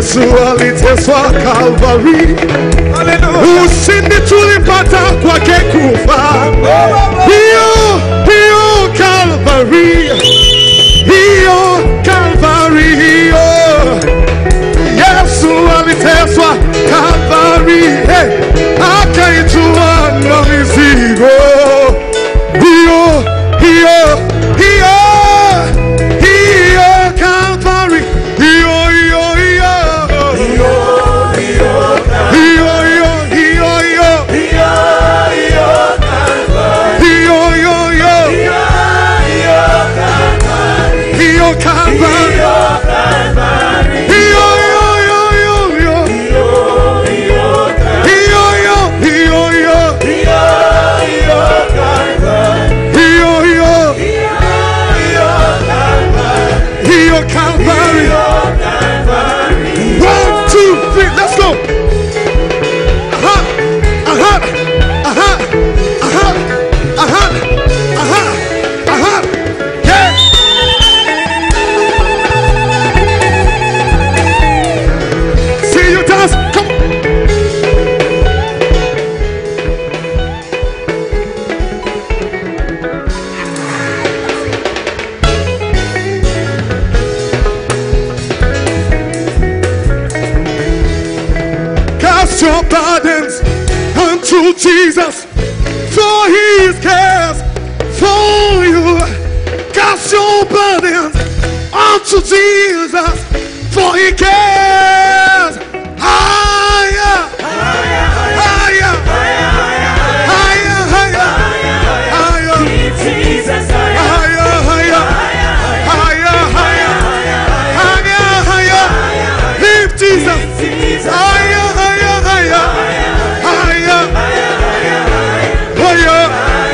Yesu aliteswa Kalvari, ushindi tulipata kwake kufa. Hiyo hiyo Kalvari, hiyo Kalvari, hiyo Yesu aliteswa Kalvari, hey, akaitua na mizigo hiyo hiyo hiyo hiyo Kalvari, hiyo hiyo hiyo hiyo hiyo hiyo hiyo hiyo hiyo hiyo Kalvari, hiyo hiyo hiyo hiyo hiyo hiyo hiyo hiyo hiyo hiyo Calvary. One, two, three, let's go. Aha, aha, aha, aha, aha, aha, aha. Yeah. See you dance. Come. Cast your burdens unto Jesus, for He cares for you. Cast your burdens unto Jesus, for He cares. Higher, higher, higher, higher, higher, higher, higher, higher, higher, higher. Lift Jesus. Higher, higher, higher, higher, higher.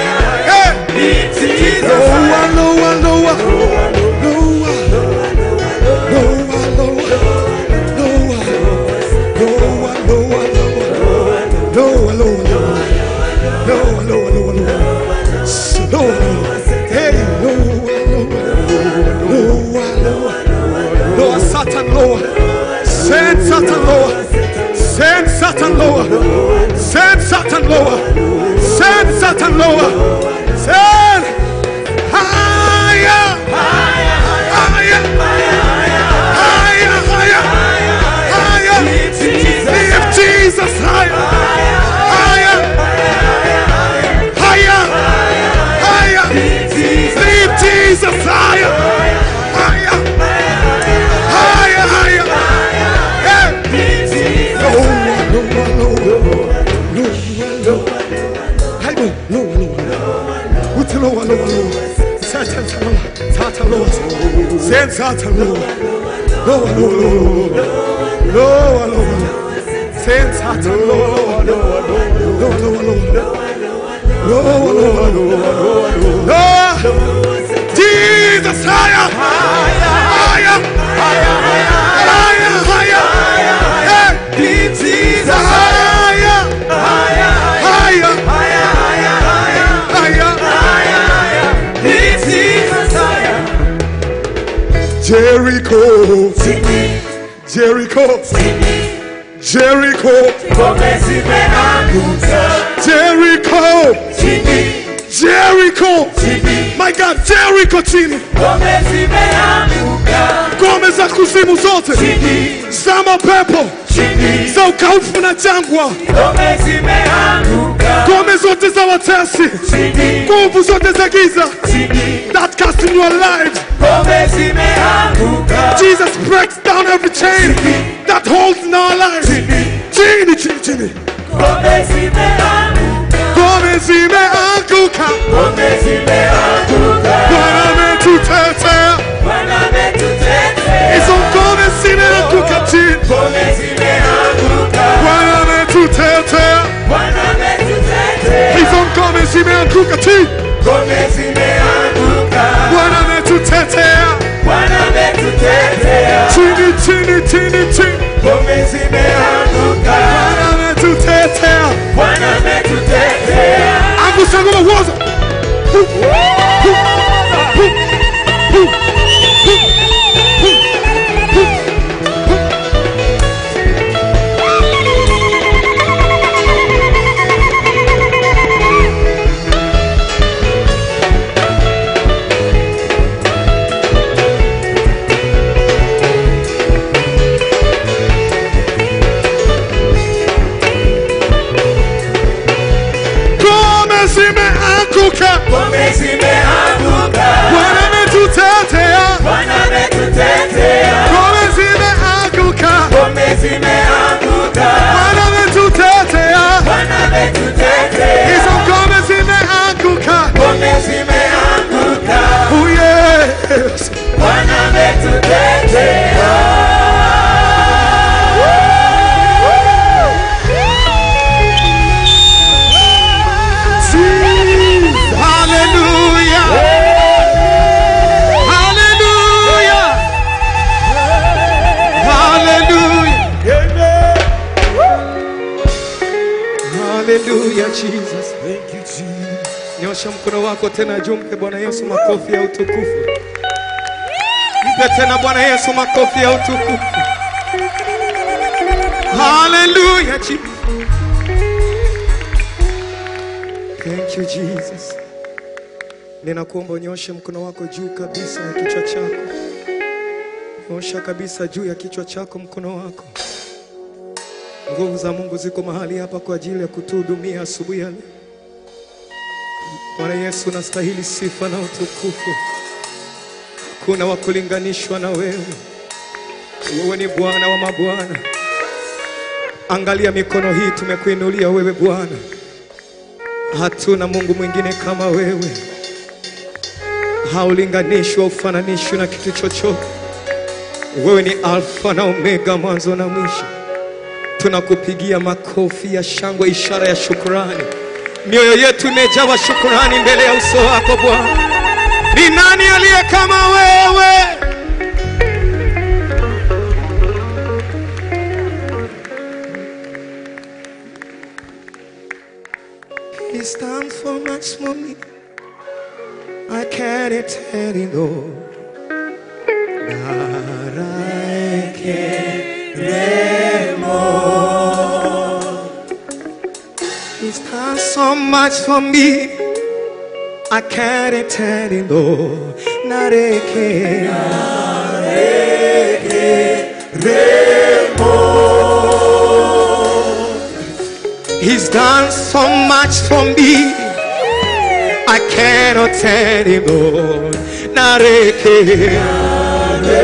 Hey. Lower, lower, lower, lower, lower, lower, lower, lower, lower, lower, lower, lower, lower. Slow, hey, lower, lower, lower, lower, Satan, lower. Send Satan lower. Send Satan lower. Send Satan lower. Send Satan lower. Send higher. Higher. Higher. Higher. Higher. Lift Jesus higher. Higher. Higher. Higher. Lift Jesus higher. Higher. Higher. Higher. Hey. Jesus higher, higher, higher, higher, higher, hey, Jesus higher, higher, higher, Jericho, Jericho, Jericho, Jericho, Jericho. My God, Jericho chini. Ngome za kuzimu zote za mapepo za ukaufu na jangwa, ngome zote za watesi, nguvu zote za giza that cast in your life. Jesus breaks down every chain that holds in our lives. Chini, chini, chini. Ngome zimeanguka, Bwana ametutetea. Hizo ngome zimeanguka chini, Bwana ametutetea. Hizo ngome zimeanguka chini, Bwana ametutetea. Chini, chini, chini, chini, Bwana ametutetea. Angusha ngoma woza. zimeanguka, ngome zimeanguka, Bwana ametutetea, Bwana ametutetea, ngome zimeanguka, ngome zimeanguka, Bwana ametutetea, Bwana ametutetea, hizo ngome zimeanguka. ngome zimeanguka, Oh yes. Bwana ametutetea. Hallelujah. Hallelujah. Hallelujah. Hallelujah, Jesus. Thank you, Jesus. Nyosha mkono wako tena juu, mpe Bwana Yesu makofi ya utukufu. Mpe tena Bwana Yesu makofi ya utukufu. Hallelujah, Jesus. Thank you, Jesus. Ninakuomba unyoshe mkono wako juu kabisa ya kichwa chako. Nyosha kabisa juu ya kichwa chako mkono wako. Nguvu za Mungu ziko mahali hapa kwa ajili ya kutuhudumia asubuhi ya leo. Bwana Yesu, unastahili sifa na utukufu. Hakuna wa kulinganishwa na wewe. Wewe ni Bwana wa mabwana. Angalia mikono hii tumekuinulia wewe Bwana. Hatuna Mungu mwingine kama wewe, haulinganishwa, ufananishwi na kitu chochote. Wewe ni Alfa na Omega, mwanzo na mwisho. Tunakupigia makofi ya shangwe, ishara ya shukrani. Mioyo yetu imejawa shukrani mbele ya uso wako Bwana. Ni nani aliye kama wewe? He's done so much for me. I can't tell you no. He's done so much for me. I can't tell you no. Nareke. He's done so much for me. I cannot tell him no. Nareke.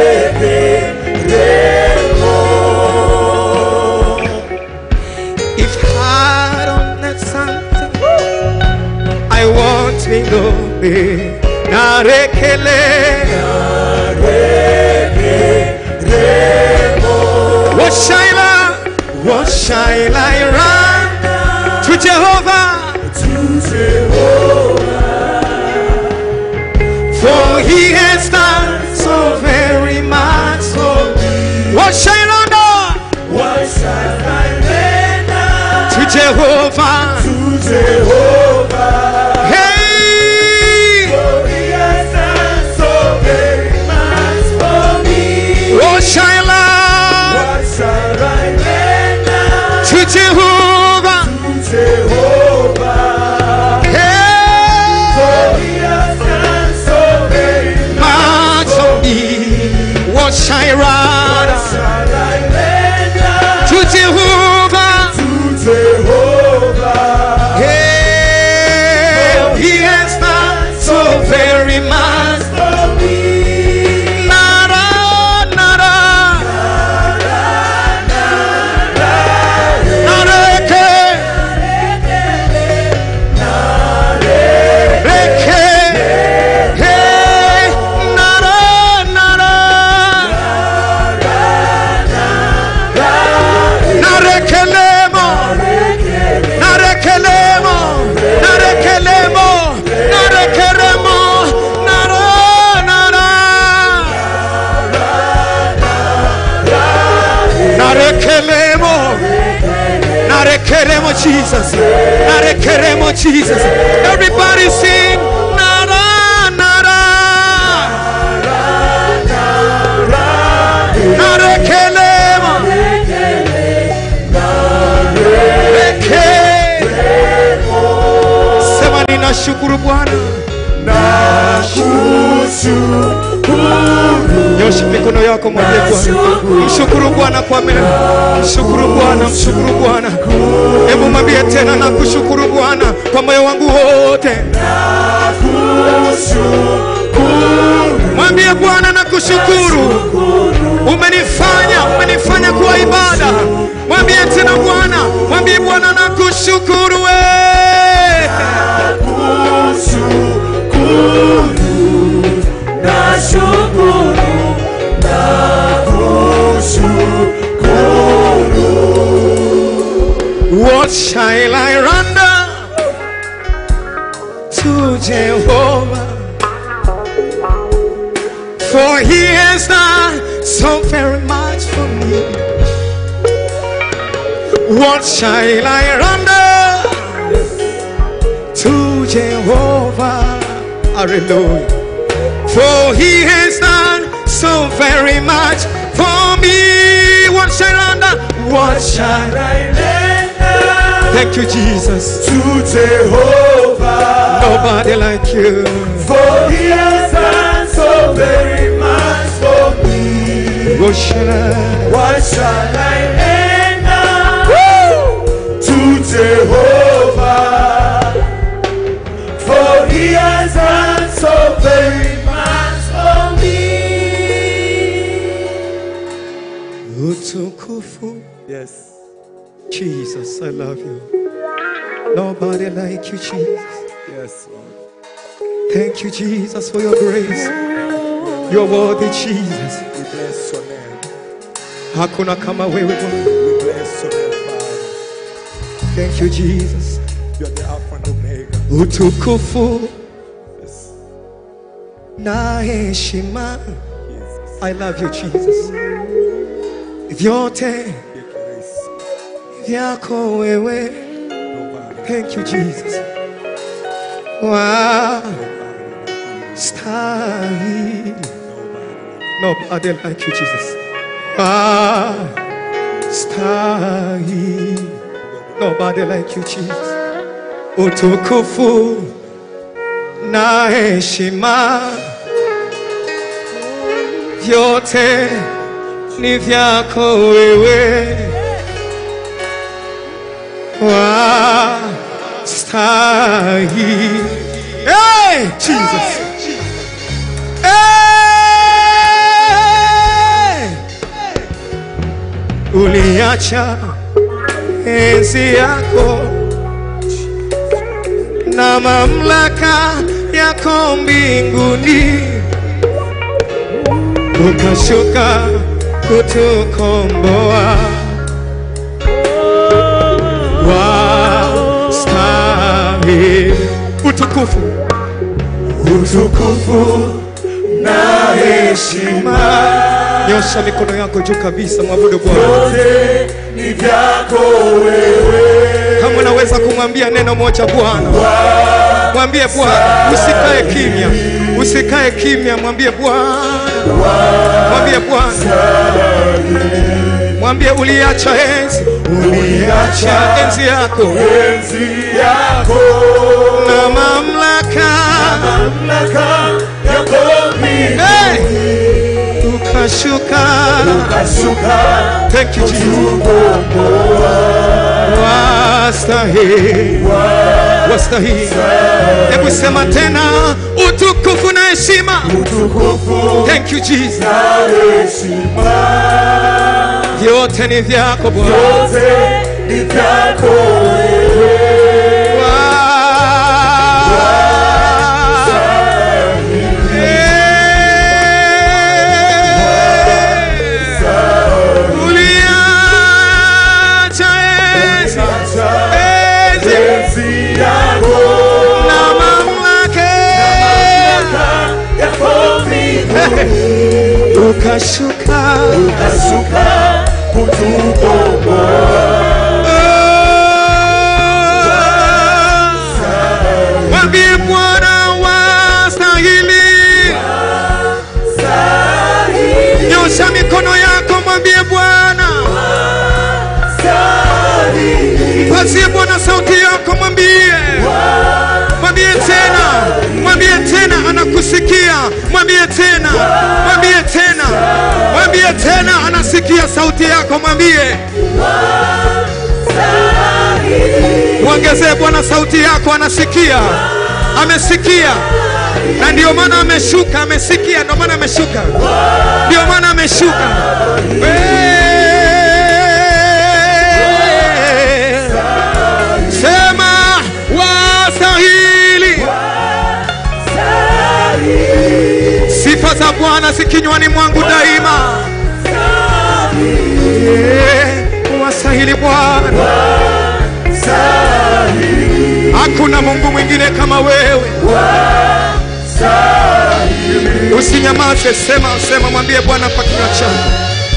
If I don't have something, I want to know me. Narekele. What shall I, what shall I run to Jehovah? For he has done so very much for me. What shall I do What shall I render to Jehovah? to Jehovah? Hey, For he has done so very much for me. what shall I What shall I render to Jehovah? to Jehovah? Hey, For he has done so very much for me. What shall I run shall I render to Jehovah? to Jehovah? Hey, he has done so very much. For me. Nara, nara. Nareke. Reke. Hey, nara, nara. Narekelemo. Narekelemo. Narekelemo. Narekelemo. Nara, nara. Narekelemo. Narekelemo Jesus. Narekelemo Jesus. Everybody sing. Nara, nara. Narekelemo. Reke. Sema ninashukuru Bwana. Nyosha mikono yako wako, mwambie Bwana, mshukuru Bwana kwa mema, mshukuru Bwana, mshukuru Bwana. Hebu mwambie tena, nakushukuru Bwana kwa moyo wangu wote. Mwambie Bwana, nakushukuru, umenifanya umenifanya kuwa ibada. Mwambie tena Bwana, mwambie Bwana, nakushukuru we What shall I render to Jehovah? For he has done so very much for me. What shall I render to Jehovah? Hallelujah. For he has done so very much for me. What shall I render? What shall Thank you, Jesus. To Jehovah, Nobody like you. for He has done so very much for me. What shall I? What shall I render to Jehovah? For He has done so very much for me. Utukufu. Yes. Jesus, I love you. Nobody like you, Jesus. Yes, Lord. Thank you, Jesus, for your grace. You're worthy, Jesus. We bless your name. Hakuna kama wewe Bwana. We bless your name, Father. Thank you, Jesus. You're the Alpha and Omega. Utukufu Yes. na heshima. Jesus. I love you, Jesus. Vyote Your grace. vyako wewe. Nobody. Thank you, Jesus. Wow. Nobody. Stahi. Nobody. Nobody like you, Jesus. Ah, stahi. Nobody like you, Jesus. Utukufu na heshima vyote ni vyako wewe. Wastahi. Hey, Jesus. Hey! Uliacha enzi yako na mamlaka yako mbinguni, ukashuka kutukomboa. Wastahili utukufu Utukufu na heshima Nyosha mikono yako juu kabisa, mwabudu Bwana. yote ni vyako wewe. Kama unaweza kumwambia neno moja Bwana, mwambie Bwana, usikae kimya, usikae kimya, mwambie Bwana, mwambie Bwana, mwambie uliacha enzi, uliacha enzi yako Enzi yako na mamlaka, mamlaka yako mbinguni hey! ukashuka. kashuka Thank you Jesus. Wastahili, wastahili. Hebu sema tena, utukufu na heshima. utukufu Thank you Jesus. na heshima Vyote ni vyako Bwana. yote ni vyako wewe. Uliacha enzi, enzi Enzi yako na mamlaka, yako mbinguni ukashuka kashuka kutukomboa Mwambie Bwana wastahili. Nyosha mikono yako, mwambie Bwana, mpazie Bwana sauti yako, mwambie, mwambie tena, mwambie tena, anakusikia. Mwambie tena, mwambie tena, mwambie tena, anasikia sauti yako, mwambie mwongezee Bwana sauti yako, anasikia, amesikia, na ndio maana ameshuka, amesikia, ndio maana ameshuka, ndio maana ameshuka. Eh, Sema wastahili, sifa za Bwana zikinywani mwangu daima. Eh, Wastahili Bwana. Hakuna Mungu mwingine kama wewe. Usinyamaze, sema sema, mwambie Bwana kwa kinywa chako.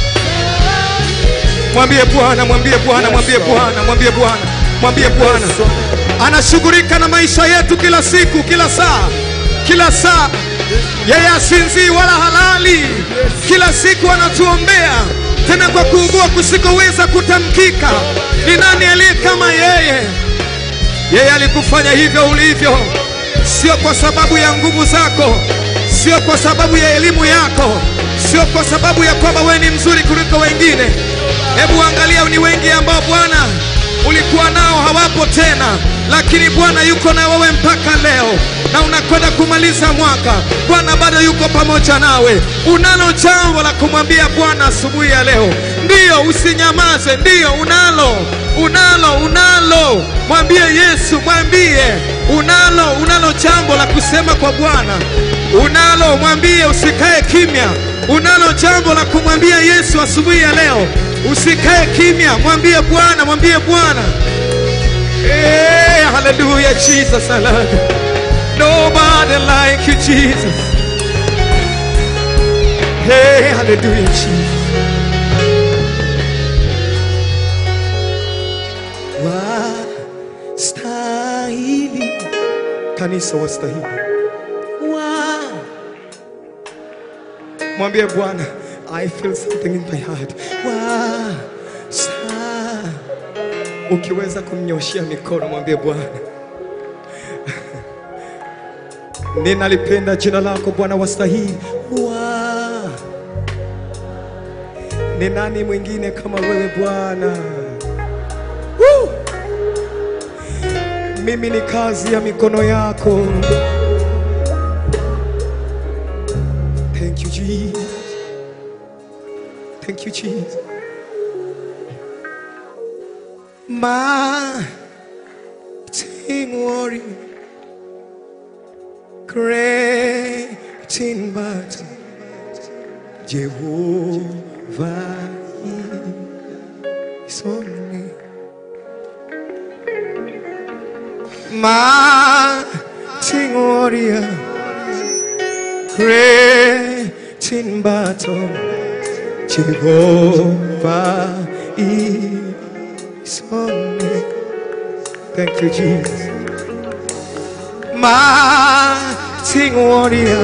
Mwambie Bwana, mwambie Bwana, mwambie Bwana, mwambie Bwana, mwambie Bwana. Anashughulika na maisha yetu kila siku, kila saa, kila saa. Yeye asinzii wala halali, kila siku anatuombea tena kwa kuugua kusikoweza kutamkika. Ni nani aliye kama yeye? Yeye alikufanya hivyo ulivyo, sio kwa sababu ya nguvu zako, sio kwa sababu ya elimu yako, sio kwa sababu ya kwamba wewe ni mzuri kuliko wengine. Hebu angalia, ni wengi ambao Bwana ulikuwa nao hawapo tena, lakini Bwana yuko na wewe mpaka leo, na unakwenda kumaliza mwaka. Bwana bado yuko pamoja nawe. Unalo jambo la kumwambia Bwana asubuhi ya leo? Ndiyo, usinyamaze. Ndiyo, unalo, unalo, unalo. Mwambie Yesu, mwambie unalo, unalo jambo la kusema kwa Bwana. Unalo, mwambie, usikae kimya. Unalo jambo la kumwambia Yesu asubuhi ya leo. Usikae kimya, mwambie Bwana, mwambie Bwana. Hey, hallelujah, Jesus, I love you. Nobody like you, Jesus. Hey, hallelujah, Jesus. Wastahili, kanisa wastahili. Wa- Mwambie Bwana, I feel something in my heart. Wasta Ukiweza kumnyoshia mikono, mwambie Bwana, ninalipenda jina lako Bwana, wastahili. Wa ni nani mwingine kama wewe Bwana? Woo! Mimi ni kazi ya mikono yako. Thank you Jesus. Thank you Jesus. Mighty warrior, great in battle, Jehovah is on me. Mighty warrior, great in battle, Jehovah is on me. Thank you, Jesus. Mighty warrior,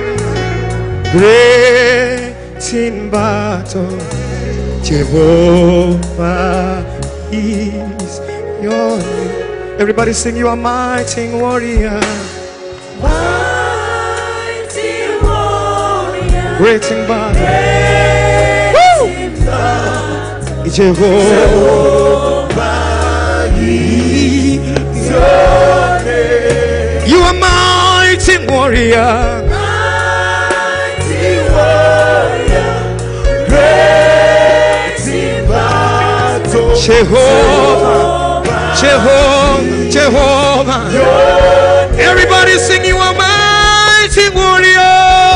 great in battle, Jehovah is your name. Everybody sing, You are mighty warrior, Mighty warrior, great in battle, great in battle, Jehovah. You are mighty warrior, mighty warrior, great in battle, Jehovah, Jehovah, Jehovah. Everybody sing, You are mighty warrior,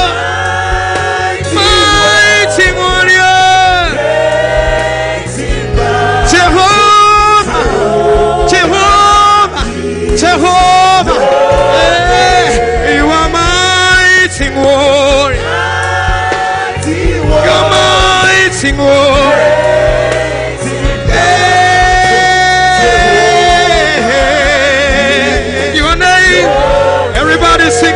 mighty warrior, Jehovah, Jehovah, Jehovah. Hey, you are mighty warrior, you are mighty warrior. Hey, your name, everybody sing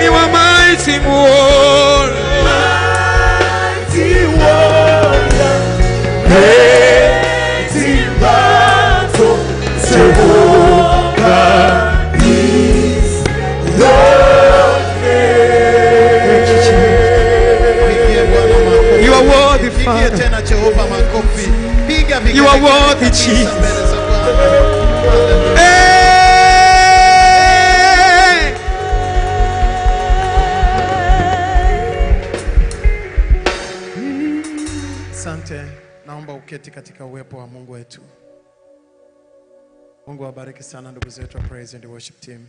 Piga You are vigelegele worthy, kabisa Jesus. mbele za Bwana. Hallelujah. Hey! Asante, naomba uketi katika uwepo wa Mungu wetu. Mungu awabariki sana ndugu zetu wa Praise and Worship Team,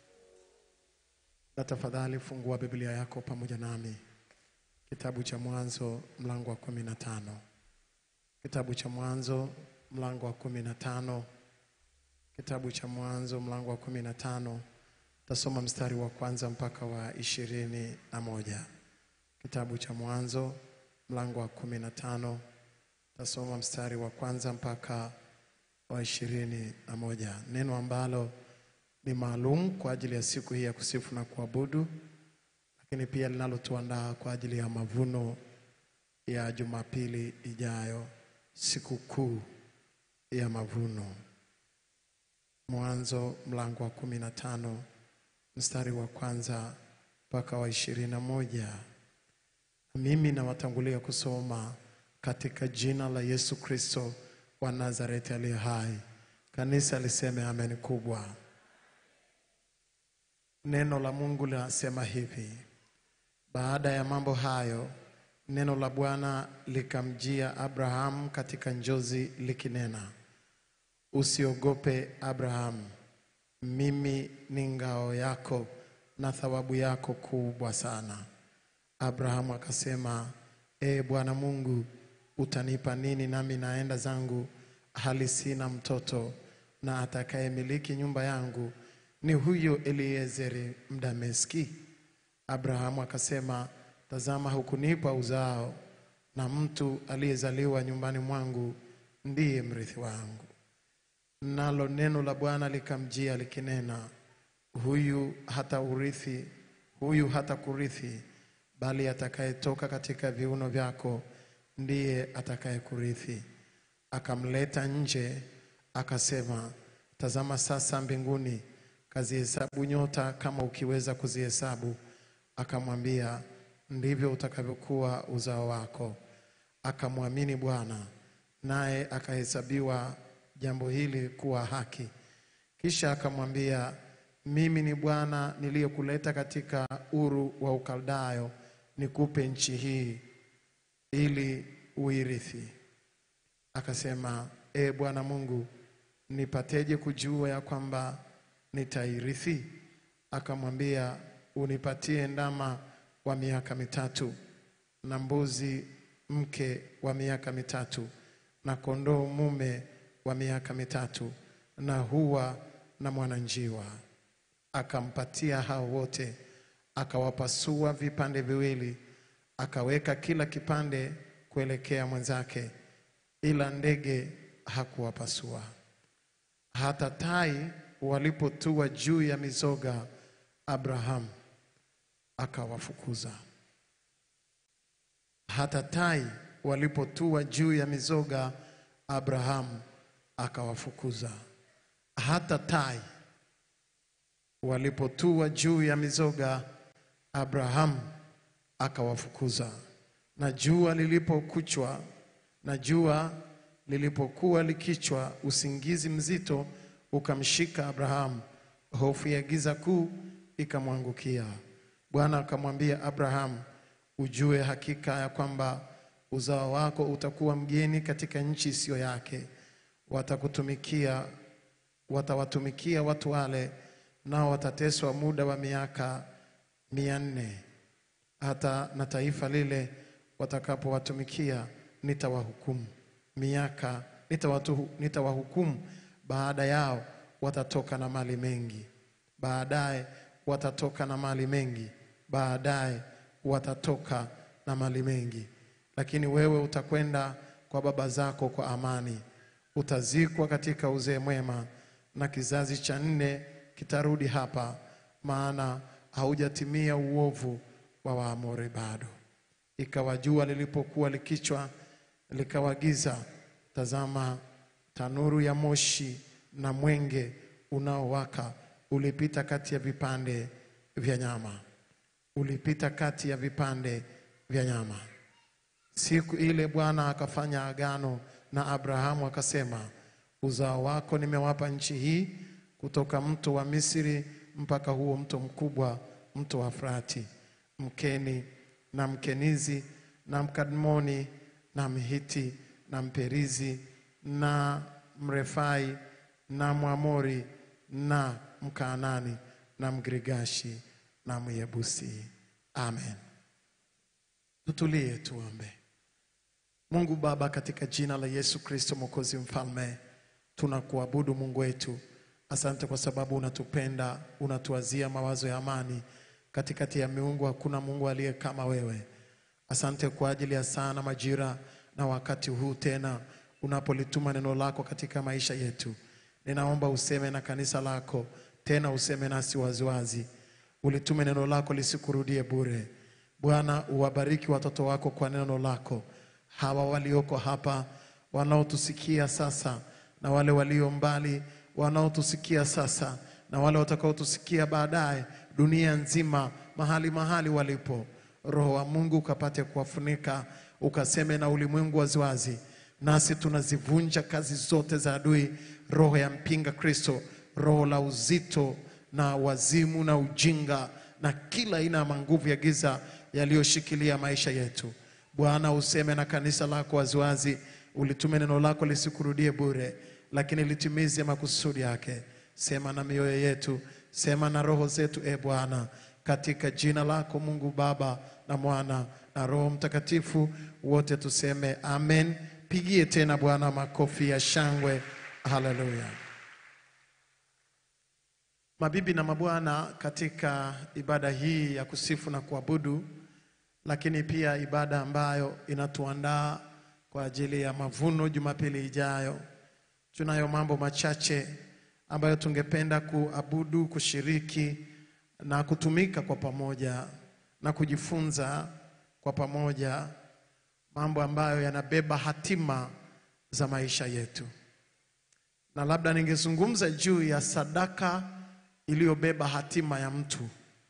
na tafadhali fungua Biblia yako pamoja nami, kitabu cha Mwanzo mlango wa kumi na tano. Kitabu cha Mwanzo mlango wa kumi na tano. Kitabu cha Mwanzo mlango wa kumi na tano. Tasoma mstari wa kwanza mpaka wa ishirini na moja. Kitabu cha Mwanzo mlango wa kumi na tano tasoma mstari wa kwanza mpaka wa ishirini na moja neno ambalo ni maalum kwa ajili ya siku hii ya kusifu na kuabudu, lakini pia linalotuandaa kwa ajili ya mavuno ya Jumapili ijayo, siku kuu ya mavuno. Mwanzo mlango wa kumi na tano mstari wa kwanza mpaka wa ishirini na moja. Mimi nawatangulia kusoma katika jina la Yesu Kristo wa Nazareti aliye hai. Kanisa liseme amen kubwa. Neno la Mungu linasema hivi: baada ya mambo hayo, neno la Bwana likamjia Abrahamu katika njozi likinena, usiogope Abrahamu, mimi ni ngao yako na thawabu yako kubwa sana. Abrahamu akasema, ee Bwana Mungu, utanipa nini nami naenda zangu hali sina mtoto, na atakayemiliki nyumba yangu ni huyo Eliezeri Mdameski? Abrahamu akasema, tazama, hukunipa uzao, na mtu aliyezaliwa nyumbani mwangu ndiye mrithi wangu. Nalo neno la Bwana likamjia likinena, huyu hata urithi, huyu hata kurithi, bali atakayetoka katika viuno vyako ndiye atakayekurithi. Akamleta nje, akasema, tazama sasa mbinguni, kazihesabu nyota kama ukiweza kuzihesabu. Akamwambia, ndivyo utakavyokuwa uzao wako. Akamwamini Bwana, naye akahesabiwa jambo hili kuwa haki. Kisha akamwambia, mimi ni Bwana niliyekuleta katika Uru wa Ukaldayo nikupe nchi hii ili uirithi. Akasema, e Bwana Mungu, nipateje kujua ya kwamba nitairithi? Akamwambia, unipatie ndama wa miaka mitatu na mbuzi mke wa miaka mitatu na kondoo mume wa miaka mitatu na hua na mwananjiwa. Akampatia hao wote, akawapasua vipande viwili, akaweka kila kipande kuelekea mwenzake, ila ndege hakuwapasua. Hata tai walipotua juu ya mizoga, Abrahamu akawafukuza. Hata tai walipotua juu ya mizoga, Abrahamu akawafukuza. Hata tai walipotua juu ya mizoga, Abrahamu akawafukuza. Na jua lilipokuchwa, na jua lilipokuwa likichwa, usingizi mzito ukamshika Abrahamu, hofu ya giza kuu ikamwangukia. Bwana akamwambia Abrahamu, ujue hakika ya kwamba uzao wako utakuwa mgeni katika nchi isiyo yake, watakutumikia watawatumikia watu wale, nao watateswa muda wa miaka mia nne hata na taifa lile watakapowatumikia nitawahukumu miaka nitawatu, nitawahukumu baada yao watatoka na mali mengi baadaye watatoka na mali mengi baadaye watatoka na mali mengi lakini wewe utakwenda kwa baba zako kwa amani utazikwa katika uzee mwema na kizazi cha nne kitarudi hapa maana haujatimia uovu wa Waamori bado. Ikawa jua lilipokuwa likichwa likawa giza, tazama, tanuru ya moshi na mwenge unaowaka ulipita kati ya vipande vya nyama, ulipita kati ya vipande vya nyama. Siku ile Bwana akafanya agano na Abrahamu akasema, uzao wako nimewapa nchi hii, kutoka mto wa Misri mpaka huo mto mkubwa, mto wa Frati, Mkeni na Mkenizi na Mkadmoni na Mhiti na Mperizi na Mrefai na Mwamori na Mkaanani na Mgirigashi na Myebusi. Amen. Tutulie tuombe. Mungu Baba, katika jina la Yesu Kristo Mwokozi Mfalme, tunakuabudu Mungu wetu. Asante kwa sababu unatupenda, unatuwazia mawazo ya amani. Katikati ya miungu hakuna Mungu aliye kama wewe. Asante kwa ajili ya saa na majira na wakati huu tena unapolituma neno lako katika maisha yetu. Ninaomba useme na kanisa lako tena, useme nasi waziwazi. Ulitume neno lako lisikurudie bure. Bwana, uwabariki watoto wako kwa neno lako, hawa walioko hapa wanaotusikia sasa na wale walio mbali wanaotusikia sasa na wale watakaotusikia baadaye, dunia nzima, mahali mahali walipo. Roho wa Mungu ukapate kuwafunika, ukaseme na ulimwengu waziwazi, nasi tunazivunja kazi zote za adui, roho ya mpinga Kristo, roho la uzito na wazimu na ujinga na kila aina ya manguvu ya giza yaliyoshikilia maisha yetu. Bwana, useme na kanisa lako waziwazi, ulitume neno lako lisikurudie bure, lakini litimize makusudi yake. Sema na mioyo yetu, sema na roho zetu, e Bwana, katika jina lako Mungu Baba na Mwana na Roho Mtakatifu, wote tuseme amen. Pigie tena Bwana makofi ya shangwe. Haleluya. Mabibi na mabwana, katika ibada hii ya kusifu na kuabudu, lakini pia ibada ambayo inatuandaa kwa ajili ya mavuno Jumapili ijayo, tunayo mambo machache ambayo tungependa kuabudu, kushiriki na kutumika kwa pamoja na kujifunza kwa pamoja, mambo ambayo yanabeba hatima za maisha yetu. Na labda ningezungumza juu ya sadaka iliyobeba hatima ya mtu,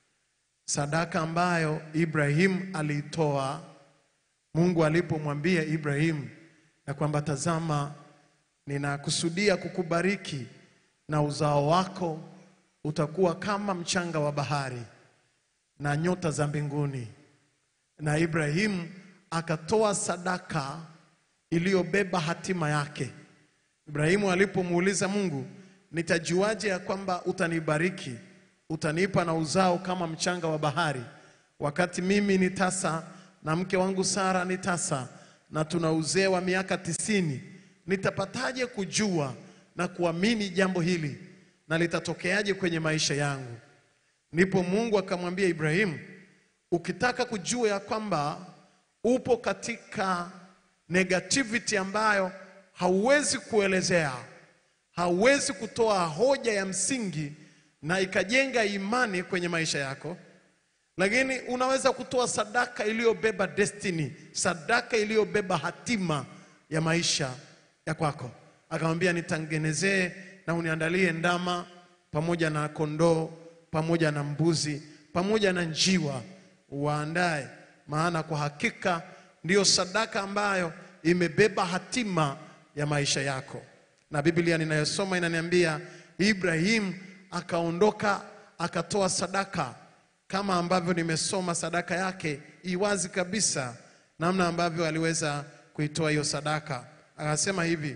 sadaka ambayo Ibrahim aliitoa Mungu alipomwambia Ibrahim ya kwamba tazama, ninakusudia kukubariki na uzao wako utakuwa kama mchanga wa bahari na nyota za mbinguni. Na Ibrahim akatoa sadaka iliyobeba hatima yake. Ibrahimu alipomuuliza Mungu, nitajuaje ya kwamba utanibariki, utanipa na uzao kama mchanga wa bahari, wakati mimi ni tasa na mke wangu Sara ni tasa na tuna uzee wa miaka tisini, nitapataje kujua na kuamini jambo hili na litatokeaje kwenye maisha yangu? Ndipo Mungu akamwambia Ibrahimu, ukitaka kujua ya kwamba upo katika negativity ambayo hauwezi kuelezea, hauwezi kutoa hoja ya msingi na ikajenga imani kwenye maisha yako, lakini unaweza kutoa sadaka iliyobeba destiny, sadaka iliyobeba hatima ya maisha ya kwako. Akamwambia, nitengenezee na uniandalie ndama pamoja na kondoo pamoja na mbuzi pamoja na njiwa, uwaandae, maana kwa hakika ndiyo sadaka ambayo imebeba hatima ya maisha yako. Na Biblia ninayosoma inaniambia Ibrahim akaondoka akatoa sadaka kama ambavyo nimesoma sadaka yake iwazi kabisa, namna ambavyo aliweza kuitoa hiyo sadaka. Akasema hivi,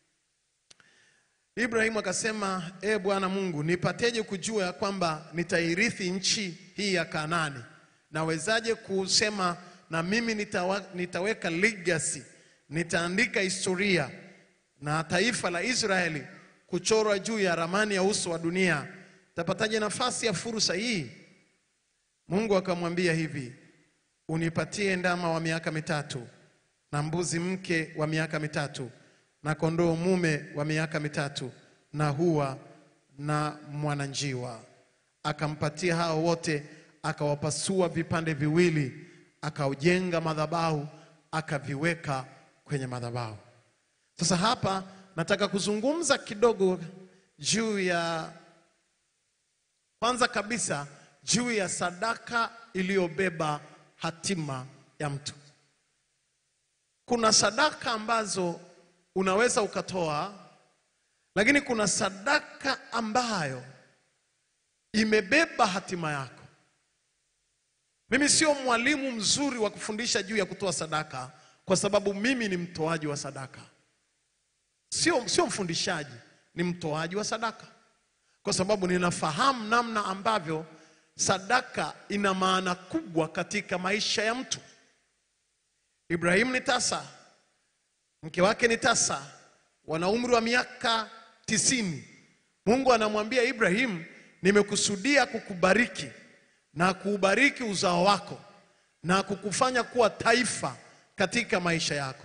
Ibrahimu akasema, e Bwana Mungu, nipateje kujua ya kwamba nitairithi nchi hii ya Kanaani? Nawezaje kusema na mimi nitawa, nitaweka legacy, nitaandika historia na taifa la Israeli kuchorwa juu ya ramani ya uso wa dunia? Tapataje nafasi ya fursa hii? Mungu akamwambia hivi, unipatie ndama wa miaka mitatu na mbuzi mke wa miaka mitatu na kondoo mume wa miaka mitatu na hua na mwananjiwa. Akampatia hao wote, akawapasua vipande viwili, akaujenga madhabahu, akaviweka kwenye madhabahu. Sasa hapa nataka kuzungumza kidogo juu ya kwanza kabisa juu ya sadaka iliyobeba hatima ya mtu. Kuna sadaka ambazo unaweza ukatoa, lakini kuna sadaka ambayo imebeba hatima yako. Mimi sio mwalimu mzuri wa kufundisha juu ya kutoa sadaka, kwa sababu mimi ni mtoaji wa sadaka. Sio, sio mfundishaji, ni mtoaji wa sadaka, kwa sababu ninafahamu namna ambavyo sadaka ina maana kubwa katika maisha ya mtu. Ibrahimu ni tasa, mke wake ni tasa, wana umri wa miaka tisini. Mungu anamwambia Ibrahimu, nimekusudia kukubariki na kuubariki uzao wako na kukufanya kuwa taifa katika maisha yako,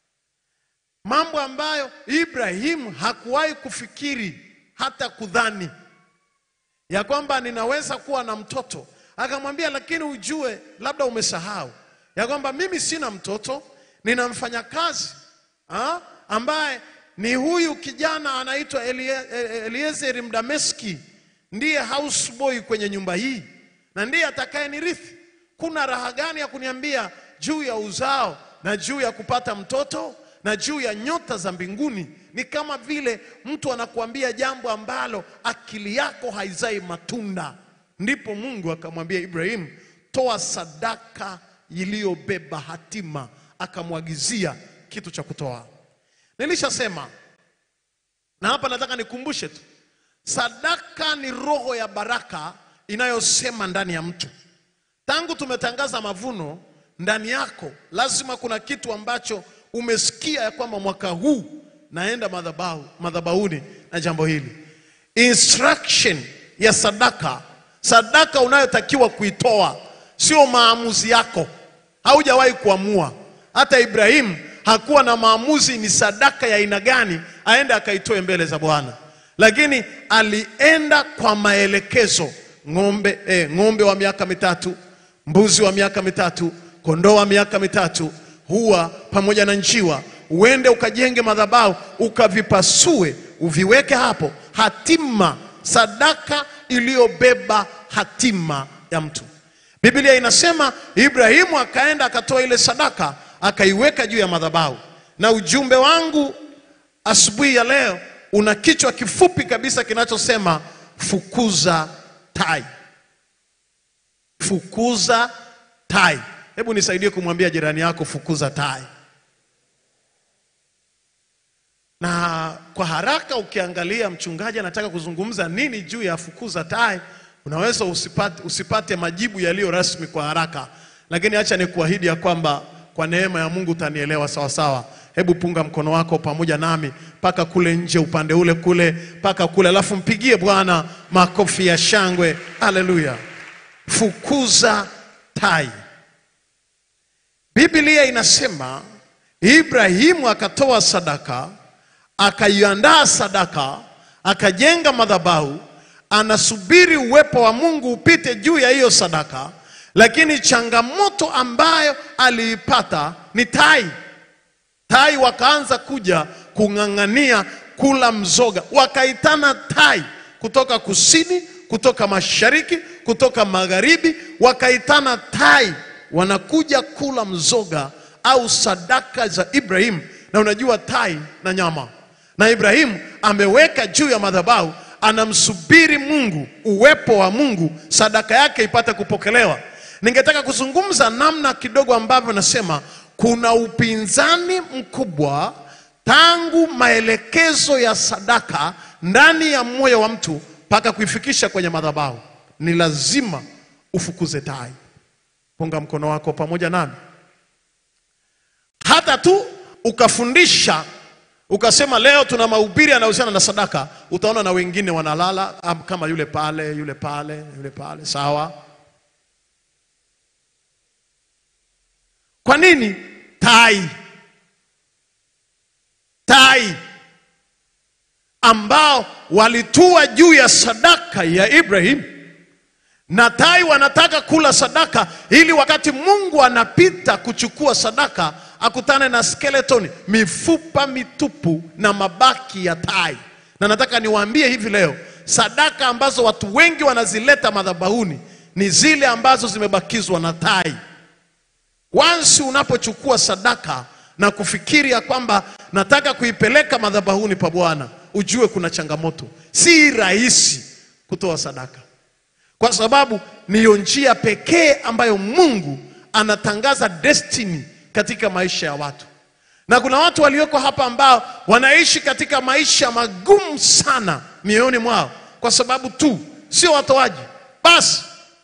mambo ambayo Ibrahimu hakuwahi kufikiri hata kudhani ya kwamba ninaweza kuwa na mtoto. Akamwambia, lakini ujue, labda umesahau ya kwamba mimi sina mtoto, nina mfanyakazi ah, ambaye ni huyu kijana anaitwa Elie- E- Eliezeri Mdameski, ndiye houseboy kwenye nyumba hii na ndiye atakayenirithi. Kuna raha gani ya kuniambia juu ya uzao na juu ya kupata mtoto na juu ya nyota za mbinguni? Ni kama vile mtu anakuambia jambo ambalo akili yako haizai matunda. Ndipo Mungu akamwambia Ibrahimu, toa sadaka iliyobeba hatima, akamwagizia kitu cha kutoa. Nilishasema na hapa nataka nikumbushe tu, sadaka ni roho ya baraka inayosema ndani ya mtu. Tangu tumetangaza mavuno, ndani yako lazima kuna kitu ambacho umesikia ya kwamba mwaka huu naenda madhabahu madhabahuni na jambo hili. Instruction ya sadaka, sadaka unayotakiwa kuitoa sio maamuzi yako, haujawahi kuamua. Hata Ibrahimu hakuwa na maamuzi ni sadaka ya aina gani aende akaitoe mbele za Bwana, lakini alienda kwa maelekezo. Ng'ombe, eh, ng'ombe wa miaka mitatu, mbuzi wa miaka mitatu, kondoo wa miaka mitatu, hua pamoja na njiwa, uende ukajenge madhabahu, ukavipasue, uviweke hapo. Hatima, sadaka iliyobeba hatima ya mtu. Biblia inasema Ibrahimu akaenda akatoa ile sadaka akaiweka juu ya madhabahu. Na ujumbe wangu asubuhi ya leo una kichwa kifupi kabisa kinachosema fukuza tai. Fukuza tai. Hebu nisaidie kumwambia jirani yako fukuza tai. Na kwa haraka ukiangalia mchungaji anataka kuzungumza nini juu ya fukuza tai, unaweza usipate, usipate majibu yaliyo rasmi kwa haraka, lakini acha nikuahidi ya kwamba kwa neema ya Mungu utanielewa sawa sawa. Hebu punga mkono wako pamoja nami mpaka kule nje, upande ule kule, mpaka kule, alafu mpigie Bwana makofi ya shangwe. Haleluya! Fukuza tai. Biblia inasema Ibrahimu akatoa sadaka, akaiandaa sadaka, akajenga madhabahu, anasubiri uwepo wa Mungu upite juu ya hiyo sadaka, lakini changamoto ambayo aliipata ni tai. Tai wakaanza kuja kung'ang'ania kula mzoga, wakaitana tai kutoka kusini, kutoka mashariki, kutoka magharibi, wakaitana tai, wanakuja kula mzoga au sadaka za Ibrahimu. Na unajua tai na nyama, na Ibrahimu ameweka juu ya madhabahu, anamsubiri Mungu, uwepo wa Mungu, sadaka yake ipate kupokelewa. Ningetaka kuzungumza namna kidogo ambavyo nasema kuna upinzani mkubwa tangu maelekezo ya sadaka ndani ya moyo wa mtu mpaka kuifikisha kwenye madhabahu. Ni lazima ufukuze tai. Punga mkono wako pamoja nami. Hata tu ukafundisha ukasema leo tuna mahubiri yanayohusiana na sadaka, utaona na wengine wanalala am- kama yule pale, yule pale, yule pale. Sawa. Kwa nini? Tai, tai ambao walitua juu ya sadaka ya Ibrahim, na tai wanataka kula sadaka ili wakati Mungu anapita kuchukua sadaka akutane na skeleton, mifupa mitupu na mabaki ya tai. Na nataka niwaambie hivi leo, sadaka ambazo watu wengi wanazileta madhabahuni ni zile ambazo zimebakizwa na tai. Once unapochukua sadaka na kufikiri ya kwamba nataka kuipeleka madhabahuni pa Bwana, ujue kuna changamoto. Si rahisi kutoa sadaka, kwa sababu ndiyo njia pekee ambayo Mungu anatangaza destiny katika maisha ya watu. Na kuna watu walioko hapa ambao wanaishi katika maisha magumu sana mioyoni mwao, kwa sababu tu sio watoaji basi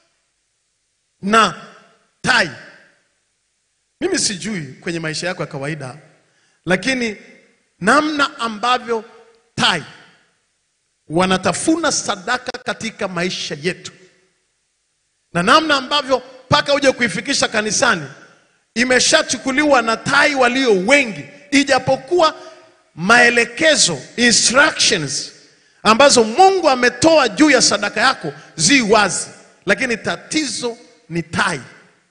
na tai. Mimi sijui kwenye maisha yako ya kawaida, lakini namna ambavyo tai wanatafuna sadaka katika maisha yetu na namna ambavyo mpaka uje kuifikisha kanisani imeshachukuliwa na tai walio wengi, ijapokuwa maelekezo instructions ambazo Mungu ametoa juu ya sadaka yako zi wazi, lakini tatizo ni tai.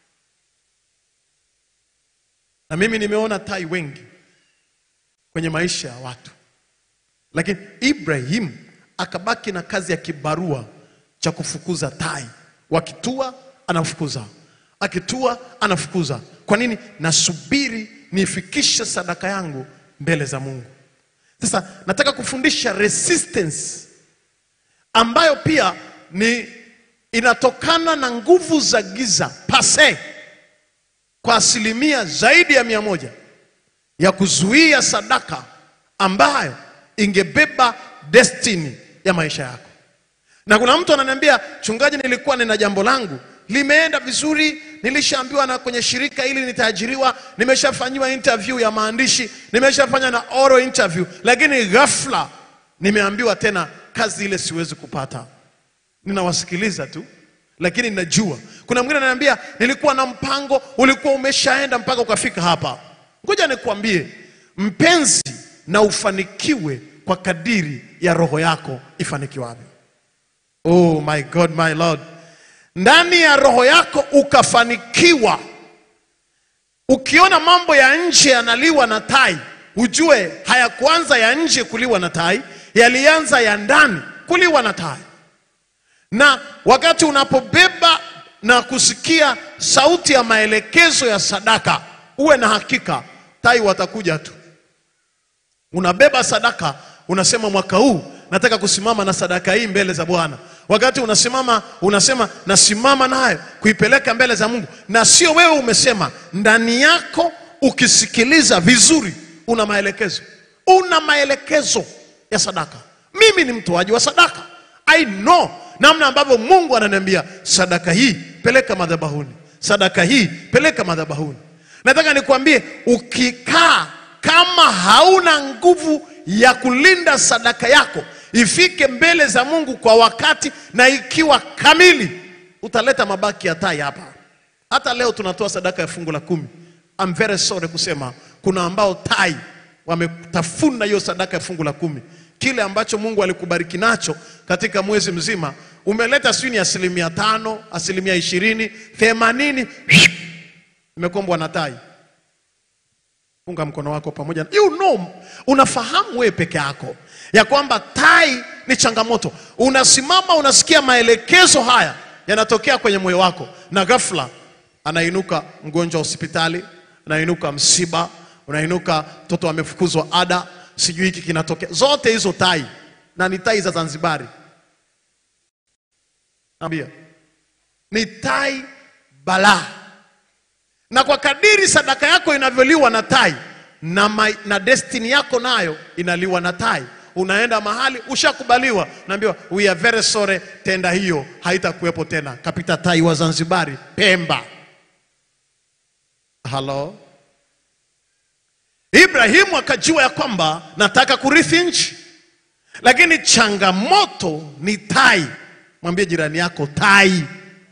Na mimi nimeona tai wengi kwenye maisha ya watu, lakini Ibrahim akabaki na kazi ya kibarua cha kufukuza tai. Wakitua anafukuza, akitua anafukuza. Kwa nini? Nasubiri niifikishe sadaka yangu mbele za Mungu. Sasa nataka kufundisha resistance ambayo pia ni inatokana na nguvu za giza pase kwa asilimia zaidi ya mia moja ya kuzuia sadaka ambayo ingebeba destiny ya maisha yako. Na kuna mtu ananiambia, chungaji, nilikuwa nina jambo langu limeenda vizuri, nilishaambiwa na kwenye shirika hili nitaajiriwa, nimeshafanyiwa interview ya maandishi, nimeshafanya na oral interview, lakini ghafla nimeambiwa tena kazi ile siwezi kupata. Ninawasikiliza tu, lakini najua kuna mwingine ananiambia, nilikuwa na mpango, ulikuwa umeshaenda mpaka ukafika hapa. Ngoja nikwambie mpenzi, na ufanikiwe kwa kadiri ya roho yako ifanikiwavyo. Oh my God, my Lord, ndani ya roho yako ukafanikiwa. Ukiona mambo ya nje yanaliwa na tai, ujue hayakuanza ya nje kuliwa na tai, yalianza ya ndani kuliwa na tai. Na wakati unapobeba na kusikia sauti ya maelekezo ya sadaka, uwe na hakika tai watakuja tu. Unabeba sadaka, unasema mwaka huu nataka kusimama na sadaka hii mbele za Bwana. Wakati unasimama unasema nasimama nayo kuipeleka mbele za Mungu, na sio wewe umesema, ndani yako ukisikiliza vizuri, una maelekezo, una maelekezo ya sadaka. Mimi ni mtoaji wa sadaka, I know namna ambavyo Mungu ananiambia sadaka hii peleka madhabahuni, sadaka hii peleka madhabahuni. Nataka nikwambie, ukikaa kama hauna nguvu ya kulinda sadaka yako ifike mbele za Mungu kwa wakati na ikiwa kamili, utaleta mabaki ya tai hapa. Hata leo tunatoa sadaka ya fungu la kumi. I'm very sorry kusema kuna ambao tai wametafuna hiyo sadaka ya fungu la kumi. Kile ambacho Mungu alikubariki nacho katika mwezi mzima umeleta sijui ni asilimia tano, asilimia ishirini, themanini imekombwa na tai. Funga mkono wako pamoja. You know, unafahamu wewe peke yako ya kwamba tai ni changamoto. Unasimama unasikia maelekezo haya yanatokea kwenye moyo wako, na ghafla anainuka mgonjwa hospitali, anainuka msiba, unainuka mtoto amefukuzwa ada, sijui hiki kinatokea. Zote hizo tai, na ni tai za Zanzibari. Naambia ni tai balaa na kwa kadiri sadaka yako inavyoliwa na tai na, ma, na destiny yako nayo inaliwa na tai. Unaenda mahali ushakubaliwa, naambiwa we are very sorry, tenda hiyo haitakuwepo tena. Kapita tai wa Zanzibari, Pemba. Halo, Ibrahimu akajua ya kwamba nataka kurithi nchi, lakini changamoto ni tai. Mwambie jirani yako tai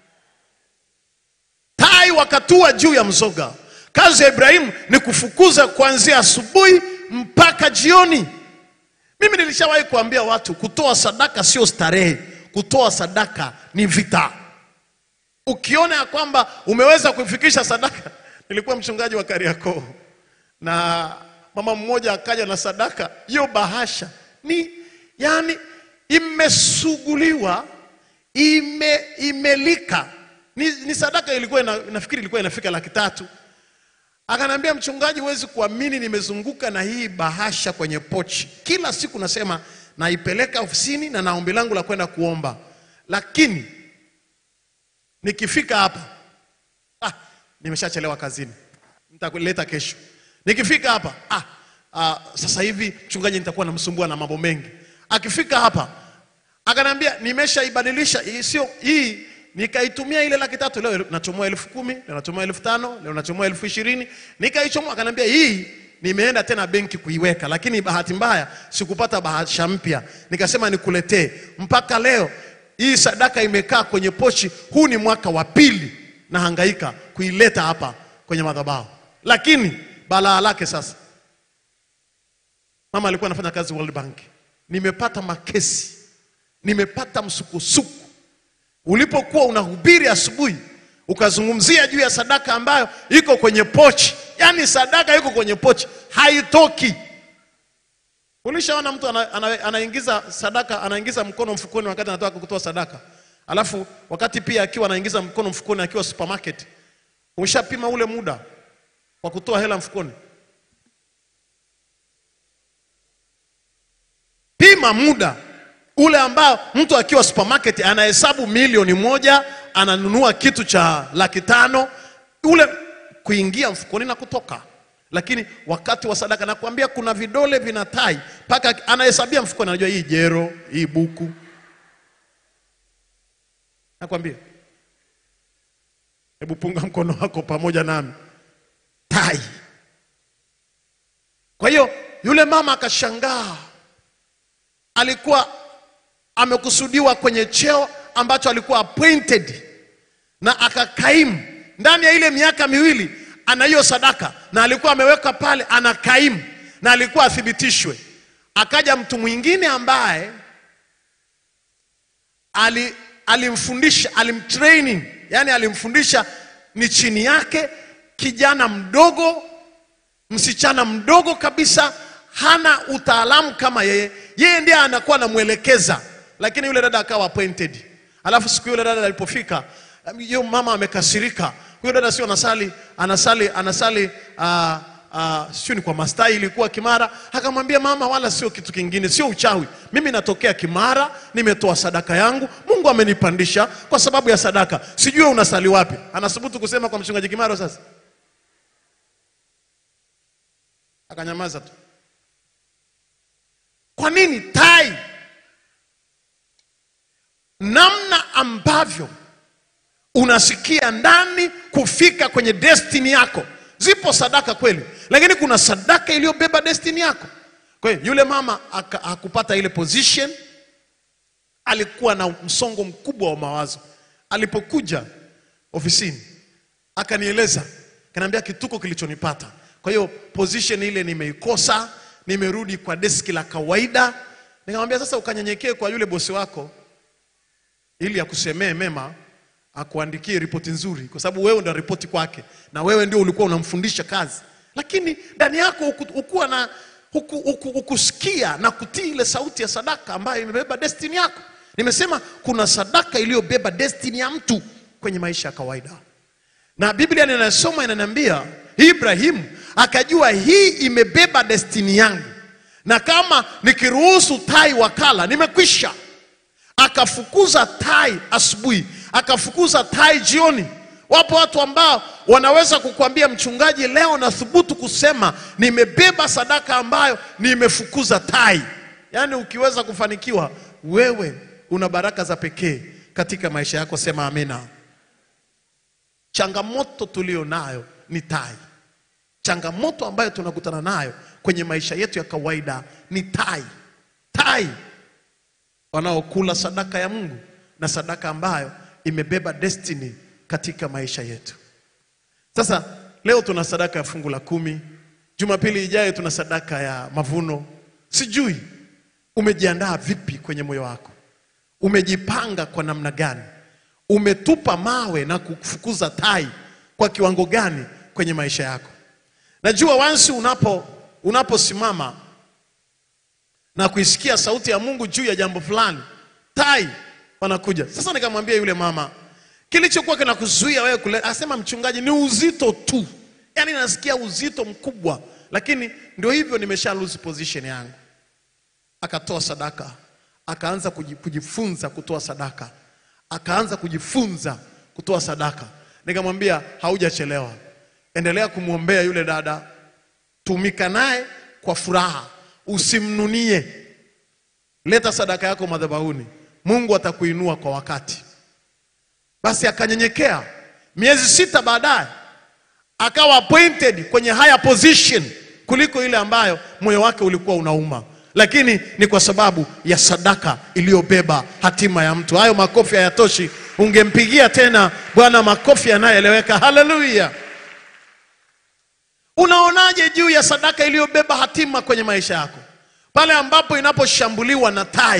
tai wakatua juu ya mzoga. Kazi ya Ibrahimu ni kufukuza kuanzia asubuhi mpaka jioni. Mimi nilishawahi kuambia watu kutoa sadaka sio starehe, kutoa sadaka ni vita. Ukiona ya kwamba umeweza kufikisha sadaka, nilikuwa mchungaji wa Kariakoo na mama mmoja akaja na sadaka, hiyo bahasha ni yani imesuguliwa, ime, imelika ni, ni sadaka ilikuwa ina, nafikiri ilikuwa inafika laki tatu. Akaniambia, mchungaji, huwezi kuamini, nimezunguka na hii bahasha kwenye pochi kila siku, nasema naipeleka ofisini na na ombi langu la kwenda kuomba, lakini nikifika hapa ah, nimeshachelewa kazini, nitakuleta kesho. Nikifika hapa ah, ah, sasa hivi mchungaji, nitakuwa namsumbua na mambo mengi. Akifika hapa akaniambia, nimeshaibadilisha hii, sio hii nikaitumia ile laki tatu leo nachomoa elfu kumi leo nachomoa elfu tano leo nachomoa elfu ishirini nikaichomoa. Akaniambia hii nimeenda tena benki kuiweka, lakini bahati mbaya sikupata bahasha mpya, nikasema nikuletee. Mpaka leo hii sadaka imekaa kwenye pochi. Huu ni mwaka wa pili nahangaika kuileta hapa kwenye madhabahu, lakini balaa lake sasa, mama alikuwa anafanya kazi World Bank, nimepata makesi, nimepata msukusuku ulipokuwa unahubiri asubuhi ukazungumzia juu ya sadaka ambayo iko kwenye pochi, yaani sadaka iko kwenye pochi haitoki. Ulishaona mtu ana, ana, anaingiza sadaka anaingiza mkono mfukoni wakati anataka kutoa sadaka, alafu wakati pia akiwa anaingiza mkono mfukoni akiwa supermarket, umeshapima ule muda wa kutoa hela mfukoni? Pima muda ule ambao mtu akiwa supermarket anahesabu milioni moja ananunua kitu cha laki tano ule kuingia mfukoni na kutoka. Lakini wakati wa sadaka nakwambia, kuna vidole vina tai mpaka anahesabia mfukoni, anajua hii jero, hii buku. Nakwambia, hebu punga mkono wako pamoja nami, tai. Kwa hiyo yule mama akashangaa, alikuwa amekusudiwa kwenye cheo ambacho alikuwa appointed na akakaimu ndani ya ile miaka miwili, ana hiyo sadaka na alikuwa ameweka pale, anakaimu na alikuwa athibitishwe. Akaja mtu mwingine ambaye ali, alimfundisha alimtraining, yani alimfundisha ni chini yake, kijana mdogo, msichana mdogo kabisa, hana utaalamu kama yeye, yeye ndiye anakuwa anamwelekeza lakini yule dada akawa appointed. Alafu siku yule dada alipofika, yule mama amekasirika. Huyo dada sio anasali, anasali, anasali uh, uh, sio ni kwa mastai, ilikuwa Kimara. Akamwambia mama, wala sio kitu kingine, sio uchawi. Mimi natokea Kimara, nimetoa sadaka yangu, Mungu amenipandisha kwa sababu ya sadaka. Sijui unasali wapi. Anasubutu kusema kwa mchungaji Kimaro. Sasa akanyamaza tu. Kwa nini tai namna ambavyo unasikia ndani kufika kwenye destiny yako. Zipo sadaka kweli, lakini kuna sadaka iliyobeba destiny yako. Kwa hiyo yule mama aka- hakupata ile position, alikuwa na msongo mkubwa wa mawazo. Alipokuja ofisini akanieleza, kaniambia kituko kilichonipata. Kwa hiyo position ile nimeikosa, nimerudi kwa deski la kawaida. Nikamwambia sasa, ukanyenyekee kwa yule bosi wako ili akusemee mema, akuandikie ripoti nzuri, kwa sababu wewe ndio ripoti kwake, na wewe ndio ulikuwa unamfundisha kazi, lakini ndani yako huku- hukuwa na huku- huku- hukusikia na kutii ile sauti ya sadaka ambayo imebeba destiny yako. Nimesema kuna sadaka iliyobeba destiny ya mtu kwenye maisha ya kawaida, na Biblia ninasoma inaniambia Ibrahimu akajua hii imebeba destiny yangu, na kama nikiruhusu tai wakala nimekwisha akafukuza tai asubuhi, akafukuza tai jioni. Wapo watu ambao wanaweza kukuambia mchungaji, leo nathubutu kusema nimebeba sadaka ambayo nimefukuza tai. Yaani ukiweza kufanikiwa, wewe una baraka za pekee katika maisha yako. Sema amina. Changamoto tulio nayo ni tai. Changamoto ambayo tunakutana nayo kwenye maisha yetu ya kawaida ni tai. Tai wanaokula sadaka ya Mungu na sadaka ambayo imebeba destiny katika maisha yetu. Sasa leo tuna sadaka ya fungu la kumi. Jumapili ijayo tuna sadaka ya mavuno. Sijui umejiandaa vipi kwenye moyo wako, umejipanga kwa namna gani, umetupa mawe na kufukuza tai kwa kiwango gani kwenye maisha yako. Najua wansi unapo unaposimama na kuisikia sauti ya Mungu juu ya jambo fulani, tai wanakuja. Sasa nikamwambia yule mama, kilichokuwa kinakuzuia wewe kule, asema mchungaji, ni uzito tu. yaani nasikia uzito mkubwa, lakini ndio hivyo, nimesha lose position yangu. Akatoa sadaka, akaanza kuji- kujifunza kutoa sadaka, akaanza kujifunza kutoa sadaka. Nikamwambia haujachelewa, endelea kumwombea yule dada, tumika naye kwa furaha, usimnunie. Leta sadaka yako madhabahuni, Mungu atakuinua kwa wakati. Basi akanyenyekea. Miezi sita baadaye akawa appointed kwenye higher position kuliko ile ambayo moyo wake ulikuwa unauma, lakini ni kwa sababu ya sadaka iliyobeba hatima ya mtu. Hayo makofi hayatoshi, ungempigia tena Bwana makofi yanayoeleweka. Haleluya! Unaonaje juu ya sadaka iliyobeba hatima kwenye maisha yako, pale ambapo inaposhambuliwa na tai?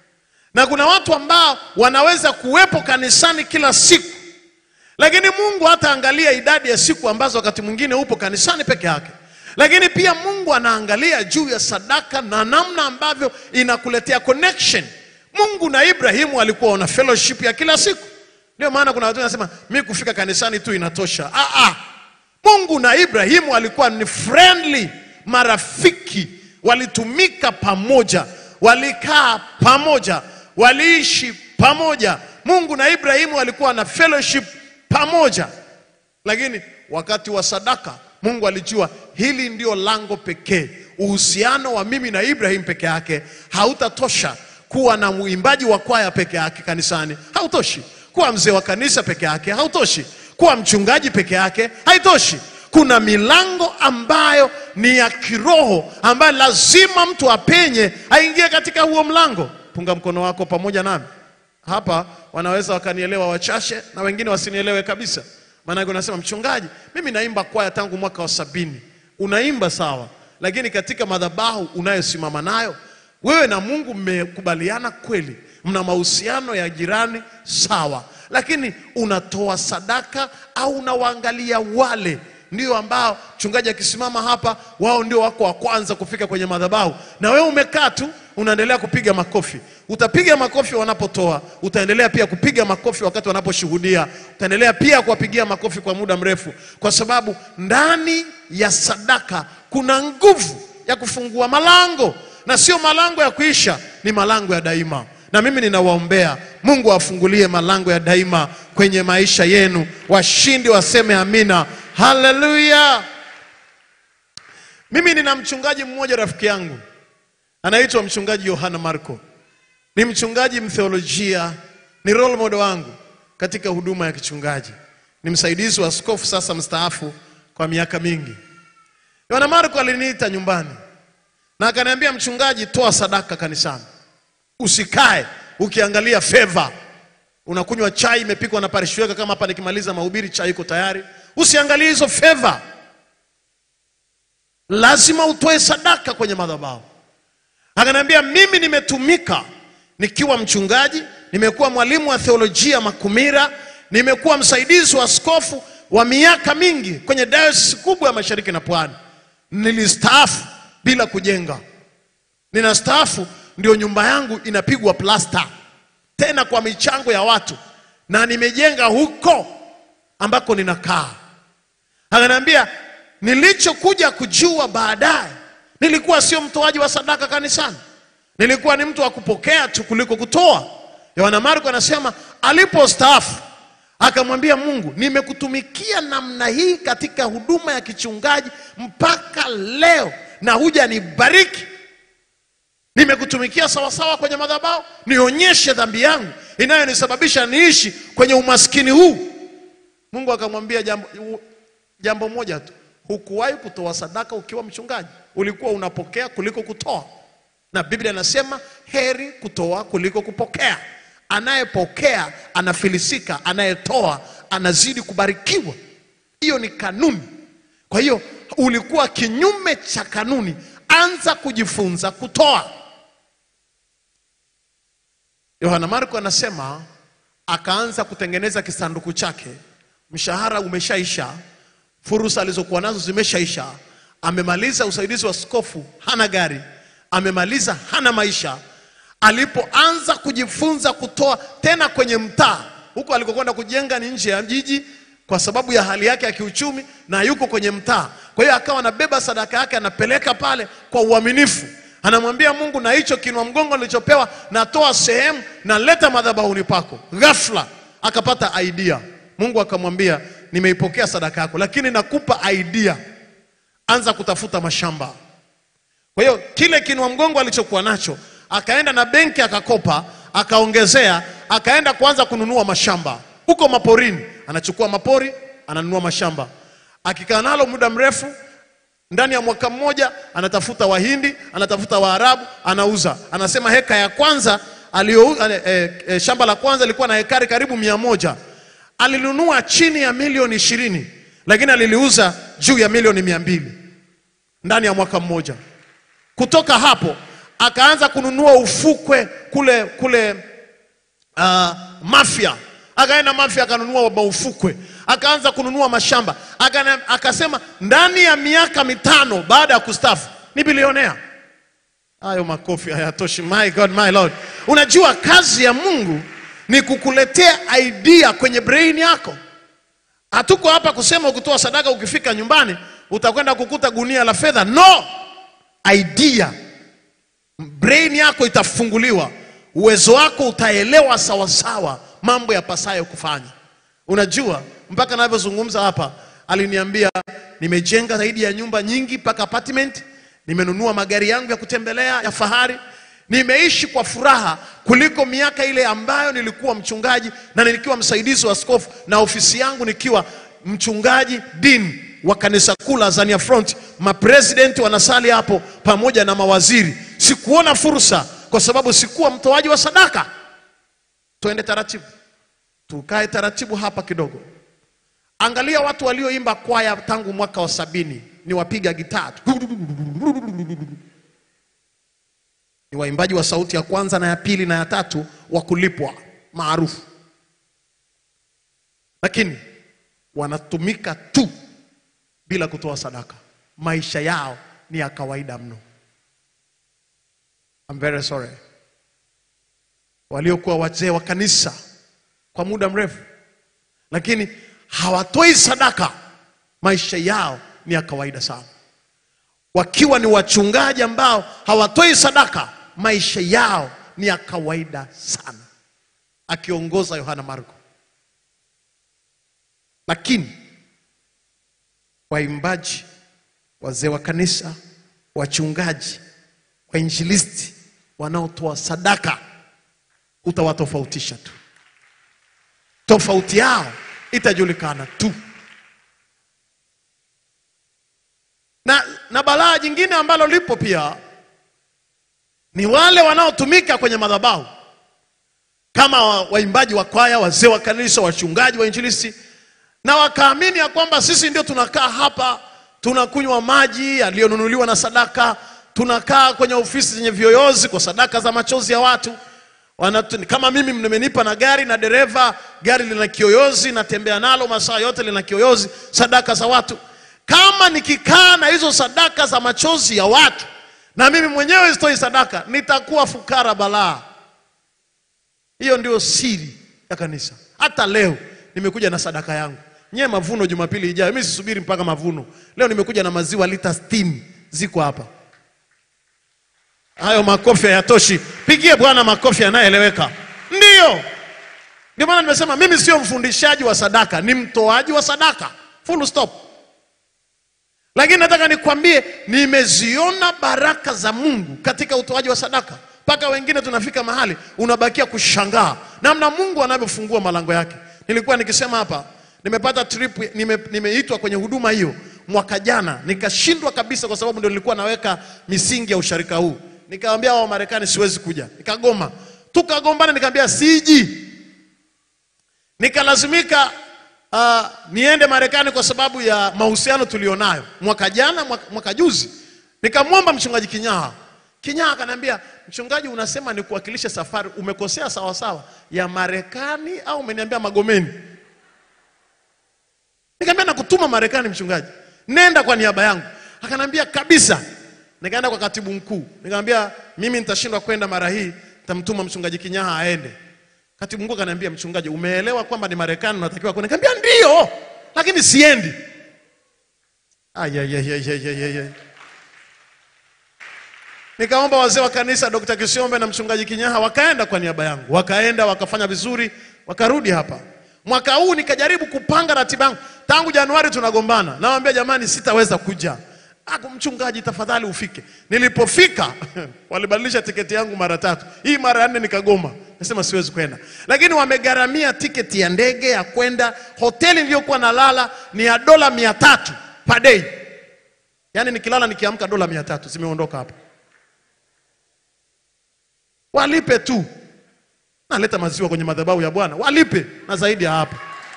Na kuna watu ambao wanaweza kuwepo kanisani kila siku, lakini Mungu hataangalia idadi ya siku ambazo wakati mwingine upo kanisani peke yake, lakini pia Mungu anaangalia juu ya sadaka na namna ambavyo inakuletea connection. Mungu na Ibrahimu walikuwa wana fellowship ya kila siku. Ndio maana kuna watu wanasema mi kufika kanisani tu inatosha. Ah, ah. Mungu na Ibrahimu walikuwa ni friendly, marafiki, walitumika pamoja, walikaa pamoja, waliishi pamoja. Mungu na Ibrahimu walikuwa na fellowship pamoja, lakini wakati wa sadaka Mungu alijua hili ndio lango pekee. Uhusiano wa mimi na Ibrahim peke yake hautatosha. Kuwa na mwimbaji wa kwaya peke yake kanisani hautoshi. Kuwa mzee wa kanisa peke yake hautoshi. Kuwa mchungaji peke yake haitoshi. Kuna milango ambayo ni ya kiroho ambayo lazima mtu apenye aingie katika huo mlango. Punga mkono wako pamoja nami. Hapa wanaweza wakanielewa wachache na wengine wasinielewe kabisa. Maanake unasema mchungaji, mimi naimba kwaya tangu mwaka wa sabini. Unaimba sawa, lakini katika madhabahu unayosimama nayo wewe na Mungu mmekubaliana kweli, mna mahusiano ya jirani sawa, lakini unatoa sadaka au unawaangalia wale ndio ambao mchungaji akisimama hapa, wao ndio wako wa kwanza kufika kwenye madhabahu, na wewe umekaa tu unaendelea kupiga makofi. Utapiga makofi wanapotoa, utaendelea pia kupiga makofi wakati wanaposhuhudia, utaendelea pia kuwapigia makofi kwa muda mrefu, kwa sababu ndani ya sadaka kuna nguvu ya kufungua malango, na sio malango ya kuisha, ni malango ya daima. Na mimi ninawaombea Mungu awafungulie malango ya daima kwenye maisha yenu. Washindi waseme amina, haleluya. Mimi nina mchungaji mmoja rafiki yangu anaitwa mchungaji Yohana Marco. Ni mchungaji mtheolojia, ni role model wangu katika huduma ya kichungaji. Ni msaidizi wa askofu sasa mstaafu kwa miaka mingi. Yohana Marco aliniita nyumbani na akaniambia, mchungaji, toa sadaka kanisani, usikae ukiangalia favor. Unakunywa chai imepikwa na parish weka, kama hapa nikimaliza mahubiri chai iko tayari. Usiangalie hizo favor, lazima utoe sadaka kwenye madhabahu. Akaniambia mimi nimetumika nikiwa mchungaji, nimekuwa mwalimu wa theolojia Makumira, nimekuwa msaidizi wa askofu wa miaka mingi kwenye dayosisi kubwa ya Mashariki na Pwani. Nilistaafu bila kujenga, ninastaafu ndio nyumba yangu inapigwa plasta tena kwa michango ya watu, na nimejenga huko ambako ninakaa. Akaniambia nilichokuja kujua baadaye nilikuwa sio mtoaji wa sadaka kanisani, nilikuwa ni mtu wa kupokea tu kuliko kutoa. Yohana Marko anasema alipostaafu akamwambia Mungu, nimekutumikia namna hii katika huduma ya kichungaji mpaka leo na huja nibariki. Nimekutumikia sawasawa kwenye madhabahu, nionyeshe dhambi yangu inayonisababisha niishi kwenye umaskini huu. Mungu akamwambia jambo, jambo moja tu, hukuwahi kutoa sadaka ukiwa mchungaji, ulikuwa unapokea kuliko kutoa, na Biblia inasema heri kutoa kuliko kupokea. Anayepokea anafilisika, anayetoa anazidi kubarikiwa. Hiyo ni kanuni. Kwa hiyo ulikuwa kinyume cha kanuni, anza kujifunza kutoa. Yohana Marko anasema akaanza kutengeneza kisanduku chake, mshahara umeshaisha, fursa alizokuwa nazo zimeshaisha, amemaliza usaidizi wa askofu, hana gari, amemaliza hana maisha. Alipoanza kujifunza kutoa tena kwenye mtaa huko alikokwenda kujenga ni nje ya jiji, kwa sababu ya hali yake ya kiuchumi na yuko kwenye mtaa. Kwa hiyo akawa anabeba sadaka yake anapeleka pale kwa uaminifu, anamwambia Mungu, na hicho kinwa mgongo nilichopewa natoa sehemu, naleta madhabahuni pako. Ghafla akapata idea, Mungu akamwambia, nimeipokea sadaka yako, lakini nakupa idea, anza kutafuta mashamba. Kwa hiyo kile kinua mgongo alichokuwa nacho akaenda na benki akakopa, akaongezea, akaenda kuanza kununua mashamba huko maporini. Anachukua mapori, ananunua mashamba, akikaa nalo muda mrefu, ndani ya mwaka mmoja anatafuta Wahindi, anatafuta Waarabu, anauza. Anasema heka ya kwanza alio, eh, eh, eh, shamba la kwanza lilikuwa na hekari karibu mia moja alinunua chini ya milioni ishirini lakini aliliuza juu ya milioni mia mbili ndani ya mwaka mmoja. Kutoka hapo akaanza kununua ufukwe kule kule uh, Mafia, akaenda Mafia akanunua maufukwe, akaanza kununua mashamba Akana, akasema ndani ya miaka mitano baada ya kustafu ni bilionea. Hayo makofi hayatoshi. My God, my Lord. Unajua kazi ya Mungu ni kukuletea idea kwenye brain yako. Hatuko hapa kusema ukitoa sadaka ukifika nyumbani utakwenda kukuta gunia la fedha. No, idea brain yako itafunguliwa, uwezo wako utaelewa sawasawa mambo yapasayo kufanya. Unajua, mpaka navyozungumza hapa, aliniambia nimejenga zaidi ya nyumba nyingi mpaka apartment, nimenunua magari yangu ya kutembelea ya fahari, nimeishi kwa furaha kuliko miaka ile ambayo nilikuwa mchungaji na nilikuwa msaidizi wa askofu na ofisi yangu nikiwa mchungaji dean wa kanisa kuu la Azania Front, mapresidenti wanasali hapo pamoja na mawaziri. Sikuona fursa kwa sababu sikuwa mtoaji wa sadaka. Tuende taratibu, tukae taratibu hapa kidogo. Angalia watu walioimba kwaya tangu mwaka wa sabini, ni wapiga gitaa tu. ni waimbaji wa sauti ya kwanza na ya pili na ya tatu wa kulipwa maarufu, lakini wanatumika tu bila kutoa sadaka. Maisha yao ni ya kawaida mno. I'm very sorry. Waliokuwa wazee wa kanisa kwa muda mrefu, lakini hawatoi sadaka, maisha yao ni ya kawaida sana. Wakiwa ni wachungaji ambao hawatoi sadaka, maisha yao ni ya kawaida sana, akiongoza Yohana Marko. Lakini waimbaji, wazee wa kanisa, wachungaji, wainjilisti wanaotoa sadaka, utawatofautisha tu. Tofauti yao itajulikana tu. Na, na balaa jingine ambalo lipo pia ni wale wanaotumika kwenye madhabahu kama wa- waimbaji wa kwaya, wazee wa kanisa, wachungaji, wainjilisti na wakaamini ya kwamba sisi ndio tunakaa hapa tunakunywa maji yaliyonunuliwa na sadaka, tunakaa kwenye ofisi zenye viyoyozi kwa sadaka za machozi ya watu Wanatu, kama mimi mmenipa na gari na dereva, gari lina kiyoyozi, natembea nalo masaa yote, lina kiyoyozi, sadaka za watu. Kama nikikaa na hizo sadaka za machozi ya watu na mimi mwenyewe sitoi sadaka, nitakuwa fukara balaa. Hiyo ndio siri ya kanisa. Hata leo nimekuja na sadaka yangu. Nyie mavuno Jumapili ijayo, mimi sisubiri mpaka mavuno. Leo nimekuja na maziwa lita 60 ziko hapa. Hayo makofi hayatoshi. Pigie Bwana makofi yanayoeleweka. Ndiyo, ndio maana nimesema mimi sio mfundishaji wa sadaka, ni mtoaji wa sadaka, full stop. Lakini nataka nikwambie, nimeziona baraka za Mungu katika utoaji wa sadaka, mpaka wengine tunafika mahali unabakia kushangaa namna Mungu anavyofungua malango yake. Nilikuwa nikisema hapa, nimepata trip, nime, nimeitwa kwenye huduma hiyo mwaka jana, nikashindwa kabisa, kwa sababu ndio nilikuwa naweka misingi ya usharika huu. Nikamwambia wa Marekani siwezi kuja, nikagoma, tukagombana, nikamwambia siji, nikalazimika uh, niende Marekani kwa sababu ya mahusiano tulionayo mwaka jana, mwaka, mwaka juzi. Nikamwomba mchungaji Kinyaha. Kinyaha akaniambia, mchungaji, unasema ni kuwakilisha safari, umekosea sawa sawa ya Marekani au umeniambia Magomeni? Nikamwambia nakutuma Marekani mchungaji, nenda kwa niaba yangu. Akanambia kabisa. Nikaenda kwa katibu mkuu, nikamwambia mimi nitashindwa kwenda mara hii, nitamtuma mchungaji Kinyaha aende. Katibu mkuu akaniambia, mchungaji, umeelewa kwamba ni Marekani unatakiwa kwenda? Nikamwambia ndio. lakini siendi. Ayayayayayayay. Nikaomba wazee wa kanisa Dr. Kisiombe na mchungaji Kinyaha wakaenda kwa niaba yangu, wakaenda wakafanya vizuri, wakarudi hapa. Mwaka huu nikajaribu kupanga ratiba yangu. Tangu Januari tunagombana, nawaambia jamani, sitaweza kuja. Ako mchungaji, tafadhali ufike. Nilipofika walibadilisha tiketi yangu mara tatu, hii mara ya nne nikagoma, nasema siwezi kwenda, lakini wamegharamia tiketi ya ndege ya kwenda. Hoteli niliyokuwa nalala ni ya dola mia tatu per day, yaani nikilala nikiamka dola mia tatu zimeondoka hapa walipe tu. Naleta maziwa kwenye madhabahu ya Bwana, walipe na zaidi ya hapo.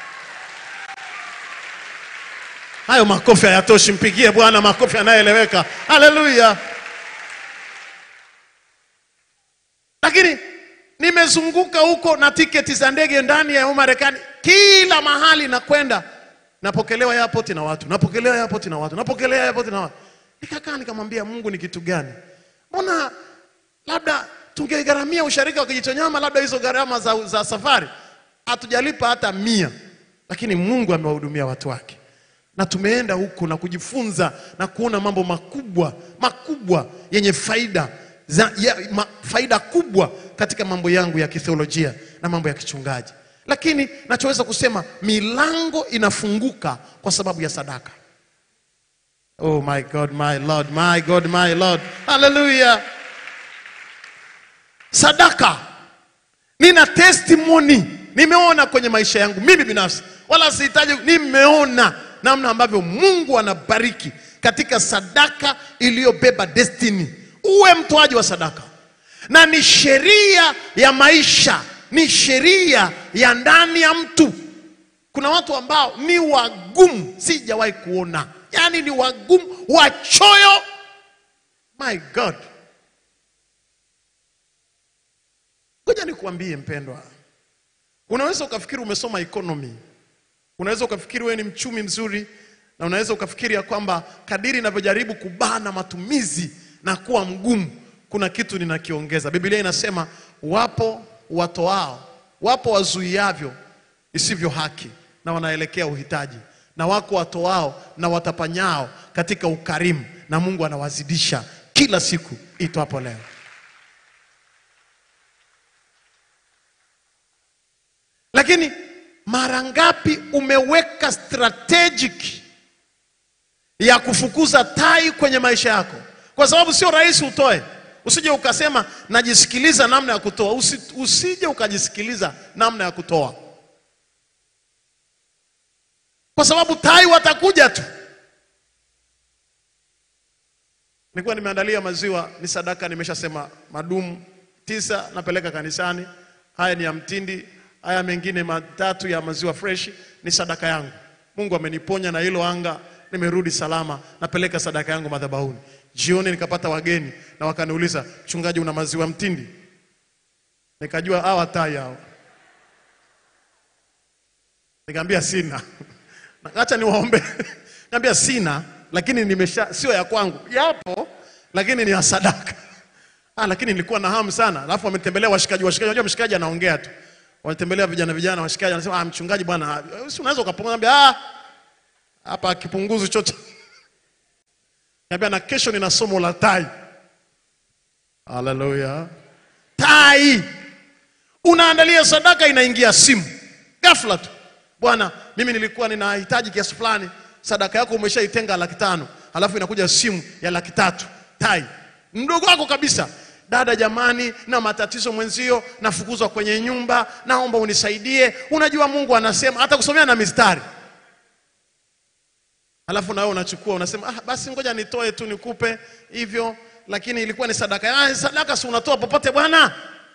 Hayo makofi hayatoshi, mpigie Bwana makofi yanayoeleweka. Haleluya! Lakini nimezunguka huko na tiketi za ndege ndani ya Marekani, kila mahali nakwenda, napokelewa airport na watu, napokelewa airport na watu, napokelewa airport na watu. Nikakaa nikamwambia Mungu, ni kitu gani? Mbona labda tungegharamia usharika wa Kijitonyama, labda hizo gharama za, za safari hatujalipa hata mia, lakini Mungu amewahudumia watu wake, na tumeenda huko na kujifunza na kuona mambo makubwa makubwa yenye faida za, ya, ma, faida kubwa katika mambo yangu ya kitheolojia na mambo ya kichungaji. Lakini nachoweza kusema milango inafunguka kwa sababu ya sadaka. Oh my God, my Lord, my God, my Lord. Hallelujah. Sadaka. Nina testimony. Nimeona kwenye maisha yangu mimi binafsi. Wala sihitaji nimeona namna ambavyo Mungu anabariki katika sadaka iliyobeba destiny. Uwe mtoaji wa sadaka. Na ni sheria ya maisha, ni sheria ya ndani ya mtu. Kuna watu ambao ni wagumu, sijawahi kuona, yaani ni wagumu, wachoyo. My God, ngoja nikuambie mpendwa, unaweza ukafikiri umesoma economy, unaweza ukafikiri wewe ni mchumi mzuri, na unaweza ukafikiri ya kwamba kadiri inavyojaribu kubana matumizi na kuwa mgumu, kuna kitu ninakiongeza. Biblia inasema wapo watoao, wapo wazuiavyo isivyo haki na wanaelekea uhitaji, na wako watoao na watapanyao katika ukarimu, na Mungu anawazidisha kila siku itwapo leo. Lakini mara ngapi umeweka strategic ya kufukuza tai kwenye maisha yako? Kwa sababu sio rahisi utoe. Usije ukasema najisikiliza namna ya kutoa. Usi, usije ukajisikiliza namna ya kutoa, kwa sababu tai watakuja tu. Nilikuwa nimeandalia maziwa, ni sadaka, nimeshasema madumu tisa napeleka kanisani. Haya ni ya mtindi, haya mengine matatu ya maziwa fresh ni sadaka yangu. Mungu ameniponya na hilo anga, nimerudi salama, napeleka sadaka yangu madhabahuni. Jioni nikapata wageni na wakaniuliza, mchungaji, una maziwa mtindi? Nikajua hawa tai hao, nikamwambia sina. Acha niwaombe. Nikamwambia sina, lakini nimesha, sio ya kwangu, yapo lakini ni ya sadaka. Ah, lakini nilikuwa na hamu sana. Alafu wametembelea washikaji, washikaji, unajua mshikaji anaongea tu. Walitembelea vijana vijana, washikaji anasema, ah, mchungaji bwana, si unaweza ukapunguza? Niambia, ah, hapa kipunguzi chochote. Niambia, na kesho nina somo la tai. Haleluya. Tai. Unaandalia sadaka, inaingia simu ghafla tu. Bwana, mimi nilikuwa ninahitaji kiasi fulani, sadaka yako umeshaitenga laki tano, halafu inakuja simu ya laki tatu. Tai mdogo wako kabisa. Dada, jamani, na matatizo mwenzio, nafukuzwa kwenye nyumba, naomba unisaidie. Unajua Mungu anasema hata kusomea na mistari, halafu na wewe unachukua unasema, ah, basi ngoja nitoe tu nikupe hivyo, lakini ilikuwa ni sadaka. Ah, sadaka si unatoa popote bwana.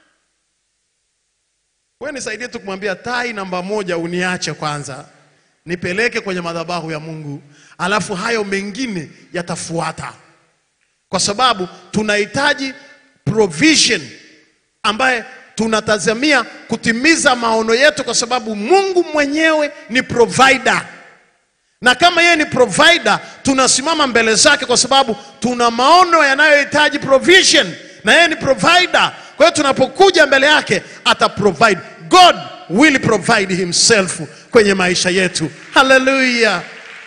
Wewe nisaidie tu kumwambia tai namba moja, uniache kwanza nipeleke kwenye madhabahu ya Mungu, alafu hayo mengine yatafuata, kwa sababu tunahitaji provision ambaye tunatazamia kutimiza maono yetu, kwa sababu Mungu mwenyewe ni provider, na kama yeye ni provider, tunasimama mbele zake kwa sababu tuna maono yanayohitaji provision, na yeye ni provider. Kwa hiyo tunapokuja mbele yake ata provide. God will provide himself kwenye maisha yetu. Haleluya!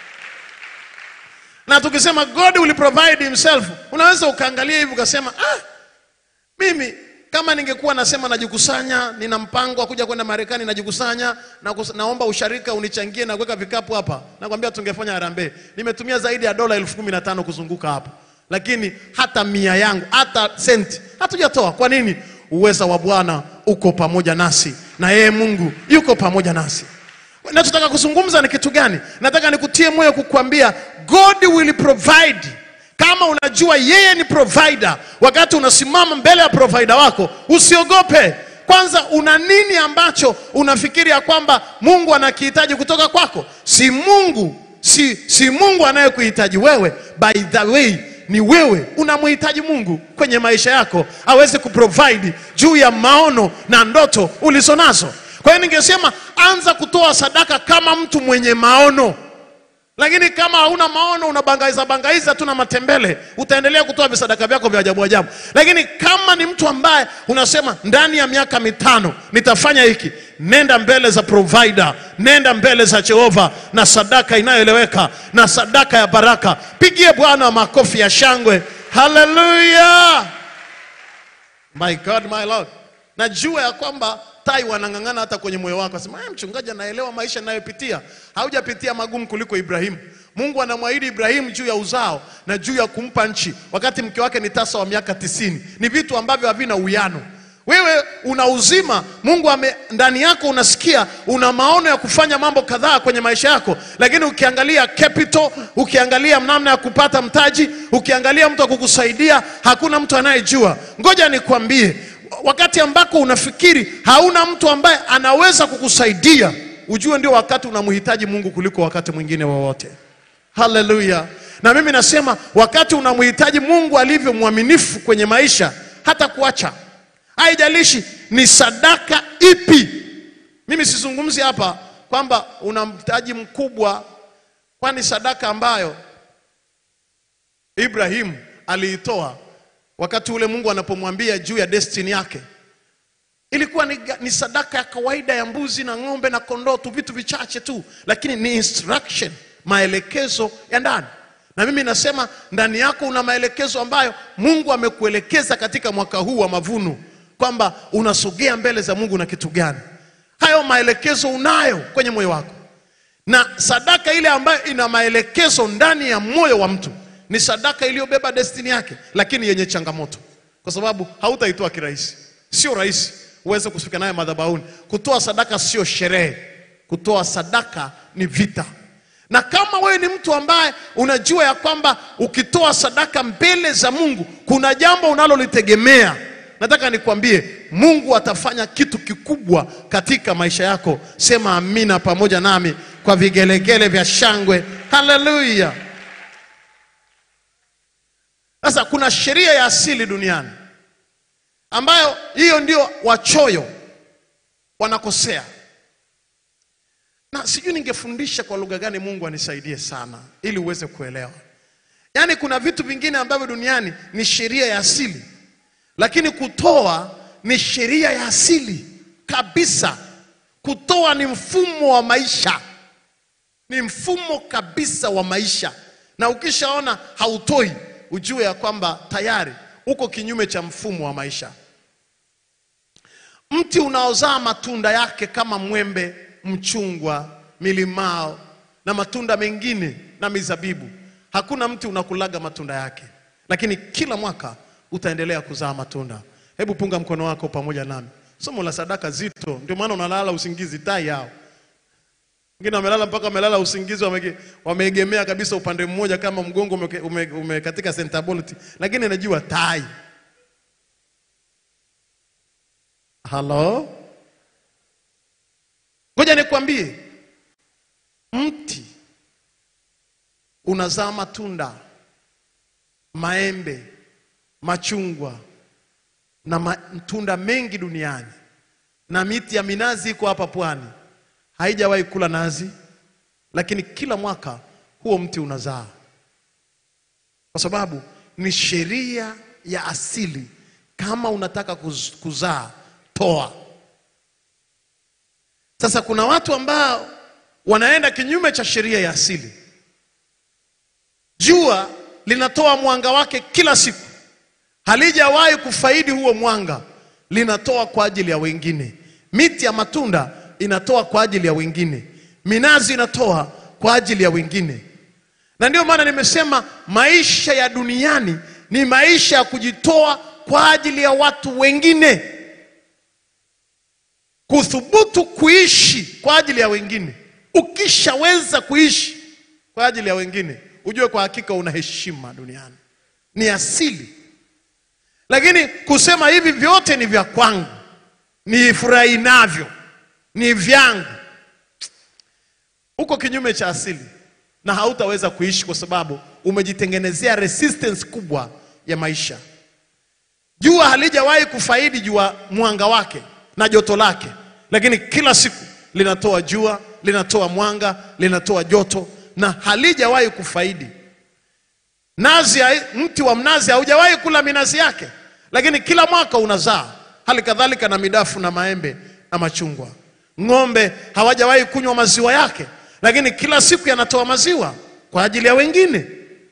Na tukisema God will provide himself, unaweza ukaangalia hivi ukasema ah, mimi kama ningekuwa nasema najikusanya, nina mpango wa kuja kwenda Marekani, najikusanya na kus- naomba usharika unichangie na kuweka vikapu hapa, nakwambia tungefanya harambee. Nimetumia zaidi ya dola elfu kumi na tano kuzunguka hapa, lakini hata mia yangu hata senti hatujatoa. Kwa nini? Uweza wa Bwana uko pamoja nasi na yeye Mungu yuko pamoja nasi. Nachotaka kuzungumza ni kitu gani? Nataka nikutie moyo kukuambia God will provide. Kama unajua yeye ni provider, wakati unasimama mbele ya provider wako, usiogope. Kwanza, una nini ambacho unafikiri ya kwamba Mungu anakihitaji kutoka kwako? Si Mungu, si, si Mungu anayekuhitaji wewe. By the way, ni wewe unamhitaji Mungu kwenye maisha yako aweze kuprovide juu ya maono na ndoto ulizonazo. Kwa hiyo ningesema anza kutoa sadaka kama mtu mwenye maono. Lakini kama hauna maono unabangaiza bangaiza tu na matembele, utaendelea kutoa visadaka vyako vya ajabu ajabu. Lakini kama ni mtu ambaye unasema ndani ya miaka mitano nitafanya hiki, nenda mbele za provider, nenda mbele za Jehova na sadaka inayoeleweka na sadaka ya baraka. Pigie Bwana makofi ya shangwe, haleluya! My God, my Lord. Najua ya kwamba tai wanang'ang'ana hata kwenye moyo wako, asema "Eh, mchungaji anaelewa maisha ninayopitia. Haujapitia magumu kuliko Ibrahimu. Mungu anamwahidi Ibrahimu juu ya uzao na juu ya kumpa nchi, wakati mke wake ni tasa wa miaka tisini. Ni vitu ambavyo havina uwiano. Wewe una uzima, Mungu ame, ndani yako unasikia, una maono ya kufanya mambo kadhaa kwenye maisha yako, lakini ukiangalia capital, ukiangalia namna ya kupata mtaji, ukiangalia mtu wa kukusaidia, hakuna mtu anayejua. Ngoja nikwambie, wakati ambako unafikiri hauna mtu ambaye anaweza kukusaidia, ujue ndio wakati unamhitaji Mungu kuliko wakati mwingine wowote. Haleluya! Na mimi nasema wakati unamhitaji Mungu alivyo mwaminifu kwenye maisha, hata kuacha haijalishi ni sadaka ipi. Mimi sizungumzi hapa kwamba una mtaji mkubwa, kwani sadaka ambayo Ibrahimu aliitoa wakati ule Mungu anapomwambia juu ya destiny yake ilikuwa ni, ni sadaka ya kawaida ya mbuzi na ng'ombe na kondoo tu, vitu vichache tu, lakini ni instruction, maelekezo ya ndani. Na mimi nasema ndani yako una maelekezo ambayo Mungu amekuelekeza katika mwaka huu wa mavuno, kwamba unasogea mbele za Mungu na kitu gani. Hayo maelekezo unayo kwenye moyo wako, na sadaka ile ambayo ina maelekezo ndani ya moyo wa mtu ni sadaka iliyobeba destiny yake, lakini yenye changamoto, kwa sababu hautaitoa kirahisi. Sio rahisi uweze kufika naye madhabahuni. Kutoa sadaka sio sherehe, kutoa sadaka ni vita. Na kama wewe ni mtu ambaye unajua ya kwamba ukitoa sadaka mbele za Mungu kuna jambo unalolitegemea, nataka nikwambie Mungu atafanya kitu kikubwa katika maisha yako. Sema amina pamoja nami kwa vigelegele vya shangwe. Haleluya! Sasa kuna sheria ya asili duniani ambayo hiyo ndio wachoyo wanakosea, na sijui ningefundisha kwa lugha gani. Mungu anisaidie sana ili uweze kuelewa. Yaani kuna vitu vingine ambavyo duniani ni sheria ya asili, lakini kutoa ni sheria ya asili kabisa. Kutoa ni mfumo wa maisha, ni mfumo kabisa wa maisha, na ukishaona hautoi, ujue ya kwamba tayari uko kinyume cha mfumo wa maisha. Mti unaozaa matunda yake kama mwembe, mchungwa, milimao na matunda mengine na mizabibu, hakuna mti unakulaga matunda yake, lakini kila mwaka utaendelea kuzaa matunda. Hebu punga mkono wako pamoja nami. Somo la sadaka zito, ndio maana unalala usingizi. Tai yao wengine wamelala mpaka wamelala usingizi, wamege- wameegemea kabisa upande mmoja, kama mgongo umeke- ume- umekatika center bolt, lakini najua tai. Halo, ngoja nikwambie, mti unazaa matunda, maembe, machungwa na matunda mengi duniani, na miti ya minazi iko hapa pwani haijawahi kula nazi, lakini kila mwaka huo mti unazaa, kwa sababu ni sheria ya asili. Kama unataka kuz- kuzaa, toa. Sasa kuna watu ambao wanaenda kinyume cha sheria ya asili. Jua linatoa mwanga wake kila siku, halijawahi kufaidi huo mwanga, linatoa kwa ajili ya wengine. Miti ya matunda inatoa kwa ajili ya wengine, minazi inatoa kwa ajili ya wengine. Na ndio maana nimesema maisha ya duniani ni maisha ya kujitoa kwa ajili ya watu wengine, kuthubutu kuishi kwa ajili ya wengine. Ukishaweza kuishi kwa ajili ya wengine, ujue kwa hakika una heshima duniani, ni asili. Lakini kusema hivi vyote ni vya kwangu, nifurahi navyo, ni vyangu, uko kinyume cha asili na hautaweza kuishi kwa sababu umejitengenezea resistance kubwa ya maisha. Jua halijawahi kufaidi jua mwanga wake na joto lake, lakini kila siku linatoa jua, linatoa mwanga, linatoa joto na halijawahi kufaidi. Nazi, mti wa mnazi haujawahi kula minazi yake, lakini kila mwaka unazaa. Hali kadhalika na midafu na maembe na machungwa. Ng'ombe hawajawahi kunywa maziwa yake, lakini kila siku yanatoa maziwa kwa ajili ya wengine.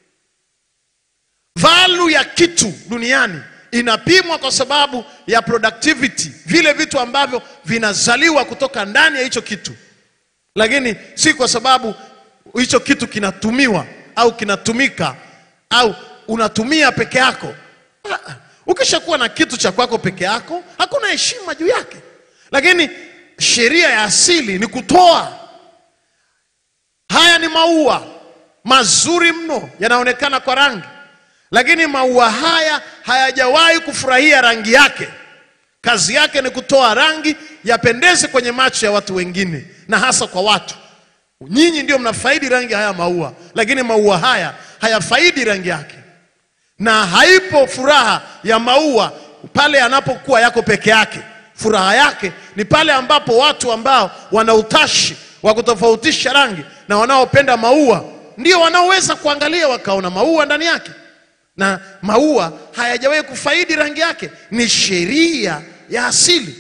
Value ya kitu duniani inapimwa kwa sababu ya productivity, vile vitu ambavyo vinazaliwa kutoka ndani ya hicho kitu, lakini si kwa sababu hicho kitu kinatumiwa au kinatumika au unatumia peke yako. Ah, Ukishakuwa na kitu cha kwako peke yako, hakuna heshima juu yake, lakini sheria ya asili ni kutoa. Haya ni maua mazuri mno, yanaonekana kwa rangi, lakini maua haya hayajawahi kufurahia rangi yake. Kazi yake ni kutoa rangi yapendeze kwenye macho ya watu wengine, na hasa kwa watu. Nyinyi ndio mnafaidi rangi haya maua, lakini maua haya hayafaidi rangi yake, na haipo furaha ya maua pale yanapokuwa yako peke yake. Furaha yake ni pale ambapo watu ambao wana utashi wa kutofautisha rangi na wanaopenda maua ndio wanaoweza kuangalia wakaona maua ndani yake, na maua hayajawahi kufaidi rangi yake. Ni sheria ya asili.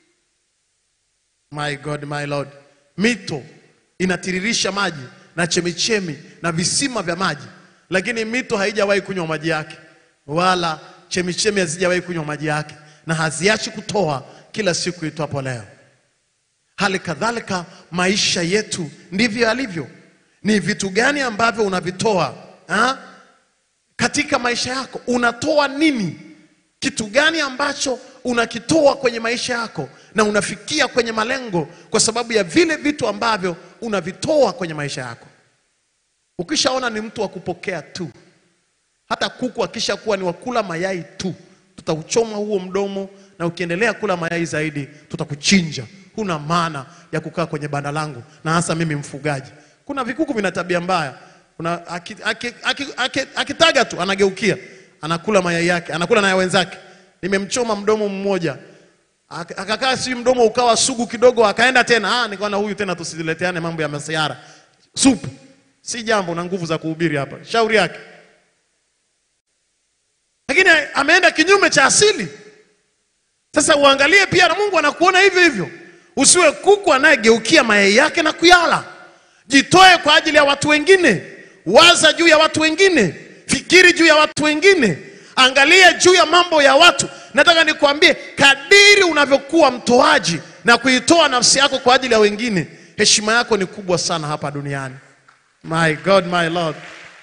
My God, my Lord, mito inatiririsha maji na chemichemi na visima vya maji, lakini mito haijawahi kunywa maji yake, wala chemichemi hazijawahi kunywa maji yake, na haziachi kutoa kila siku itwapo leo. Hali kadhalika maisha yetu ndivyo yalivyo. Ni vitu gani ambavyo unavitoa ha? katika maisha yako? Unatoa nini? Kitu gani ambacho unakitoa kwenye maisha yako na unafikia kwenye malengo kwa sababu ya vile vitu ambavyo unavitoa kwenye maisha yako? Ukishaona ni mtu wa kupokea tu, hata kuku akishakuwa ni wakula mayai tu, tutauchoma huo mdomo, na ukiendelea kula mayai zaidi tutakuchinja. Huna maana ya kukaa kwenye banda langu, na hasa mimi mfugaji. Kuna vikuku vina tabia mbaya, kuna aki- aki- aki- aki- akitaga tu anageukia anakula mayai yake, anakula na ya wenzake. Nimemchoma mdomo mmoja Ak- akakaa, si mdomo ukawa sugu kidogo, akaenda tena. Ah, nikaona huyu tena, tusileteane mambo ya masiara. Supu si jambo na nguvu za kuhubiri hapa, shauri yake. Lakini ameenda kinyume cha asili. Sasa uangalie pia na Mungu anakuona hivyo hivyo. Usiwe kuku anayegeukia mayai yake na kuyala. Jitoe kwa ajili ya watu wengine. Waza juu ya watu wengine. Fikiri juu ya watu wengine. Angalia juu ya mambo ya watu. Nataka nikwambie, kadiri unavyokuwa mtoaji na kuitoa nafsi yako kwa ajili ya wengine, heshima yako ni kubwa sana hapa duniani. My God, my Lord.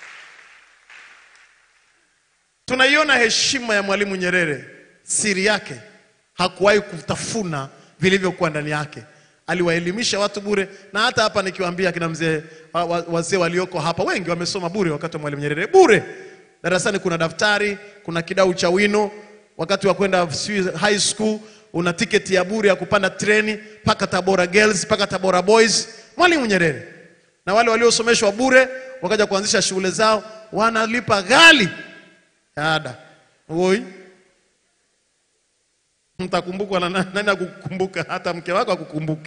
Tunaiona heshima ya Mwalimu Nyerere, siri yake hakuwahi kutafuna vilivyokuwa ndani yake. Aliwaelimisha watu bure, na hata hapa nikiwaambia kina mzee wa- wa- wazee walioko hapa wengi wamesoma bure wakati wa Mwalimu Nyerere, bure. Darasani kuna daftari, kuna kidau cha wino. Wakati wa kwenda sijui high school una tiketi ya bure ya kupanda treni mpaka Tabora Girls mpaka Tabora Boys, Mwalimu Nyerere. Na wale waliosomeshwa bure wakaja kuanzisha shule zao, wanalipa ghali ada. Oi, mtakumbukwa na na- nani akukumbuka? Hata mke wako akukumbuke.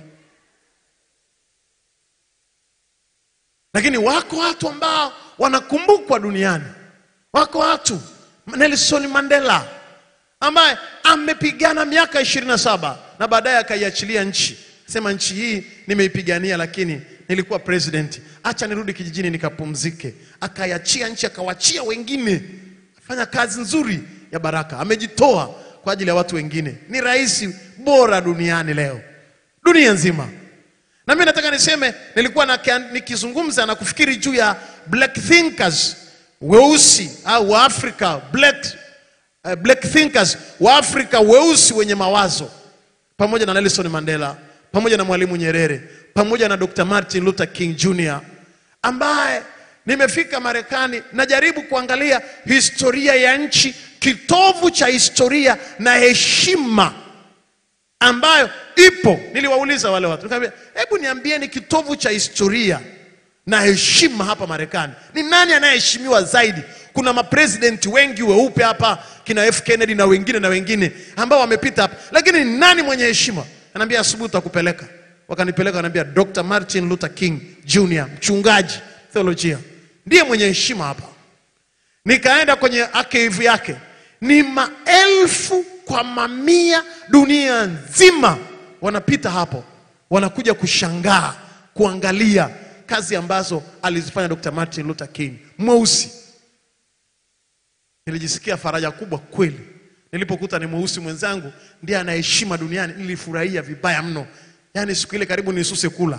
Lakini wako watu ambao wanakumbukwa duniani. Wako watu Nelson Mandela ambaye amepigana miaka ishirini na saba na baadaye akaiachilia nchi sema nchi hii nimeipigania, lakini nilikuwa president, acha nirudi kijijini nikapumzike. Akaiachia nchi, akawachia wengine, fanya kazi nzuri ya baraka, amejitoa kwa ajili ya watu wengine. Ni rais bora duniani leo, dunia nzima. Na mimi nataka niseme, nilikuwa na, nikizungumza na kufikiri juu ya black thinkers weusi au wa Afrika black, uh, black thinkers wa Afrika weusi wenye mawazo pamoja na Nelson Mandela pamoja na Mwalimu Nyerere pamoja na Dr. Martin Luther King Jr. ambaye nimefika Marekani, najaribu kuangalia historia ya nchi, kitovu cha historia na heshima ambayo ipo. Niliwauliza wale watu nikamwambia, hebu niambieni kitovu cha historia na heshima hapa Marekani ni nani anayeheshimiwa zaidi? Kuna mapresidenti wengi weupe hapa, kina F Kennedy na wengine na wengine ambao wamepita hapa, lakini ni nani mwenye heshima? Anaambia asubuhi tutakupeleka. Wakanipeleka, wanaambia Dr. Martin Luther King Jr. mchungaji theolojia, ndiye mwenye heshima hapa. Nikaenda kwenye archive yake, ni maelfu kwa mamia dunia nzima wanapita hapo, wanakuja kushangaa kuangalia kazi ambazo alizifanya Dr. Martin Luther King mweusi. Nilijisikia faraja kubwa kweli nilipokuta ni mweusi mwenzangu ndiye anaheshima duniani. Nilifurahia vibaya mno, yaani siku ile karibu nisuse kula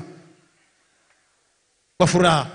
kwa furaha,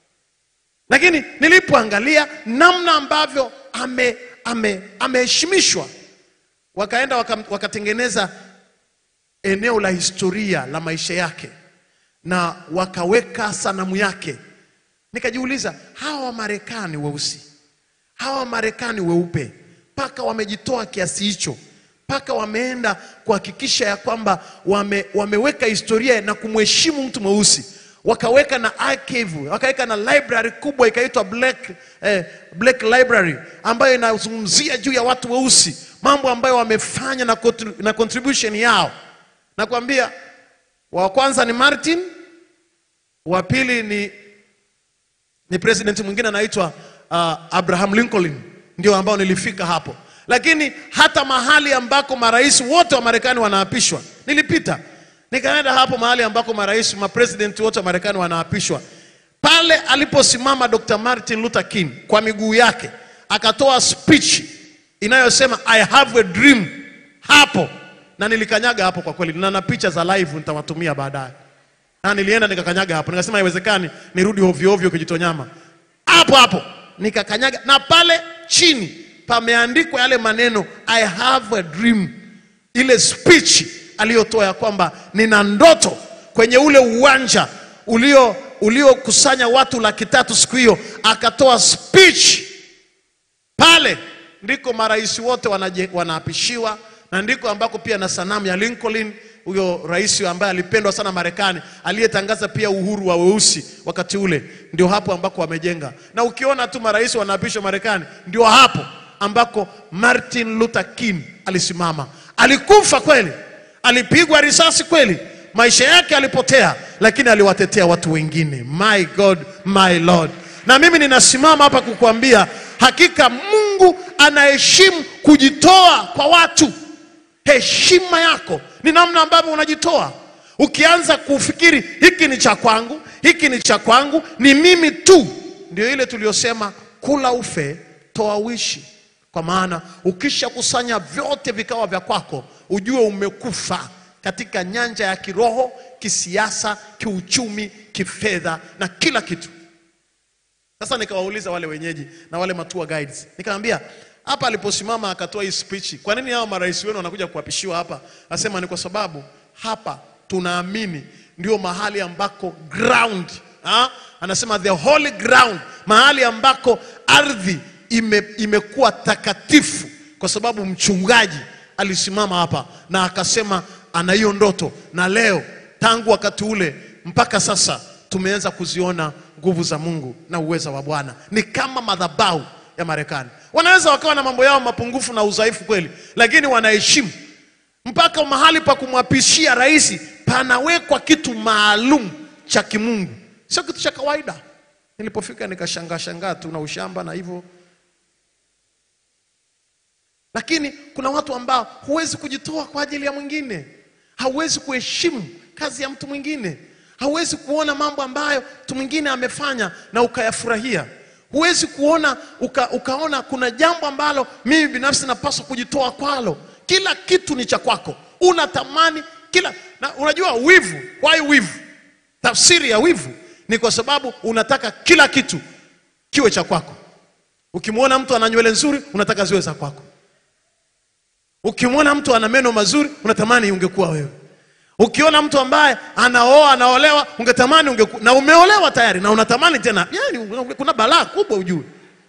lakini nilipoangalia namna ambavyo ame ame ameheshimishwa, wakaenda waka, wakatengeneza eneo la historia la maisha yake na wakaweka sanamu yake. Nikajiuliza, hawa Wamarekani weusi, hawa Wamarekani weupe, mpaka wamejitoa kiasi hicho, mpaka wameenda kuhakikisha ya kwamba wame, wameweka historia na kumheshimu mtu mweusi, wakaweka na archive, wakaweka na library kubwa ikaitwa Black, eh, Black Library ambayo inazungumzia juu ya watu weusi, mambo ambayo wamefanya na, contri- na contribution yao. Nakwambia wa kwanza ni Martin, wa pili ni, ni president mwingine anaitwa uh, Abraham Lincoln, ndio ambao nilifika hapo. Lakini hata mahali ambako marais wote wa Marekani wanaapishwa nilipita, nikaenda hapo mahali ambako marais mapresident wote wa Marekani wanaapishwa. Pale aliposimama Dr. Martin Luther King kwa miguu yake akatoa speech inayosema I have a dream hapo na nilikanyaga hapo kwa kweli, na na picha za live nitawatumia baadaye. Na nilienda nikakanyaga hapo, nikasema haiwezekani nirudi ovyo ovyo Kijitonyama. Hapo hapo nikakanyaga, na pale chini pameandikwa yale maneno I have a dream, ile speech aliyotoa ya kwamba nina ndoto kwenye ule uwanja ulio uliokusanya watu laki tatu siku hiyo, akatoa speech pale ndiko marais wote wanaje- wanaapishiwa na ndiko ambako pia na sanamu ya Lincoln, huyo rais ambaye alipendwa sana Marekani, aliyetangaza pia uhuru wa weusi wakati ule, ndio hapo ambako wamejenga. Na ukiona tu marais wanaapishwa Marekani, ndio hapo ambako Martin Luther King alisimama. Alikufa kweli, alipigwa risasi kweli, maisha yake alipotea, lakini aliwatetea watu wengine. My God, my Lord. Na mimi ninasimama hapa kukuambia hakika Mungu anaheshimu kujitoa kwa watu. Heshima yako ni namna ambavyo unajitoa. Ukianza kufikiri hiki ni cha kwangu, hiki ni cha kwangu, ni mimi tu, ndio ile tuliyosema kula ufe, toa uishi. Kwa maana ukishakusanya vyote vikawa vya kwako, ujue umekufa katika nyanja ya kiroho, kisiasa, kiuchumi, kifedha na kila kitu. Sasa nikawauliza wale wenyeji na wale matua guides, nikamwambia hapa aliposimama akatoa hii speech, kwa nini hao marais wenu wanakuja kuapishiwa hapa? Asema ni kwa sababu hapa tunaamini ndio mahali ambako ground ha? Anasema the holy ground, mahali ambako ardhi ime, imekuwa takatifu, kwa sababu mchungaji alisimama hapa na akasema ana hiyo ndoto, na leo tangu wakati ule mpaka sasa tumeanza kuziona nguvu za Mungu na uweza wa Bwana. Ni kama madhabahu ya Marekani. Wanaweza wakawa na mambo yao mapungufu na udhaifu kweli, lakini wanaheshimu mpaka mahali pa kumwapishia rais panawekwa kitu maalum cha kimungu, sio kitu cha kawaida. Nilipofika nikashangaa shangaa tu na ushamba na hivyo, lakini kuna watu ambao huwezi kujitoa kwa ajili ya mwingine, hauwezi kuheshimu kazi ya mtu mwingine. Hauwezi kuona mambo ambayo mtu mwingine amefanya na ukayafurahia. Huwezi kuona uka, ukaona kuna jambo ambalo mimi binafsi napaswa kujitoa kwalo. Kila kitu ni cha kwako, unatamani kila na unajua wivu. Why wivu? Tafsiri ya wivu ni kwa sababu unataka kila kitu kiwe cha kwako. Ukimwona mtu ana nywele nzuri, unataka ziwe za kwako. Ukimwona mtu ana meno mazuri, unatamani ungekuwa wewe. Ukiona mtu ambaye anaoa anaolewa, ungetamani ungeku, na umeolewa tayari na unatamani tena. Yani kuna balaa kubwa ujue.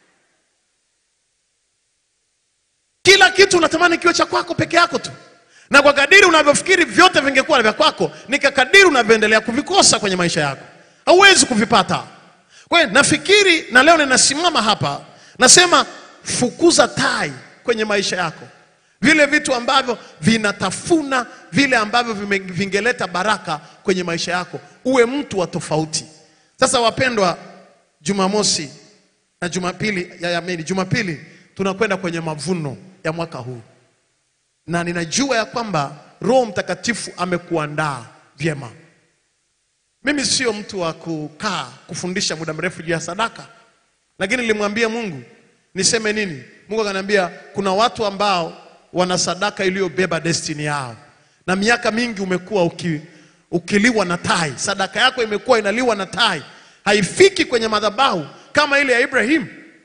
Kila kitu unatamani kiwe cha kwako peke yako tu, na kwa kadiri unavyofikiri vyote vingekuwa vya kwako, ni kwa kadiri unavyoendelea kuvikosa kwenye maisha yako, hauwezi kuvipata. Kwa hiyo nafikiri, na leo ninasimama hapa nasema, fukuza tai kwenye maisha yako vile vitu ambavyo vinatafuna vile ambavyo vime- vingeleta baraka kwenye maisha yako, uwe mtu wa tofauti. Sasa wapendwa, Jumamosi na Jumapili ya yamini, Jumapili tunakwenda kwenye mavuno ya mwaka huu, na ninajua ya kwamba Roho Mtakatifu amekuandaa vyema. Mimi sio mtu wa kukaa kufundisha muda mrefu juu ya sadaka, lakini nilimwambia Mungu niseme nini. Mungu akaniambia kuna watu ambao wana sadaka iliyobeba destiny yao, na miaka mingi umekuwa uki, ukiliwa na tai. Sadaka yako imekuwa inaliwa na tai, haifiki kwenye madhabahu kama ile ya Ibrahimu,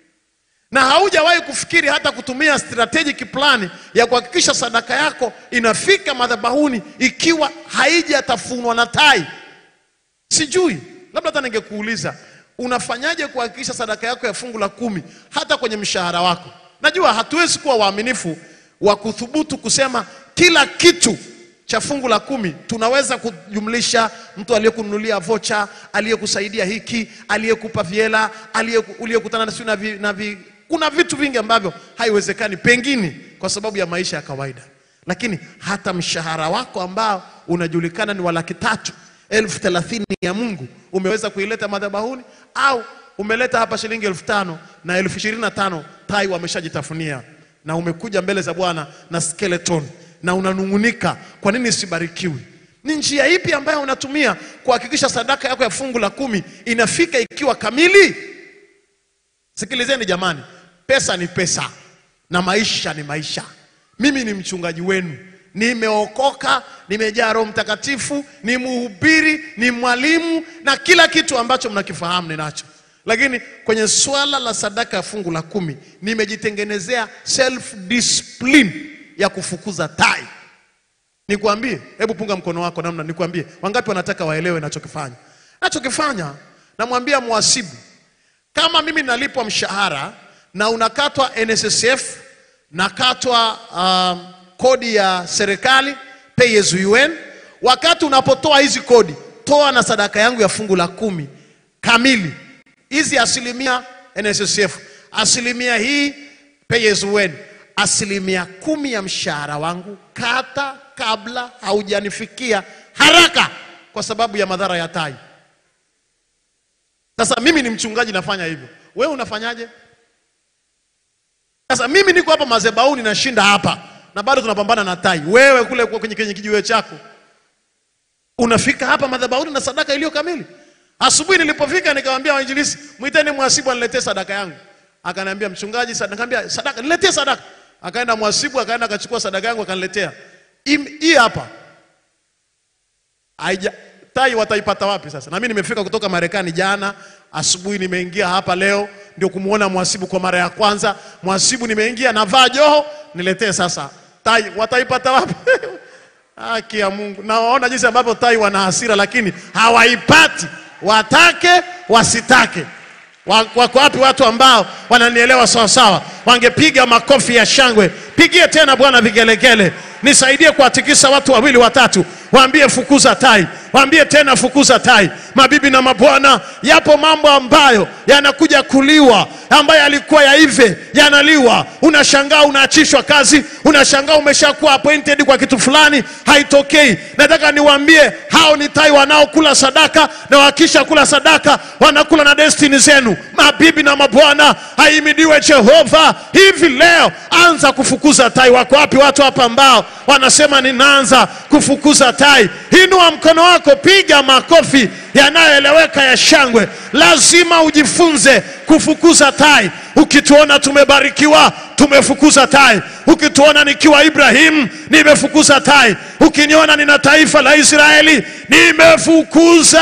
na haujawahi kufikiri hata kutumia strategic plan ya kuhakikisha sadaka yako inafika madhabahuni ikiwa haijatafunwa na tai. Sijui, labda hata ningekuuliza unafanyaje kuhakikisha sadaka yako ya fungu la kumi hata kwenye mshahara wako. Najua hatuwezi kuwa waaminifu wa kuthubutu kusema kila kitu cha fungu la kumi tunaweza kujumlisha mtu aliyekununulia vocha, aliyekusaidia hiki, aliyekupa viela, aliyeku- uliyekutana na sio na, vi, na vi, kuna vitu vingi ambavyo haiwezekani pengine kwa sababu ya maisha ya kawaida, lakini hata mshahara wako ambao unajulikana ni wa laki tatu elfu thelathini ya Mungu umeweza kuileta madhabahuni au umeleta hapa shilingi elfu tano na elfu ishirini na tano tai wameshajitafunia na umekuja mbele za Bwana na skeleton na unanung'unika, kwa nini sibarikiwi? Ni njia ipi ambayo unatumia kuhakikisha sadaka yako ya fungu la kumi inafika ikiwa kamili? Sikilizeni jamani, pesa ni pesa na maisha ni maisha. Mimi ni mchungaji wenu, nimeokoka, nimejaa Roho Mtakatifu, ni mhubiri, ni mwalimu na kila kitu ambacho mnakifahamu ninacho, lakini kwenye swala la sadaka ya fungu la kumi nimejitengenezea self discipline ya kufukuza tai. Nikwambie, hebu punga mkono wako namna, nikwambie, wangapi wanataka waelewe nachokifanya? Nachokifanya, namwambia mhasibu, kama mimi nalipwa mshahara na unakatwa NSSF, nakatwa um, kodi ya serikali pay as you earn. Wakati unapotoa hizi kodi, toa na sadaka yangu ya fungu la kumi kamili, hizi asilimia NSSF, asilimia hii pay as you earn, asilimia kumi ya mshahara wangu kata kabla haujanifikia haraka, kwa sababu ya madhara ya tai. Sasa mimi ni mchungaji nafanya hivyo, wewe unafanyaje? Sasa mimi niko hapa madhabahuni nashinda hapa na bado tunapambana na tai. Wewe kule kwenye, kwenye kijiwe chako unafika hapa madhabahuni na sadaka iliyo kamili. Asubuhi nilipofika nikamwambia wainjilisi, mwiteni mhasibu aniletee sadaka yangu. Akaniambia mchungaji, sadaka. Nikamwambia sadaka, niletee sadaka. Akaenda mhasibu, akaenda akachukua sadaka yangu akaniletea. Im- Hii hapa. Haija tai wataipata wapi sasa? Na mimi nimefika kutoka Marekani jana asubuhi, nimeingia hapa leo ndio kumuona mhasibu kwa mara ya kwanza. Mhasibu nimeingia navaa joho, niletee sasa. Tai wataipata wapi? Haki ya Mungu. Nawaona jinsi ambavyo tai wana hasira, lakini hawaipati, watake wasitake. Wa- Wako wapi watu ambao wananielewa sawa sawa? Wangepiga makofi ya shangwe. Pigie tena Bwana vigelegele, nisaidie kuwatikisa watu wawili watatu, waambie fukuza tai, waambie tena fukuza tai. Mabibi na mabwana, yapo mambo ambayo yanakuja kuliwa, ambayo yalikuwa yaive yanaliwa. Unashangaa unaachishwa kazi, unashangaa umeshakuwa appointed kwa kitu fulani, haitokei. Nataka niwaambie hao ni tai wanaokula sadaka, na wakisha kula sadaka wanakula na destiny zenu. Mabibi na mabwana, haimidiwe Jehova. Hivi leo anza kufukuza tai. Wako wapi watu hapa ambao wanasema ninaanza kufukuza tai. Inua mkono wako, piga makofi yanayoeleweka ya shangwe. Lazima ujifunze kufukuza tai. Ukituona tumebarikiwa, tumefukuza tai. Ukituona nikiwa Ibrahim, nimefukuza tai. Ukiniona nina taifa la Israeli, nimefukuza.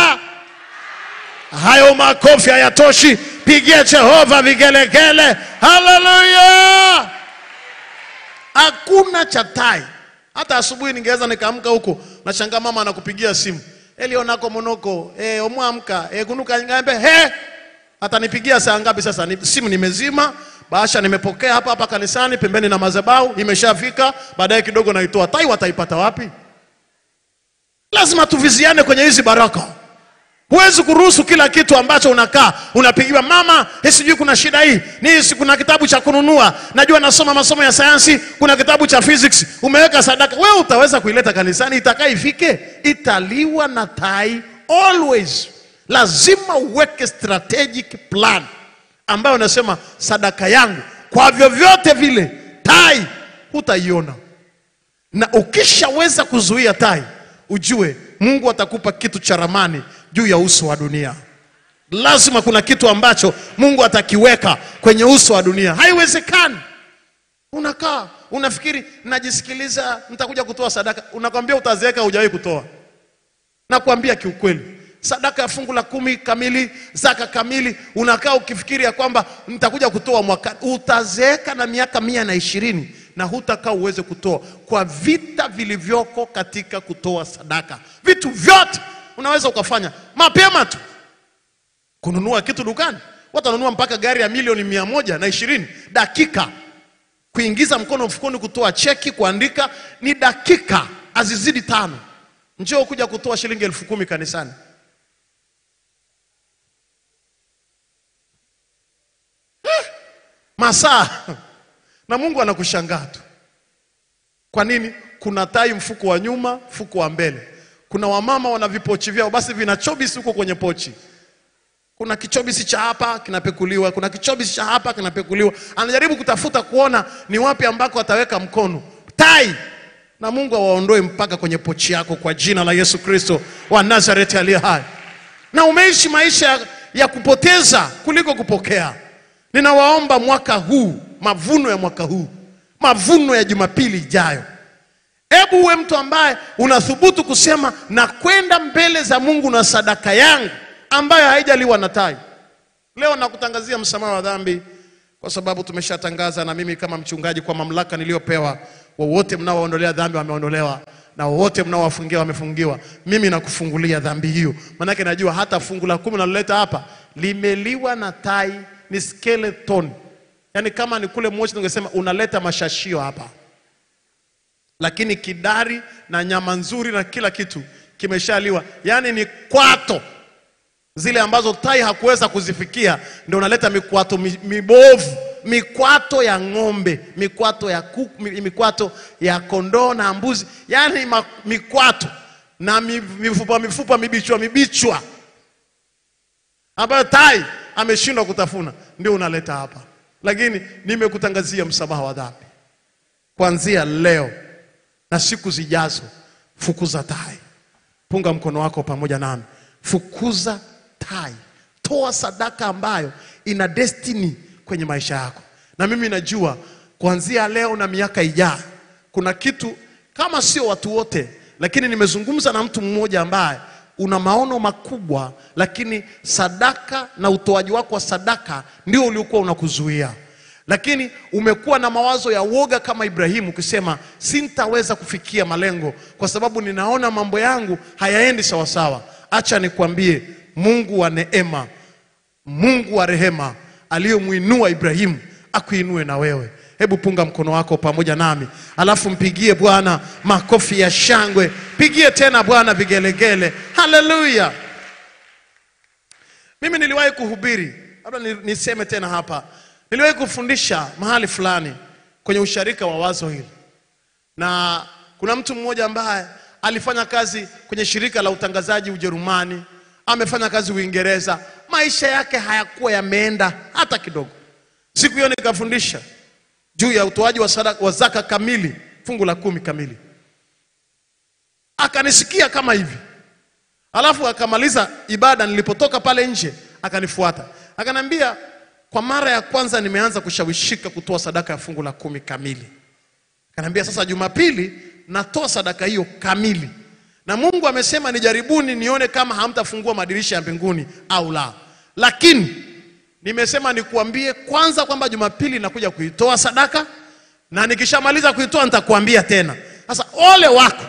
Hayo makofi hayatoshi, pigie Jehova vigelegele. Haleluya! Hakuna cha tai. Hata asubuhi ningeweza nikaamka huko, nashangaa mama anakupigia simu, elionako monoko eh, omwamka eh, kunuka ngambe he, atanipigia saa ngapi sasa? Ni, simu nimezima, bahasha nimepokea hapa hapa kanisani pembeni na madhabahu, imeshafika. Baadaye kidogo naitoa. Tai wataipata wapi? Lazima tuviziane kwenye hizi baraka. Huwezi kuruhusu kila kitu ambacho unakaa unapigiwa, mama, eh, sijui kuna shida hii ni si kuna kitabu cha kununua, najua nasoma masomo ya sayansi, kuna kitabu cha physics, umeweka sadaka. Wewe utaweza kuileta kanisani? Itakaa ifike, italiwa na tai always. Lazima uweke strategic plan ambayo unasema sadaka yangu kwa vyovyote vile tai hutaiona na ukishaweza kuzuia tai, ujue Mungu atakupa kitu cha ramani juu ya uso wa dunia. Lazima kuna kitu ambacho Mungu atakiweka kwenye uso wa dunia. Haiwezekani unakaa unafikiri, najisikiliza, nitakuja kutoa sadaka, unakwambia utazeeka, hujawahi kutoa. Nakwambia kiukweli, sadaka ya fungu la kumi kamili, zaka kamili, unakaa ukifikiri ya kwamba nitakuja kutoa mwaka, utazeeka na miaka mia na ishirini na hutakaa uweze kutoa kwa vita vilivyoko katika kutoa sadaka. Vitu vyote unaweza ukafanya mapema tu, kununua kitu dukani, watanunua mpaka gari ya milioni mia moja na ishirini dakika kuingiza mkono mfukoni, kutoa cheki, kuandika ni dakika azizidi tano. Njoo kuja kutoa shilingi elfu kumi kanisani. Eh, masaa na Mungu anakushangaa tu. Kwa nini? Kuna tai mfuko wa nyuma, mfuko wa mbele. Kuna wamama wana vipochi vyao, basi vina chobisi huko kwenye pochi. Kuna kichobisi cha hapa kinapekuliwa, kuna kichobisi cha hapa kinapekuliwa. Anajaribu kutafuta kuona ni wapi ambako ataweka mkono. Tai na Mungu awaondoe mpaka kwenye pochi yako kwa jina la Yesu Kristo wa Nazareti aliye hai. Na umeishi maisha ya, ya kupoteza kuliko kupokea. Ninawaomba mwaka huu, mavuno ya mwaka huu, mavuno ya Jumapili ijayo, hebu uwe mtu ambaye unathubutu kusema na kwenda mbele za Mungu na sadaka yangu ambayo haijaliwa na tai. Leo nakutangazia msamaha wa dhambi kwa sababu tumeshatangaza, na mimi kama mchungaji, kwa mamlaka niliyopewa, wowote mnaoondolea dhambi wameondolewa na wowote mnaowafungia wamefungiwa. Mimi nakufungulia dhambi hiyo, maanake najua hata fungu la kumi naloleta hapa limeliwa na tai, ni skeleton. Yaani kama ni kule Moshi tungesema unaleta mashashio hapa, lakini kidari na nyama nzuri na kila kitu kimeshaliwa, yaani ni kwato zile ambazo tai hakuweza kuzifikia, ndio unaleta mikwato mi- mibovu, mikwato ya ng'ombe, mikwato ya kuku, mi- mikwato ya kondoo na mbuzi, yaani ma- mikwato na mi- mifupa mifupa mibichwa mibichwa ambayo tai ameshindwa kutafuna, ndio unaleta hapa. Lakini nimekutangazia msamaha wa dhambi kuanzia leo na siku zijazo. Fukuza tai. Punga mkono wako pamoja nami, fukuza tai, toa sadaka ambayo ina destiny kwenye maisha yako. Na mimi najua kuanzia leo na miaka ijayo, kuna kitu kama sio watu wote, lakini nimezungumza na mtu mmoja ambaye una maono makubwa, lakini sadaka na utoaji wako wa sadaka ndio uliokuwa unakuzuia lakini umekuwa na mawazo ya woga kama Ibrahimu, ukisema sintaweza kufikia malengo kwa sababu ninaona mambo yangu hayaendi sawasawa. Acha nikwambie, Mungu wa neema, Mungu wa rehema aliyomwinua Ibrahimu akuinue na wewe. Hebu punga mkono wako pamoja nami, alafu mpigie Bwana makofi ya shangwe, pigie tena Bwana vigelegele. Haleluya! Mimi niliwahi kuhubiri, labda ni- niseme tena hapa, niliwahi kufundisha mahali fulani kwenye usharika wa wazo hili, na kuna mtu mmoja ambaye alifanya kazi kwenye shirika la utangazaji Ujerumani, amefanya kazi Uingereza, maisha yake hayakuwa yameenda hata kidogo. Siku hiyo nikafundisha juu ya utoaji wa sadaka wa zaka kamili, fungu la kumi kamili. akanisikia kama hivi, alafu akamaliza ibada. Nilipotoka pale nje, akanifuata akaniambia, kwa mara ya kwanza nimeanza kushawishika kutoa sadaka ya fungu la kumi kamili. Akaniambia sasa, Jumapili natoa sadaka hiyo kamili, na Mungu amesema nijaribuni, nione kama hamtafungua madirisha ya mbinguni au la. Lakini nimesema nikuambie kwanza kwamba Jumapili nakuja kuitoa sadaka, na nikishamaliza kuitoa nitakuambia tena. Sasa ole wako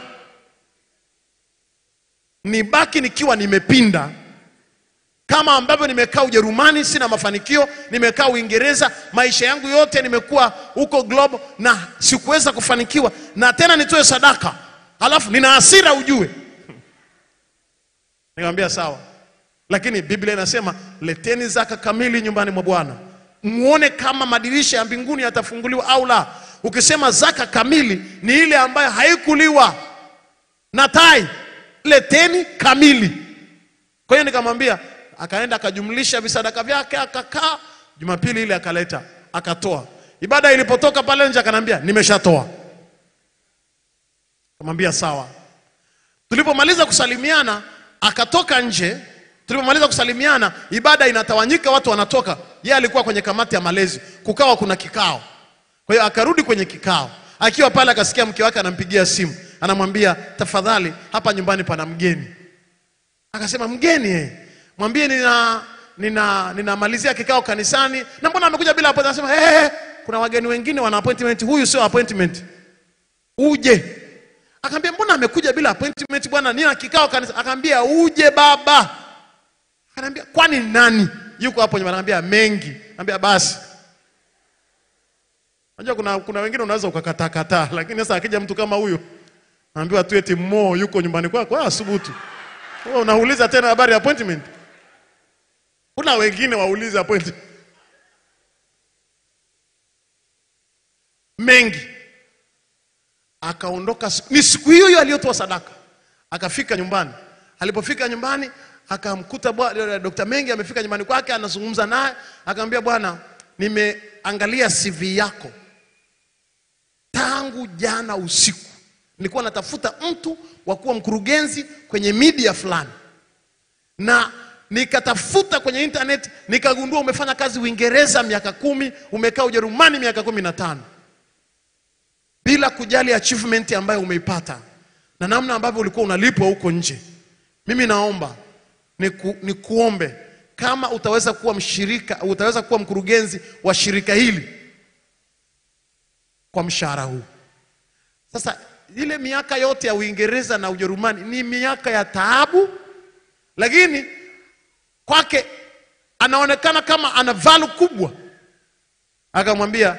nibaki nikiwa nimepinda kama ambavyo nimekaa Ujerumani sina mafanikio, nimekaa Uingereza maisha yangu yote nimekuwa huko Globe na sikuweza kufanikiwa, na tena nitoe sadaka, halafu nina hasira ujue. Nikamwambia sawa, lakini Biblia inasema leteni zaka kamili nyumbani mwa Bwana, muone kama madirisha ya mbinguni yatafunguliwa au la. Ukisema zaka kamili ni ile ambayo haikuliwa na tai, leteni kamili. Kwa hiyo nikamwambia, akaenda akajumlisha visadaka vyake, akakaa. Jumapili ile akaleta, akatoa. Ibada ilipotoka pale nje, akanambia nimeshatoa. Kamwambia sawa. Tulipomaliza kusalimiana, akatoka nje. Tulipomaliza kusalimiana, ibada inatawanyika, watu wanatoka. Yeye alikuwa kwenye kamati ya malezi, kukawa kuna kikao. Kwa hiyo akarudi kwenye kikao, akiwa pale akasikia mke wake anampigia simu, anamwambia tafadhali, hapa nyumbani pana mgeni. Akasema mgeni eh, mwambie nina nina ninamalizia kikao kanisani na mbona amekuja bila appointment? Anasema eh, eh, kuna wageni wengine wana appointment, huyu sio appointment, uje. Akamwambia mbona amekuja bila appointment bwana, nina kikao kanisa. Akamwambia uje baba. Akamwambia kwani nani yuko hapo nyumbani? Akamwambia mengi. Akamwambia basi. Unajua kuna kuna wengine unaweza ukakataa kataa, lakini sasa akija mtu kama huyo anaambiwa tu eti Mo yuko nyumbani kwako, ah, subutu. Wewe unauliza tena habari ya appointment? Kuna wengine waulize appointment. Mengi. Akaondoka siku- ni siku hiyo hiyo aliyotoa sadaka. Akafika nyumbani. Alipofika nyumbani akamkuta bwana Dr. Mengi amefika nyumbani kwake anazungumza naye, akamwambia bwana, nimeangalia CV yako tangu jana usiku nilikuwa natafuta mtu wa kuwa mkurugenzi kwenye media fulani, na nikatafuta kwenye internet nikagundua umefanya kazi Uingereza miaka kumi, umekaa Ujerumani miaka kumi na tano bila kujali achievement ambayo umeipata na namna ambavyo ulikuwa unalipwa huko nje. Mimi naomba niku, nikuombe kama utaweza kuwa mshirika, utaweza kuwa mkurugenzi wa shirika hili kwa mshahara huu. Sasa ile miaka yote ya Uingereza na Ujerumani ni miaka ya taabu, lakini kwake anaonekana kama ana value kubwa. Akamwambia,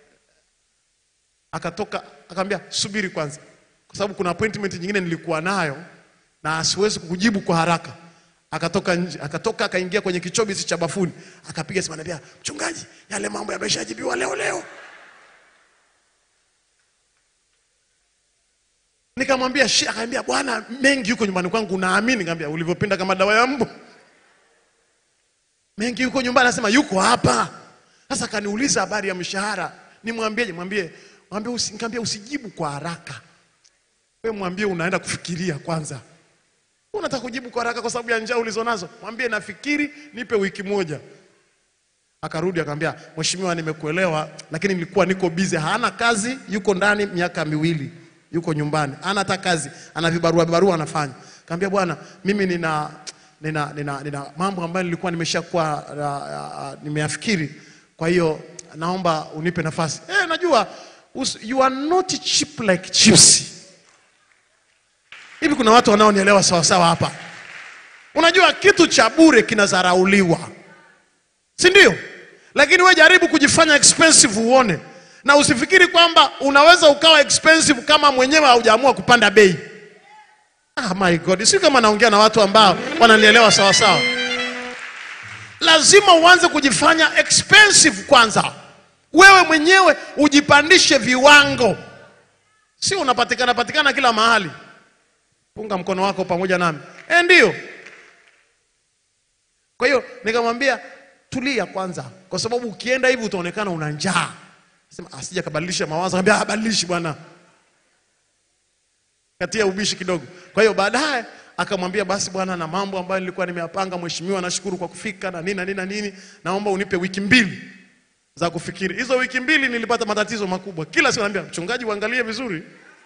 akatoka akamwambia, subiri kwanza, kwa sababu kuna appointment nyingine nilikuwa nayo na siwezi kukujibu kwa haraka. Akatoka nje, akatoka akaingia kwenye kichobisi cha bafuni, akapiga simu, anambia mchungaji, yale mambo yameshajibiwa leo leo. Nikamwambia shi, akaambia bwana, mengi yuko nyumbani kwangu, naamini. Nikamwambia ulivyopinda kama dawa ya mbu. Mengi yuko nyumbani, anasema yuko hapa. Sasa kaniuliza habari ya mshahara, nimwambieje? Mwambie, mwambie usi, nikamwambia usijibu kwa haraka, wewe mwambie unaenda kufikiria kwanza. Wewe Unataka kujibu kwa haraka kwa sababu ya njaa ulizonazo? Mwambie nafikiri, nipe wiki moja. Akarudi akamwambia, mheshimiwa, nimekuelewa, lakini nilikuwa niko busy. Hana kazi, yuko ndani miaka miwili, yuko nyumbani, hana hata kazi, ana vibarua vibarua anafanya. Kaambia bwana, mimi nina nina, nina, nina mambo ambayo nilikuwa nimeshakuwa uh, uh, nimeyafikiri, kwa hiyo naomba unipe nafasi. Eh, najua us, you are not cheap like chips. Hivi kuna watu wanaonielewa sawa sawa hapa? Unajua kitu cha bure kinadharauliwa si ndio? Lakini we jaribu kujifanya expensive uone, na usifikiri kwamba unaweza ukawa expensive kama mwenyewe haujaamua kupanda bei. Ah, my God, si kama naongea na watu ambao wananielewa sawa sawa. Lazima uanze kujifanya expensive kwanza, wewe mwenyewe ujipandishe viwango, si unapatikana patikana kila mahali. Punga mkono wako pamoja nami, eh, ndio. Kwa hiyo nikamwambia tulia kwanza, kwa sababu ukienda hivi utaonekana una njaa. Sema asija kabadilisha mawazo, akambia abadilishi bwana. katia ubishi kidogo. Kwa hiyo baadaye akamwambia basi bwana, na mambo ambayo nilikuwa nimeyapanga, mheshimiwa, nashukuru kwa kufika na nini na nini na nini, naomba unipe wiki mbili za kufikiri. Hizo wiki mbili nilipata matatizo makubwa. Kila siku naambia mchungaji, uangalie vizuri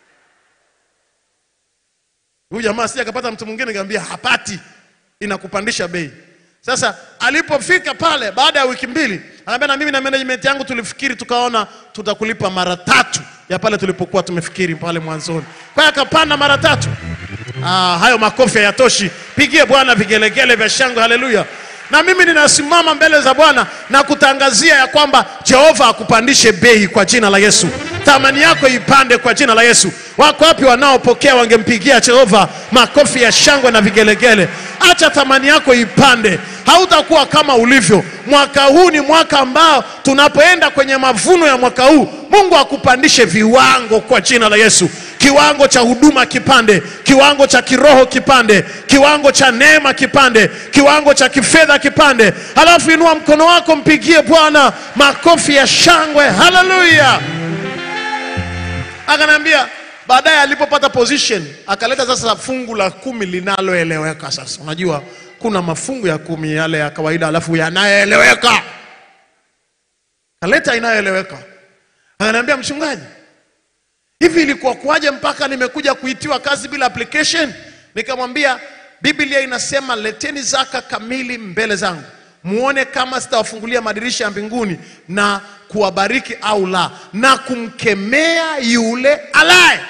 huyu jamaa si akapata mtu mwingine, nikamwambia hapati, inakupandisha bei. Sasa alipofika pale baada ya wiki mbili, anambia na mimi na management yangu tulifikiri tukaona tutakulipa mara tatu ya pale tulipokuwa tumefikiri pale mwanzoni. Kwa hiyo akapanda mara tatu. Ah, hayo makofi hayatoshi. Pigie Bwana vigelegele vya shangwe, haleluya. Na mimi ninasimama mbele za Bwana na kutangazia ya kwamba Jehova akupandishe bei kwa jina la Yesu. Thamani yako ipande kwa jina la Yesu. Wako wapi wanaopokea wangempigia Jehova makofi ya shangwe na vigelegele? Acha thamani yako ipande, hautakuwa kama ulivyo. Mwaka huu ni mwaka ambao tunapoenda kwenye mavuno ya mwaka huu, Mungu akupandishe viwango kwa jina la Yesu kiwango cha huduma kipande, kiwango cha kiroho kipande, kiwango cha neema kipande, kiwango cha kifedha kipande. Halafu inua mkono wako, mpigie Bwana makofi ya shangwe, haleluya. Akaniambia baadaye alipopata position akaleta sasa fungu la kumi linaloeleweka. Sasa unajua kuna mafungu ya kumi yale ya kawaida, alafu yanayoeleweka. Kaleta inayoeleweka, akaniambia mchungaji, hivi ilikuwa kuwaje mpaka nimekuja kuitiwa kazi bila application? Nikamwambia Biblia inasema leteni zaka kamili mbele zangu, muone kama sitawafungulia madirisha ya mbinguni na kuwabariki au la, na kumkemea yule alaye.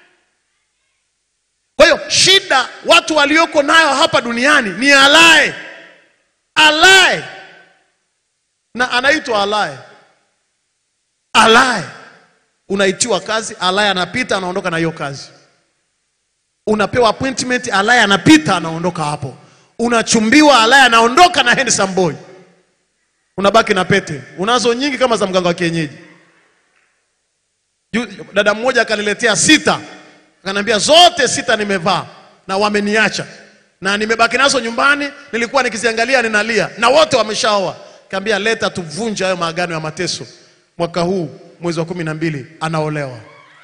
Kwa hiyo shida watu walioko nayo hapa duniani ni alaye, alaye, na anaitwa alaye, alaye unaitiwa kazi, alaya anapita anaondoka na hiyo kazi. Unapewa appointment, alaya anapita anaondoka hapo. Unachumbiwa, alaya anaondoka na handsome boy, unabaki na pete. Unazo nyingi kama za mganga wa kienyeji. Ju- Dada mmoja akaniletea sita, akaniambia zote sita nimevaa na wameniacha na nimebaki nazo nyumbani, nilikuwa nikiziangalia ninalia, na wote wameshaoa. Kaambia leta tuvunje hayo maagano ya mateso. Mwaka huu mwezi wa kumi na mbili anaolewa.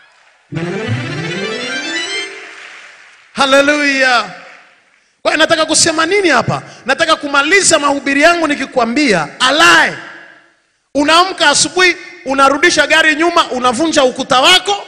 Haleluya! Kwa hiyo nataka kusema nini hapa? Nataka kumaliza mahubiri yangu nikikwambia, alaye unaamka asubuhi, unarudisha gari nyuma, unavunja ukuta wako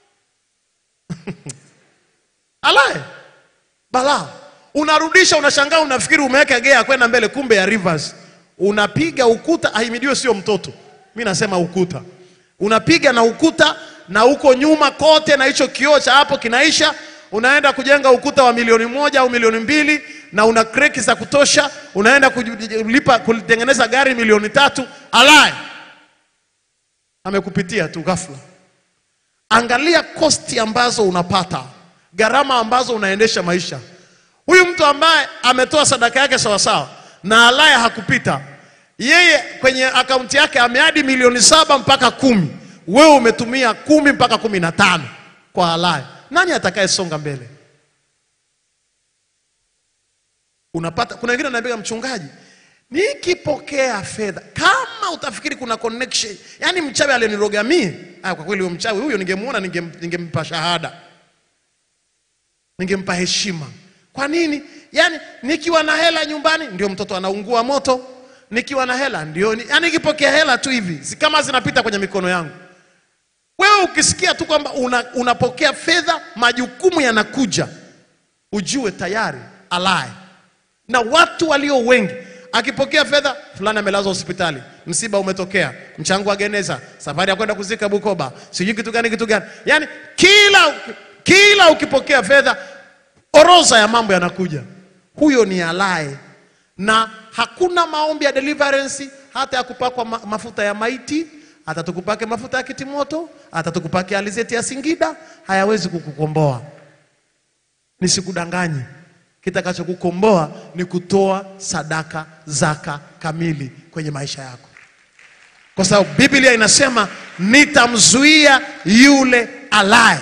alaye balaa, unarudisha, unashangaa, unafikiri umeweka gea kwenda mbele, kumbe ya rivers, unapiga ukuta. Ahimidiwe sio mtoto, mi nasema ukuta, unapiga na ukuta na huko nyuma kote, na hicho kioo cha hapo kinaisha unaenda kujenga ukuta wa milioni moja au milioni mbili na una kreki za kutosha, unaenda kulipa kulitengeneza gari milioni tatu. Alaye amekupitia tu ghafla. Angalia kosti ambazo unapata, gharama ambazo unaendesha maisha. Huyu mtu ambaye ametoa sadaka yake sawasawa na alaye hakupita, yeye kwenye akaunti yake ameadi milioni saba mpaka kumi, wewe umetumia kumi mpaka kumi na tano kwa alaye. Nani atakayesonga mbele? Unapata, kuna wengine wanaambia mchungaji, nikipokea fedha, kama utafikiri kuna connection, yani mchawi aliniroga mie. Ah, kwa kweli huyo mchawi huyo ningemuona, ningem, ningempa shahada, ningempa heshima. Kwa nini? Yani nikiwa na hela nyumbani ndio mtoto anaungua moto, nikiwa na hela ndio ni, yani nikipokea hela tu hivi si kama zinapita kwenye mikono yangu. Wewe ukisikia tu kwamba una, unapokea fedha, majukumu yanakuja, ujue tayari alaye. Na watu walio wengi, akipokea fedha, fulani amelazwa hospitali, msiba umetokea, mchango wa geneza, safari ya kwenda kuzika Bukoba, sijui kitu gani kitu gani, yaani kila kila ukipokea fedha, orodha ya mambo yanakuja. Huyo ni alaye, na hakuna maombi ya deliverance, hata ya kupakwa ma mafuta ya maiti hata tukupake mafuta ya kitimoto, hata tukupake alizeti ya Singida, hayawezi kukukomboa. Nisikudanganye, kitakachokukomboa ni kutoa sadaka, zaka kamili kwenye maisha yako, kwa sababu Biblia inasema nitamzuia yule alaye.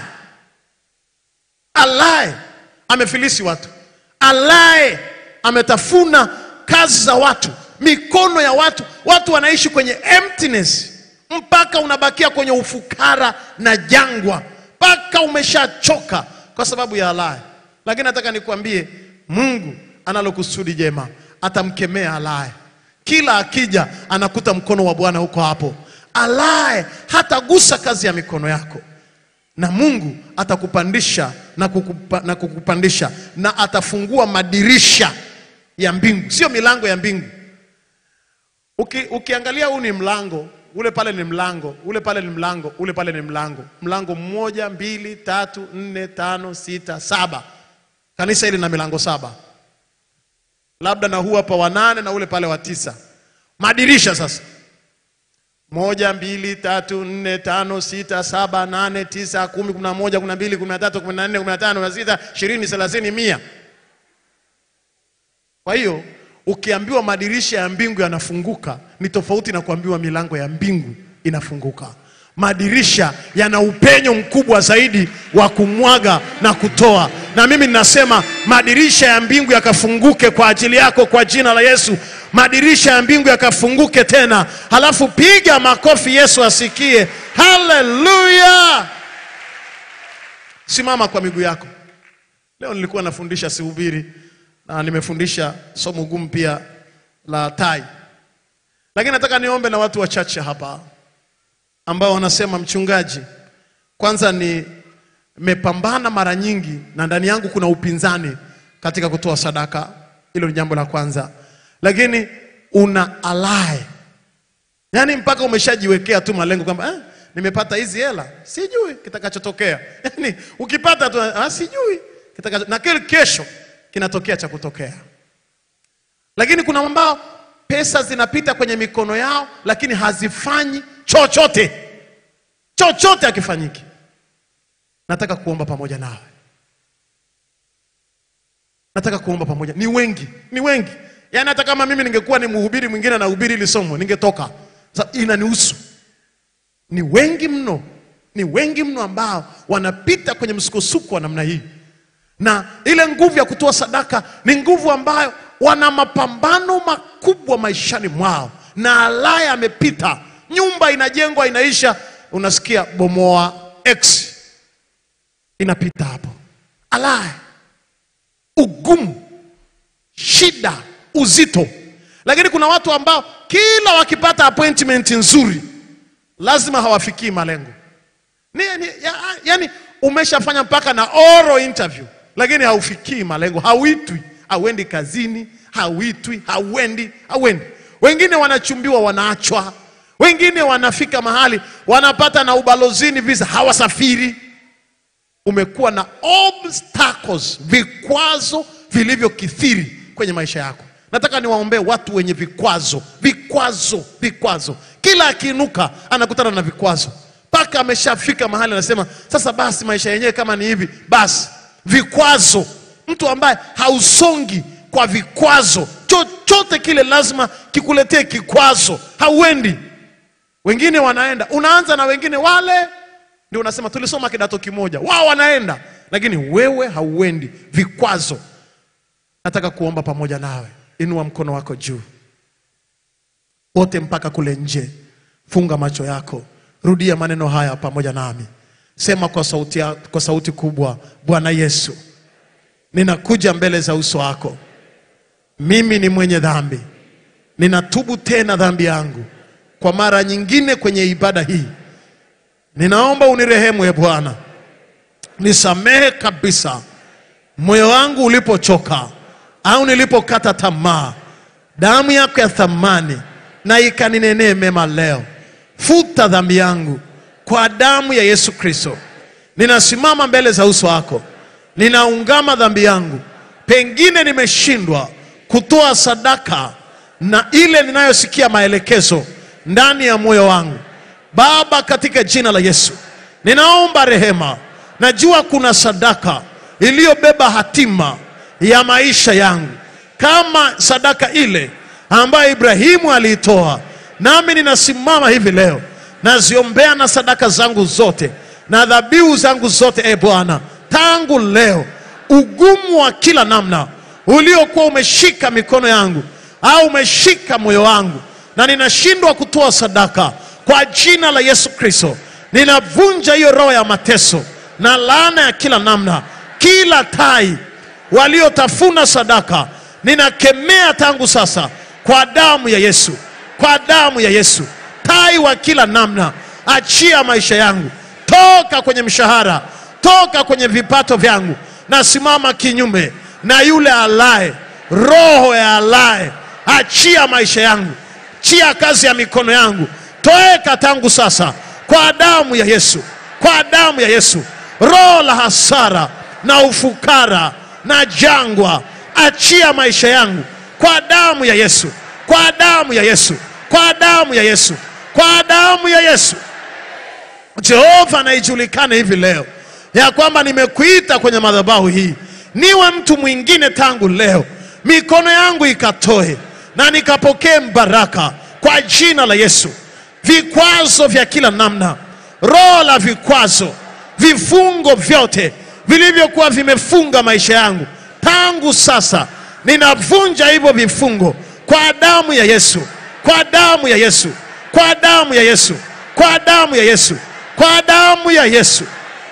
Alaye amefilisi watu, alaye ametafuna kazi za watu, mikono ya watu. Watu wanaishi kwenye emptiness mpaka unabakia kwenye ufukara na jangwa, mpaka umeshachoka. kwa sababu ya alaye. Lakini nataka nikwambie, Mungu analo kusudi jema, atamkemea alaye. Kila akija anakuta mkono wa Bwana huko hapo. Alaye hatagusa kazi ya mikono yako na Mungu atakupandisha na, kukupa, na kukupandisha na atafungua madirisha ya mbingu, sio milango ya mbingu. Uki, ukiangalia huu ni mlango, ule pale ni mlango, ule pale ni mlango, ule pale ni mlango. Mlango mmoja, mbili, tatu, nne, tano, sita, saba. Kanisa hili na milango saba, labda na huu hapa wa nane na ule pale wa tisa. Madirisha sasa moja, mbili, tatu, nne, tano, sita, saba, nane, tisa, kumi, kumi na moja, kumi na mbili, kumi na tatu, kumi na nne, kumi na tano, kumi na sita, ishirini, thelathini, mia. Kwa hiyo ukiambiwa madirisha ya mbingu yanafunguka ni tofauti na kuambiwa milango ya mbingu inafunguka. Madirisha yana upenyo mkubwa zaidi wa kumwaga na kutoa, na mimi ninasema madirisha ya mbingu yakafunguke kwa ajili yako kwa jina la Yesu. Madirisha ya mbingu yakafunguke tena, halafu piga makofi, Yesu asikie. Haleluya! Simama kwa miguu yako. Leo nilikuwa nafundisha sihubiri, na nimefundisha somo gumu pia la tai, lakini nataka niombe na watu wachache hapa ambao wanasema mchungaji, kwanza ni nimepambana mara nyingi na ndani yangu kuna upinzani katika kutoa sadaka. Hilo ni jambo la kwanza, lakini una alae, yaani mpaka umeshajiwekea tu malengo kwamba eh, nimepata hizi hela, sijui kitakachotokea. Yaani ukipata tu ah, sijui kitakacho, na kile kesho kinatokea cha kutokea. Lakini kuna ambao pesa zinapita kwenye mikono yao, lakini hazifanyi chochote, chochote hakifanyiki. Nataka kuomba pamoja nawe, nataka kuomba pamoja. Ni wengi, ni wengi. Yaani hata kama mimi ningekuwa ni mhubiri mwingine na hubiri ili somo ningetoka. Sasa inanihusu. Ni wengi mno, ni wengi mno ambao wanapita kwenye msukosuko wa namna hii, na ile nguvu ya kutoa sadaka ni nguvu ambayo wana mapambano makubwa maishani mwao, na alaya amepita, nyumba inajengwa inaisha, unasikia bomoa X inapita hapo, alaya, ugumu, shida, uzito. Lakini kuna watu ambao kila wakipata appointment nzuri lazima hawafikii malengo. Ni, ni, ya, yani umeshafanya mpaka na oral interview lakini haufikii malengo, hauitwi, hauendi kazini, hauitwi, hauendi, hauendi. Wengine wanachumbiwa wanaachwa, wengine wanafika mahali wanapata na ubalozini visa, hawasafiri. Umekuwa na obstacles, vikwazo vilivyokithiri kwenye maisha yako. Nataka niwaombee watu wenye vikwazo, vikwazo, vikwazo. Kila akiinuka anakutana na vikwazo, mpaka ameshafika mahali anasema sasa basi, maisha yenyewe kama ni hivi basi. Vikwazo, mtu ambaye hausongi kwa vikwazo, chochote kile lazima kikuletee kikwazo, hauendi. Wengine wanaenda, unaanza na wengine wale, ndio unasema tulisoma kidato kimoja, wao wanaenda, lakini wewe hauendi. Vikwazo. Nataka kuomba pamoja nawe, inua mkono wako juu wote mpaka kule nje. Funga macho yako, rudia maneno haya pamoja nami, sema kwa sauti, ya- kwa sauti kubwa: Bwana Yesu, ninakuja mbele za uso wako, mimi ni mwenye dhambi, ninatubu tena dhambi yangu kwa mara nyingine kwenye ibada hii. Ninaomba unirehemu, e Bwana, nisamehe kabisa moyo wangu ulipochoka au nilipokata tamaa, damu yako ya thamani na ikaninenee mema leo. Futa dhambi yangu kwa damu ya Yesu Kristo. Ninasimama mbele za uso wako, ninaungama dhambi yangu. Pengine nimeshindwa kutoa sadaka na ile ninayosikia maelekezo ndani ya moyo wangu. Baba, katika jina la Yesu, ninaomba rehema. Najua kuna sadaka iliyobeba hatima ya maisha yangu, kama sadaka ile ambayo Ibrahimu aliitoa. Nami ninasimama hivi leo, naziombea na sadaka zangu zote na dhabihu zangu zote, e Bwana, tangu leo, ugumu wa kila namna uliokuwa umeshika mikono yangu au umeshika moyo wangu na ninashindwa kutoa sadaka, kwa jina la Yesu Kristo ninavunja hiyo roho ya mateso na laana ya kila namna kila tai waliotafuna sadaka ninakemea tangu sasa kwa damu ya Yesu, kwa damu ya Yesu. Tai wa kila namna, achia maisha yangu, toka kwenye mshahara, toka kwenye vipato vyangu. Nasimama kinyume na yule alaye, roho ya alaye, achia maisha yangu, chia kazi ya mikono yangu, toeka tangu sasa kwa damu ya Yesu, kwa damu ya Yesu. Roho la hasara na ufukara na jangwa, achia maisha yangu kwa damu ya Yesu, kwa damu ya Yesu, kwa damu ya Yesu, kwa damu ya Yesu. Jehova na ijulikane hivi leo ya kwamba nimekuita kwenye madhabahu hii niwe mtu mwingine tangu leo, mikono yangu ikatoe na nikapokee mbaraka kwa jina la Yesu. Vikwazo vya kila namna, roho la vikwazo, vifungo vyote vilivyokuwa vimefunga maisha yangu tangu sasa, ninavunja hivyo vifungo kwa damu ya Yesu, kwa damu ya Yesu, kwa damu ya Yesu, kwa damu ya Yesu, kwa damu ya Yesu.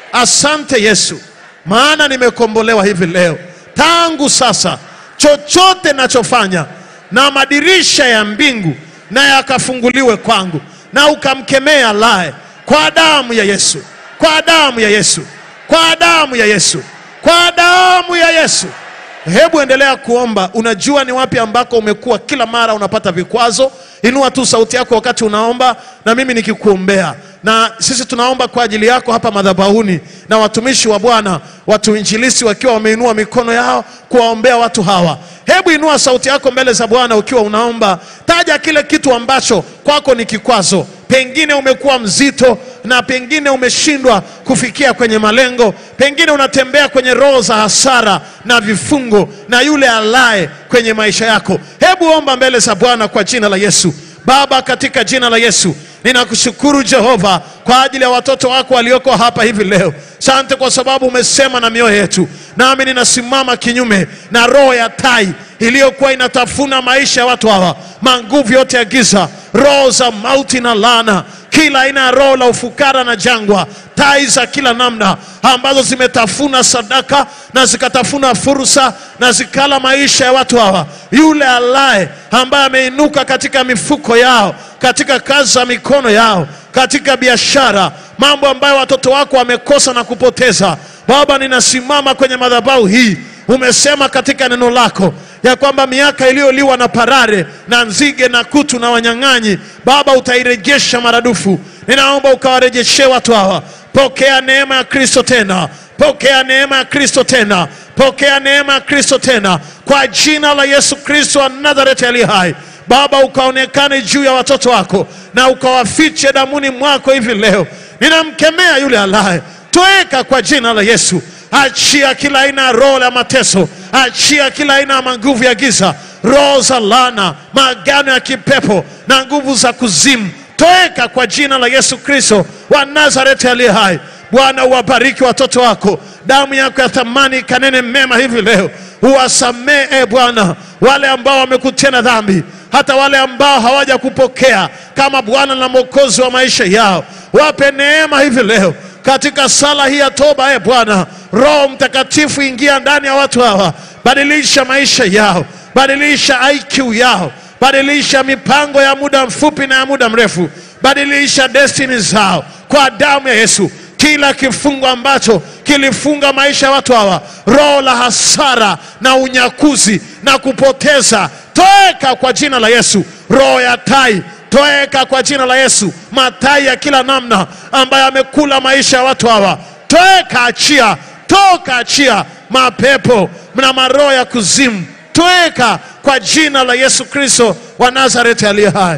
Asante Yesu, maana nimekombolewa hivi leo. Tangu sasa, chochote nachofanya na madirisha ya mbingu na yakafunguliwe kwangu, na ukamkemea lae kwa damu ya Yesu, kwa damu ya Yesu, kwa damu ya Yesu, kwa damu ya Yesu. Hebu endelea kuomba. Unajua ni wapi ambako umekuwa kila mara unapata vikwazo. Inua tu sauti yako wakati unaomba, na mimi nikikuombea. Na sisi tunaomba kwa ajili yako hapa madhabahuni, na watumishi wa Bwana, watu injilisi wakiwa wameinua mikono yao kuwaombea watu hawa. Hebu inua sauti yako mbele za Bwana ukiwa unaomba, taja kile kitu ambacho kwako ni kikwazo. Pengine umekuwa mzito na pengine umeshindwa kufikia kwenye malengo, pengine unatembea kwenye roho za hasara na vifungo na yule alaye kwenye maisha yako. Hebu omba mbele za Bwana kwa jina la Yesu. Baba, katika jina la Yesu ninakushukuru Jehova kwa ajili ya watoto wako walioko hapa hivi leo. Sante kwa sababu umesema na mioyo yetu, nami ninasimama kinyume na roho ya tai iliyokuwa inatafuna maisha ya watu hawa, manguvu yote ya giza, roho za mauti na laana, kila aina ya roho la ufukara na jangwa, tai za kila namna ambazo zimetafuna sadaka na zikatafuna fursa na zikala maisha ya watu hawa. Yule alaye ambaye ameinuka katika mifuko yao, katika kazi za mikono yao, katika biashara, mambo ambayo watoto wako wamekosa na kupoteza. Baba, ninasimama kwenye madhabahu hii. Umesema katika neno lako ya kwamba miaka iliyoliwa na parare na nzige na kutu na wanyang'anyi, Baba, utairejesha maradufu. Ninaomba ukawarejeshe watu hawa. Pokea neema ya Kristo tena, pokea neema ya Kristo tena, pokea neema ya Kristo tena, kwa jina la Yesu Kristo wa Nazareti aliye hai. Baba, ukaonekane juu ya watoto wako na ukawafiche damuni mwako hivi leo. Ninamkemea yule alaye, toeka kwa jina la Yesu. Achia kila aina ya roho la mateso, achia kila aina ya manguvu ya giza, roho za laana, maagano ya kipepo na nguvu za kuzimu, toeka kwa jina la Yesu Kristo wa Nazareti aliye hai. Bwana, uwabariki watoto wako, damu yako ya thamani ikanene mema hivi leo. Uwasamehe Bwana wale ambao wamekutenda dhambi, hata wale ambao hawaja kupokea kama Bwana na Mwokozi wa maisha yao. Wape neema hivi leo katika sala hii ya toba. E Bwana, Roho Mtakatifu ingia ndani ya watu hawa, badilisha maisha yao, badilisha IQ yao, badilisha mipango ya muda mfupi na ya muda mrefu, badilisha destiny zao kwa damu ya Yesu. Kila kifungo ambacho kilifunga maisha ya watu hawa, roho la hasara na unyakuzi na kupoteza, toeka kwa jina la Yesu. Roho ya tai toeka kwa jina la Yesu. Matai ya kila namna ambayo amekula maisha ya watu hawa, toeka, achia, toka, achia mapepo na maroho ya kuzimu, toeka kwa jina la Yesu Kristo wa Nazareti aliye hai.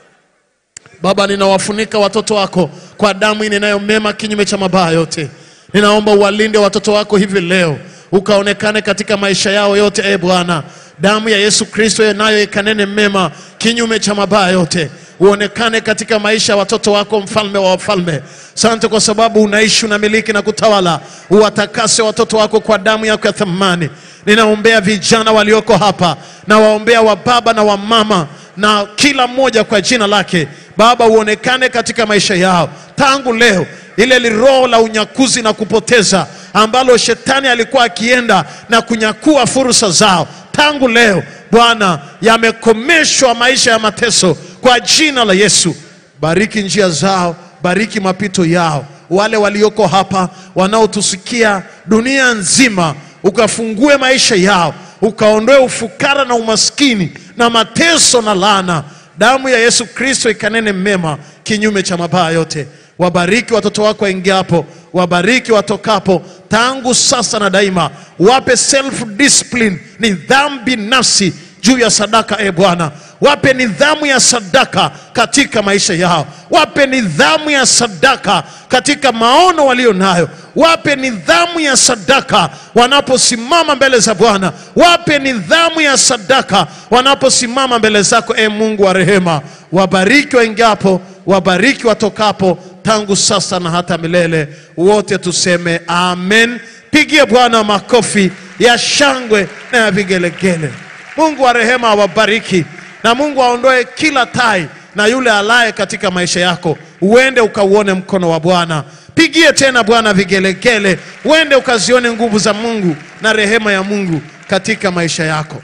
Baba, ninawafunika watoto wako kwa damu inenayo mema kinyume cha mabaya yote. Ninaomba uwalinde watoto wako hivi leo, ukaonekane katika maisha yao yote. E Bwana, damu ya Yesu Kristo nayo ikanene mema kinyume cha mabaya yote, uonekane katika maisha ya watoto wako, mfalme wa wafalme. Sante kwa sababu unaishi, unamiliki na kutawala. Uwatakase watoto wako kwa damu yako ya thamani. Ninaombea vijana walioko hapa, na waombea wa baba na wa mama na kila mmoja kwa jina lake. Baba, uonekane katika maisha yao tangu leo. Ile liroho la unyakuzi na kupoteza ambalo shetani alikuwa akienda na kunyakua fursa zao, tangu leo Bwana, yamekomeshwa maisha ya mateso kwa jina la Yesu. Bariki njia zao, bariki mapito yao, wale walioko hapa wanaotusikia dunia nzima, ukafungue maisha yao, ukaondoe ufukara na umaskini na mateso na laana. Damu ya Yesu Kristo ikanene mema kinyume cha mabaya yote. Wabariki watoto wako waingiapo, wabariki watokapo, tangu sasa na daima. Wape self discipline, nidhamu binafsi juu ya sadaka. E Bwana, wape nidhamu ya sadaka katika maisha yao, wape nidhamu ya sadaka katika maono walio nayo, wape nidhamu ya sadaka wanaposimama mbele za Bwana, wape nidhamu ya sadaka wanaposimama mbele zako. E Mungu wa rehema, wabariki waingiapo, wabariki watokapo, tangu sasa na hata milele. Wote tuseme amen. Pigie Bwana makofi ya shangwe na ya vigelegele. Mungu wa rehema awabariki na Mungu aondoe kila tai na yule alaye katika maisha yako, uende ukauone mkono wa Bwana. Pigie tena Bwana vigelegele, uende ukazione nguvu za Mungu na rehema ya Mungu katika maisha yako.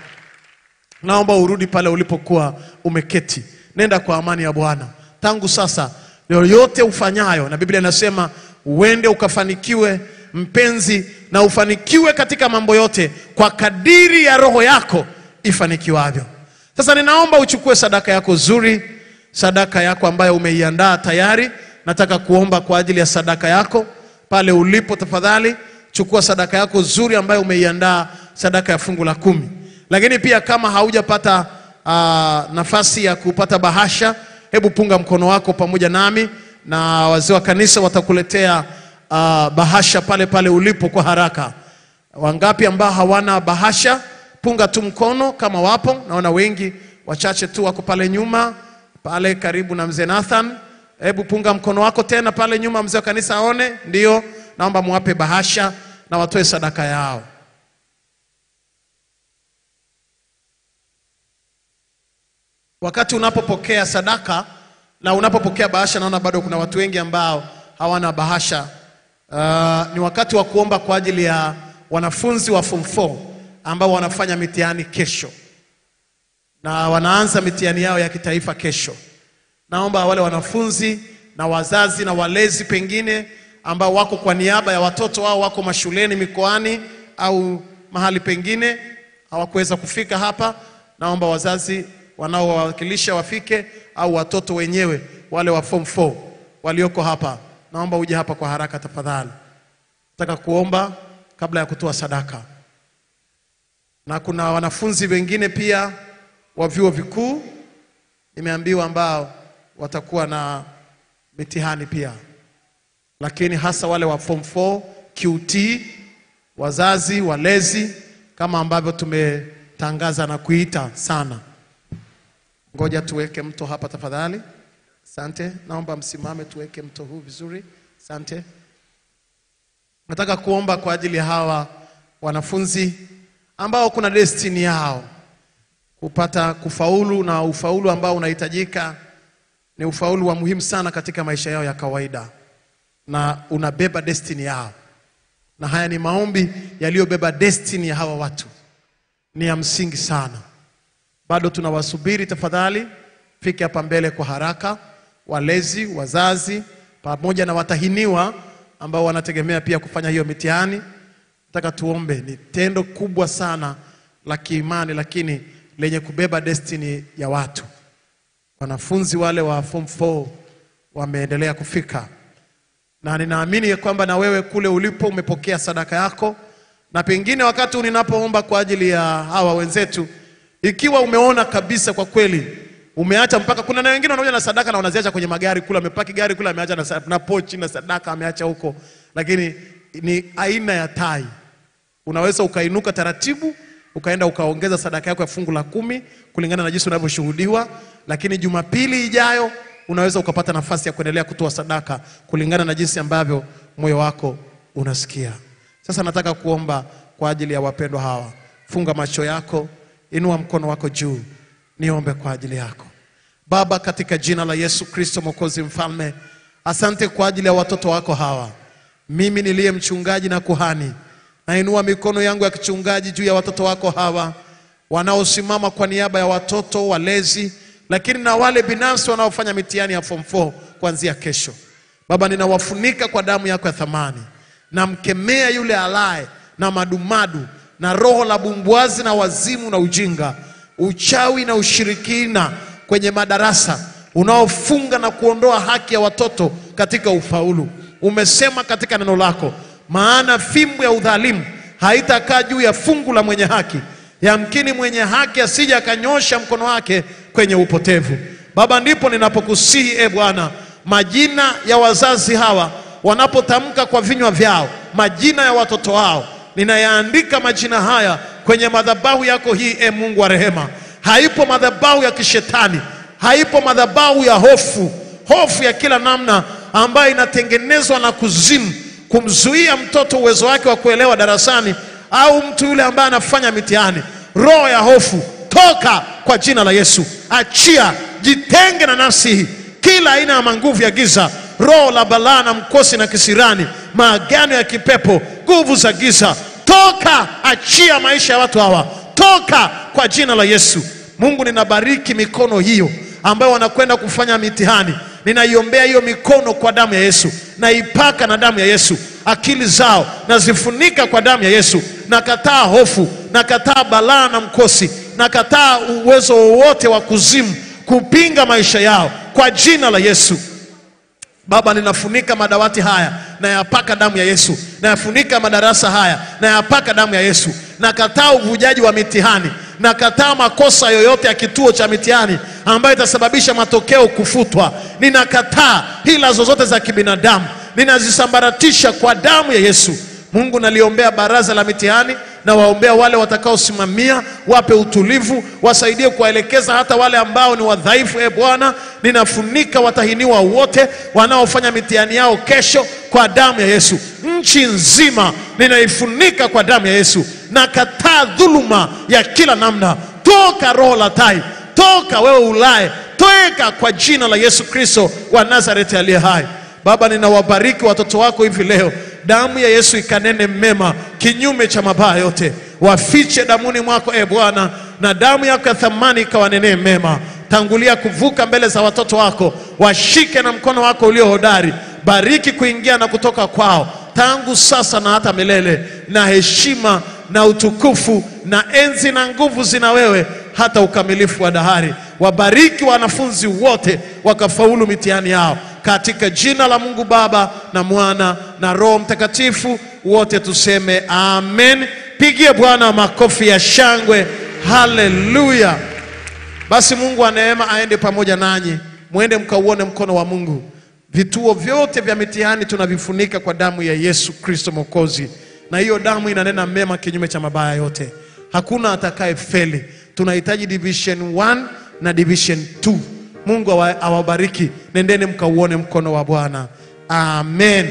Naomba urudi pale ulipokuwa umeketi, nenda kwa amani ya Bwana tangu sasa. Yoyote ufanyayo, na Biblia inasema uende ukafanikiwe mpenzi, na ufanikiwe katika mambo yote kwa kadiri ya roho yako ifanikiwavyo. Sasa ninaomba uchukue sadaka yako zuri, sadaka yako ambayo umeiandaa tayari. Nataka kuomba kwa ajili ya sadaka yako pale ulipo. Tafadhali chukua sadaka yako zuri ambayo umeiandaa, sadaka ya fungu la kumi. Lakini pia kama haujapata ah, nafasi ya kupata bahasha, hebu punga mkono wako pamoja nami na wazee wa kanisa watakuletea ah, bahasha pale pale ulipo kwa haraka. Wangapi ambao hawana bahasha? Punga tu mkono kama wapo. Naona wengi, wachache tu wako pale nyuma, pale karibu na mzee Nathan. Hebu punga mkono wako tena pale nyuma, mzee wa kanisa aone. Ndio, naomba muwape bahasha na watoe sadaka yao. Wakati unapopokea sadaka na unapopokea bahasha, naona bado kuna watu wengi ambao hawana bahasha. Uh, ni wakati wa kuomba kwa ajili ya wanafunzi wa form 4 ambao wanafanya mitihani kesho na wanaanza mitihani yao ya kitaifa kesho. Naomba wale wanafunzi na wazazi na walezi pengine ambao wako kwa niaba ya watoto wao wako mashuleni, mikoani au mahali pengine hawakuweza kufika hapa, naomba wazazi wanaowawakilisha wafike, au watoto wenyewe wale wa form 4 walioko hapa, naomba uje hapa kwa haraka tafadhali. Nataka kuomba kabla ya kutoa sadaka na kuna wanafunzi wengine pia wa vyuo vikuu nimeambiwa ambao watakuwa na mitihani pia, lakini hasa wale wa form 4 QT, wazazi walezi, kama ambavyo tumetangaza na kuita sana. Ngoja tuweke mto hapa tafadhali. Asante, naomba msimame, tuweke mto huu vizuri. Asante. Nataka kuomba kwa ajili ya hawa wanafunzi ambao kuna destiny yao kupata kufaulu, na ufaulu ambao unahitajika ni ufaulu wa muhimu sana katika maisha yao ya kawaida, na unabeba destiny yao, na haya ni maombi yaliyobeba destiny ya hawa watu, ni ya msingi sana. Bado tunawasubiri, tafadhali fike hapa mbele kwa haraka, walezi, wazazi pamoja na watahiniwa ambao wanategemea pia kufanya hiyo mitihani. Nataka tuombe, ni tendo kubwa sana la kiimani, lakini lenye kubeba destiny ya watu. Wanafunzi wale wa form 4 wameendelea kufika, na ninaamini ya kwamba na wewe kule ulipo umepokea sadaka yako, na pengine wakati ninapoomba kwa ajili ya hawa wenzetu, ikiwa umeona kabisa kwa kweli umeacha mpaka, kuna na wengine wanakuja na sadaka na wanaziacha kwenye magari kule, amepaki gari kule, ameacha na, sa- na pochi na sadaka ameacha huko, lakini ni aina ya tai unaweza ukainuka taratibu ukaenda ukaongeza sadaka yako ya fungu la kumi kulingana na jinsi unavyoshuhudiwa, lakini Jumapili ijayo unaweza ukapata nafasi ya kuendelea kutoa sadaka kulingana na jinsi ambavyo moyo wako unasikia. Sasa nataka kuomba kwa ajili ya wapendwa hawa. Funga macho yako, inua mkono wako juu, niombe kwa ajili yako. Baba, katika jina la Yesu Kristo Mwokozi Mfalme, asante kwa ajili ya watoto wako hawa. mimi niliye mchungaji na kuhani, nainua mikono yangu ya kichungaji juu ya watoto wako hawa wanaosimama kwa niaba ya watoto walezi, lakini na wale binafsi wanaofanya mitihani ya form 4 kuanzia kesho. Baba, ninawafunika kwa damu yako ya thamani, namkemea yule alaye na madumadu na roho la bumbwazi na wazimu na ujinga, uchawi na ushirikina kwenye madarasa unaofunga na kuondoa haki ya watoto katika ufaulu. Umesema katika neno lako, maana fimbo ya udhalimu haitakaa juu ya fungu la mwenye haki, yamkini mwenye haki asije akanyosha mkono wake kwenye upotevu. Baba, ndipo ninapokusihi e Bwana, majina ya wazazi hawa wanapotamka kwa vinywa vyao majina ya watoto wao, ninayaandika majina haya kwenye madhabahu yako hii, e Mungu wa rehema. Haipo madhabahu ya kishetani, haipo madhabahu ya hofu, hofu ya kila namna ambayo inatengenezwa na kuzimu kumzuia mtoto uwezo wake wa kuelewa darasani, au mtu yule ambaye anafanya mitihani. Roho ya hofu toka kwa jina la Yesu, achia, jitenge na nafsi hii, kila aina ya manguvu ya giza, roho la balaa na mkosi na kisirani, maagano ya kipepo, nguvu za giza, toka, achia maisha ya watu hawa, toka kwa jina la Yesu. Mungu, ninabariki mikono hiyo ambayo wanakwenda kufanya mitihani, ninaiombea hiyo mikono kwa damu ya Yesu, naipaka na damu ya Yesu. Akili zao nazifunika kwa damu ya Yesu. Nakataa hofu, nakataa balaa na mkosi, nakataa uwezo wowote wa kuzimu kupinga maisha yao kwa jina la Yesu. Baba, ninafunika madawati haya nayapaka damu ya Yesu, nayafunika madarasa haya nayapaka damu ya Yesu. Nakataa uvujaji wa mitihani, nakataa makosa yoyote ya kituo cha mitihani ambayo itasababisha matokeo kufutwa. Ninakataa hila zozote za kibinadamu, ninazisambaratisha kwa damu ya Yesu. Mungu, naliombea baraza la mitihani na waombea wale watakaosimamia, wape utulivu, wasaidie kuwaelekeza hata wale ambao ni wadhaifu. E Bwana, ninafunika watahiniwa wote wanaofanya mitihani yao kesho kwa damu ya Yesu. Nchi nzima ninaifunika kwa damu ya Yesu. Nakataa dhuluma ya kila namna. Toka roho la tai, toka wewe ulaye, toka kwa jina la Yesu Kristo wa Nazareti aliye hai. Baba, ninawabariki watoto wako hivi leo, damu ya Yesu ikanene mema kinyume cha mabaya yote, wafiche damuni mwako e Bwana, na damu yako ya thamani ikawanenee mema. Tangulia kuvuka mbele za watoto wako, washike na mkono wako ulio hodari. Bariki kuingia na kutoka kwao, tangu sasa na hata milele, na heshima na utukufu na enzi na nguvu zina wewe hata ukamilifu wa dahari. Wabariki wanafunzi wote wakafaulu mitihani yao katika jina la Mungu Baba na Mwana na Roho Mtakatifu, wote tuseme amen. Pigie Bwana makofi ya shangwe, haleluya. Basi Mungu wa neema aende pamoja nanyi, mwende mkauone mkono wa Mungu. Vituo vyote vya mitihani tunavifunika kwa damu ya Yesu Kristo Mwokozi, na hiyo damu inanena mema kinyume cha mabaya yote. Hakuna atakaye feli. Tunahitaji division 1 na division 2. Mungu awa- awabariki, nendeni mkauone mkono wa Bwana. Amen.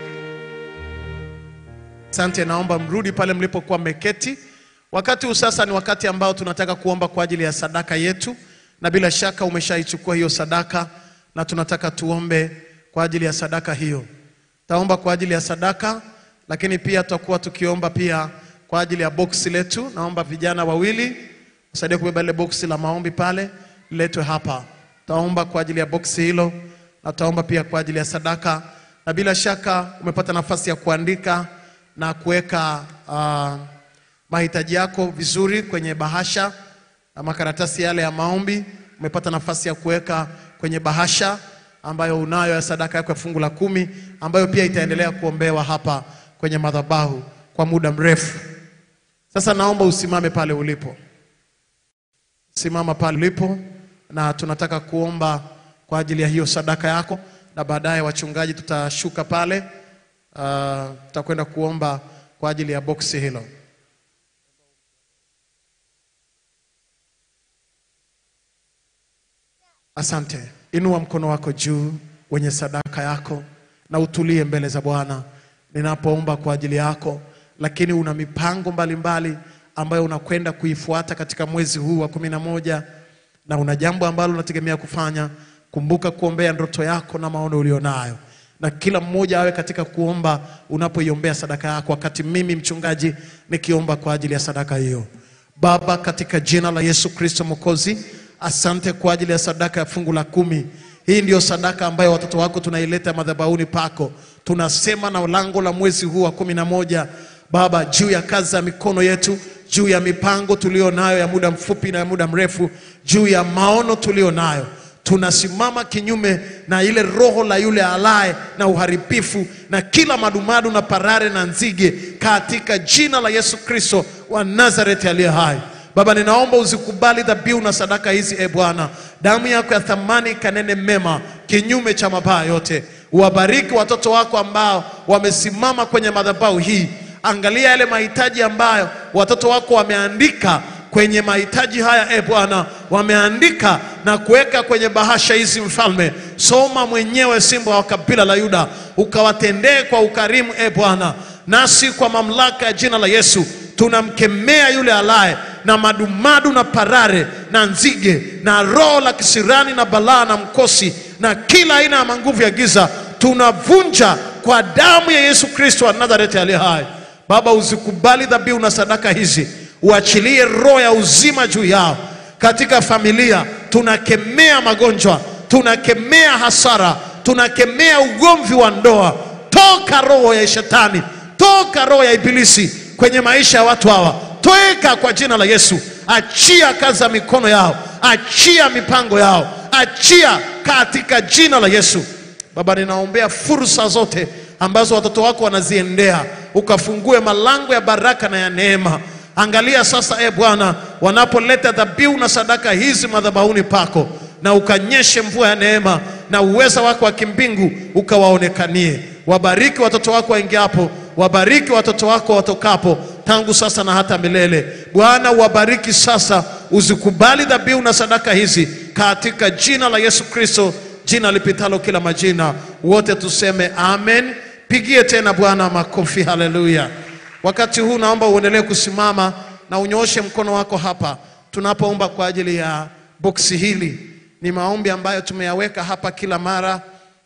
Asante, naomba mrudi pale mlipokuwa mmeketi. Wakati huu sasa ni wakati ambao tunataka kuomba kwa ajili ya sadaka yetu, na bila shaka umeshaichukua hiyo sadaka, na tunataka tuombe kwa ajili ya sadaka hiyo. Taomba kwa ajili ya sadaka, lakini pia tutakuwa tukiomba pia kwa ajili ya boksi letu. Naomba vijana wawili wasaidie kubeba ile boksi la maombi pale, liletwe hapa. Taomba kwa ajili ya boksi hilo, na tutaomba pia kwa ajili ya sadaka, na bila shaka umepata nafasi ya kuandika na kuweka ah, mahitaji yako vizuri kwenye bahasha na makaratasi yale ya maombi umepata nafasi ya kuweka kwenye bahasha ambayo unayo ya sadaka yako ya fungu la kumi ambayo pia itaendelea kuombewa hapa kwenye madhabahu kwa muda mrefu. Sasa naomba usimame pale ulipo, simama pale ulipo, na tunataka kuomba kwa ajili ya hiyo sadaka yako, na baadaye wachungaji tutashuka pale, ah, tutakwenda kuomba kwa ajili ya boksi hilo. Asante. Inua mkono wako juu wenye sadaka yako na utulie mbele za Bwana ninapoomba kwa ajili yako, lakini una mipango mbalimbali mbali ambayo unakwenda kuifuata katika mwezi huu wa kumi na moja na una jambo ambalo unategemea kufanya. Kumbuka kuombea ndoto yako na maono ulionayo. na kila mmoja awe katika kuomba unapoiombea sadaka yako, wakati mimi mchungaji nikiomba kwa ajili ya sadaka hiyo. Baba, katika jina la Yesu Kristo Mwokozi, asante kwa ajili ya sadaka ya fungu la kumi. Hii ndiyo sadaka ambayo watoto wako tunaileta madhabahuni pako. Tunasema na lango la mwezi huu wa kumi na moja Baba, juu ya kazi za mikono yetu, juu ya mipango tulio nayo ya muda mfupi na ya muda mrefu, juu ya maono tulio nayo tunasimama kinyume na ile roho la yule alaye na uharibifu na kila madumadu na parare na nzige katika jina la Yesu Kristo wa Nazareti aliye hai. Baba, ninaomba uzikubali dhabihu na sadaka hizi, e Bwana. Damu yako ya thamani ikanene mema kinyume cha mabaya yote. Uwabariki watoto wako ambao wamesimama kwenye madhabahu hii. Angalia yale mahitaji ambayo watoto wako wameandika kwenye mahitaji haya e Bwana, wameandika na kuweka kwenye bahasha hizi. Mfalme, soma mwenyewe, simba wa kabila la Yuda, ukawatendee kwa ukarimu e Bwana. Nasi kwa mamlaka ya jina la Yesu tunamkemea yule alaye na madumadu na parare na nzige na roho la kisirani na balaa na mkosi na kila aina ya manguvu ya giza, tunavunja kwa damu ya Yesu Kristo wa Nazareti aliye hai. Baba, uzikubali dhabihu na sadaka hizi uachilie roho ya uzima juu yao. Katika familia tunakemea magonjwa, tunakemea hasara, tunakemea ugomvi wa ndoa. Toka roho ya shetani, toka roho ya ibilisi kwenye maisha ya watu hawa, toeka kwa jina la Yesu. Achia kazi za mikono yao, achia mipango yao, achia katika jina la Yesu. Baba, ninaombea fursa zote ambazo watoto wako wanaziendea, ukafungue malango ya baraka na ya neema. Angalia sasa, e Bwana, wanapoleta dhabihu na sadaka hizi madhabahuni pako, na ukanyeshe mvua ya neema na uweza wako wa kimbingu ukawaonekanie. Wabariki watoto wako waingiapo, wabariki watoto wako watokapo, tangu sasa na hata milele. Bwana, uwabariki sasa, uzikubali dhabihu na sadaka hizi katika jina la Yesu Kristo, jina lipitalo kila majina. Wote tuseme amen. Pigie tena Bwana makofi, haleluya. Wakati huu naomba uendelee kusimama na unyooshe mkono wako hapa tunapoomba kwa ajili ya boksi hili. Ni maombi ambayo tumeyaweka hapa kila mara,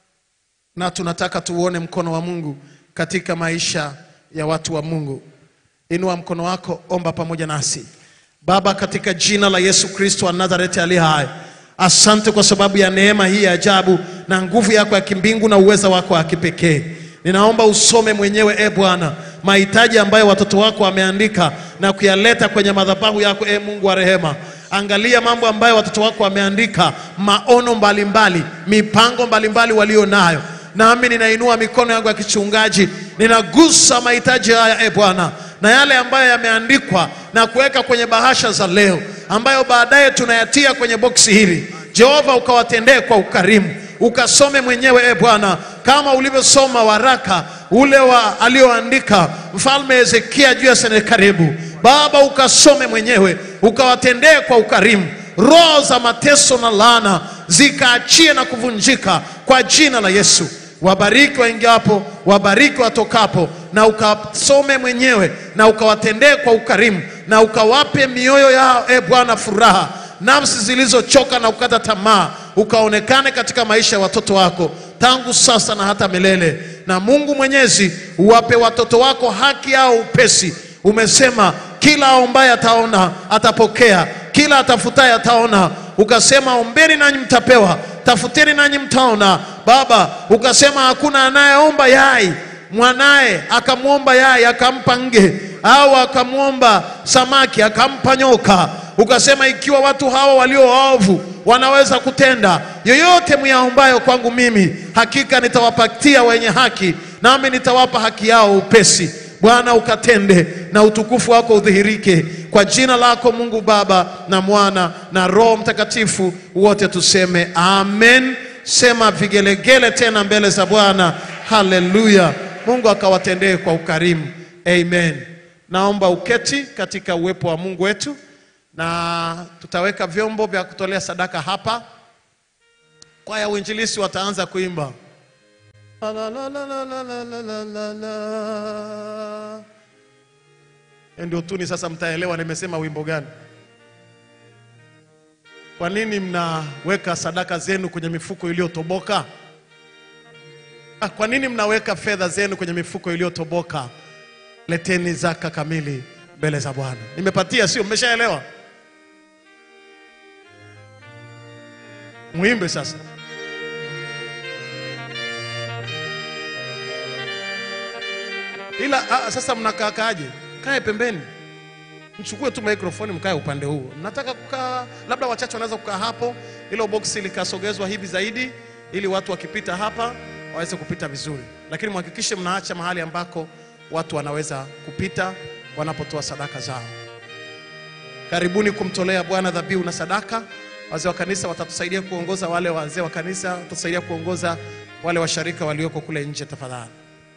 na tunataka tuuone mkono wa Mungu katika maisha ya watu wa Mungu. Inua mkono wako, omba pamoja nasi. Baba, katika jina la Yesu Kristo wa Nazareti aliye hai, asante kwa sababu ya neema hii ya ajabu na nguvu yako ya kimbingu na uweza wako wa kipekee. Ninaomba usome mwenyewe e Bwana mahitaji ambayo watoto wako wameandika na kuyaleta kwenye madhabahu yako e Mungu wa rehema. Angalia mambo ambayo watoto wako wameandika, maono mbalimbali, mipango mbalimbali walio nayo. Nami ninainua mikono yangu ya kichungaji, ninagusa mahitaji haya e Bwana, na yale ambayo yameandikwa na kuweka kwenye bahasha za leo, ambayo baadaye tunayatia kwenye boksi hili. Jehova, ukawatendee kwa ukarimu, ukasome mwenyewe e Bwana, kama ulivyosoma waraka ule wa alioandika mfalme Hezekia juu ya Senakeribu. Baba, ukasome mwenyewe, ukawatendee kwa ukarimu. Roho za mateso na laana zikaachie na kuvunjika kwa jina la Yesu. Wabariki waingiapo, wabariki watokapo, na ukasome mwenyewe na ukawatendee kwa ukarimu, na ukawape mioyo yao e Bwana furaha, nafsi zilizochoka na kukata tamaa, ukaonekane katika maisha ya watoto wako tangu sasa na hata milele. Na Mungu Mwenyezi, uwape watoto wako haki yao upesi. Umesema kila aombaye ataona atapokea, kila atafutaye ataona. Ukasema ombeni nanyi mtapewa, tafuteni nanyi mtaona. Baba, ukasema hakuna anayeomba yai mwanaye akamwomba yai akampa nge, au akamwomba samaki akampa nyoka. Ukasema ikiwa watu hawa walio waovu wanaweza kutenda yoyote myaombayo kwangu mimi, hakika nitawapatia wenye haki, nami nitawapa haki yao upesi. Bwana, ukatende na utukufu wako udhihirike kwa jina lako Mungu Baba na Mwana na Roho Mtakatifu, wote tuseme amen. Sema vigelegele tena mbele za Bwana. Haleluya! Mungu akawatendee kwa ukarimu, amen. Naomba uketi katika uwepo wa Mungu wetu na tutaweka vyombo vya kutolea sadaka hapa. Kwaya uinjilisi wataanza kuimba La, la, la, la, la, la, la, la, la, la. Hiyo ndio tuni sasa, mtaelewa nimesema wimbo gani. Kwa nini mnaweka sadaka zenu kwenye mifuko iliyotoboka? Ah, kwa nini mnaweka fedha zenu kwenye mifuko iliyotoboka? Leteni zaka kamili mbele za Bwana. Nimepatia, sio? Mmeshaelewa? Muimbe sasa. Ila ah, sasa mnakaakaaje? Kae pembeni, mchukue tu microphone, mkae upande huu. Nataka kukaa, labda wachache wanaweza kukaa hapo, ilo boksi likasogezwa hivi zaidi, ili watu wakipita hapa waweze kupita vizuri, lakini mhakikishe mnaacha mahali ambako watu wanaweza kupita wanapotoa sadaka zao. Karibuni kumtolea Bwana dhabihu na sadaka. Wazee wa kanisa watatusaidia kuongoza, wale wazee wa kanisa watatusaidia kuongoza wale washarika walioko kule nje, tafadhali.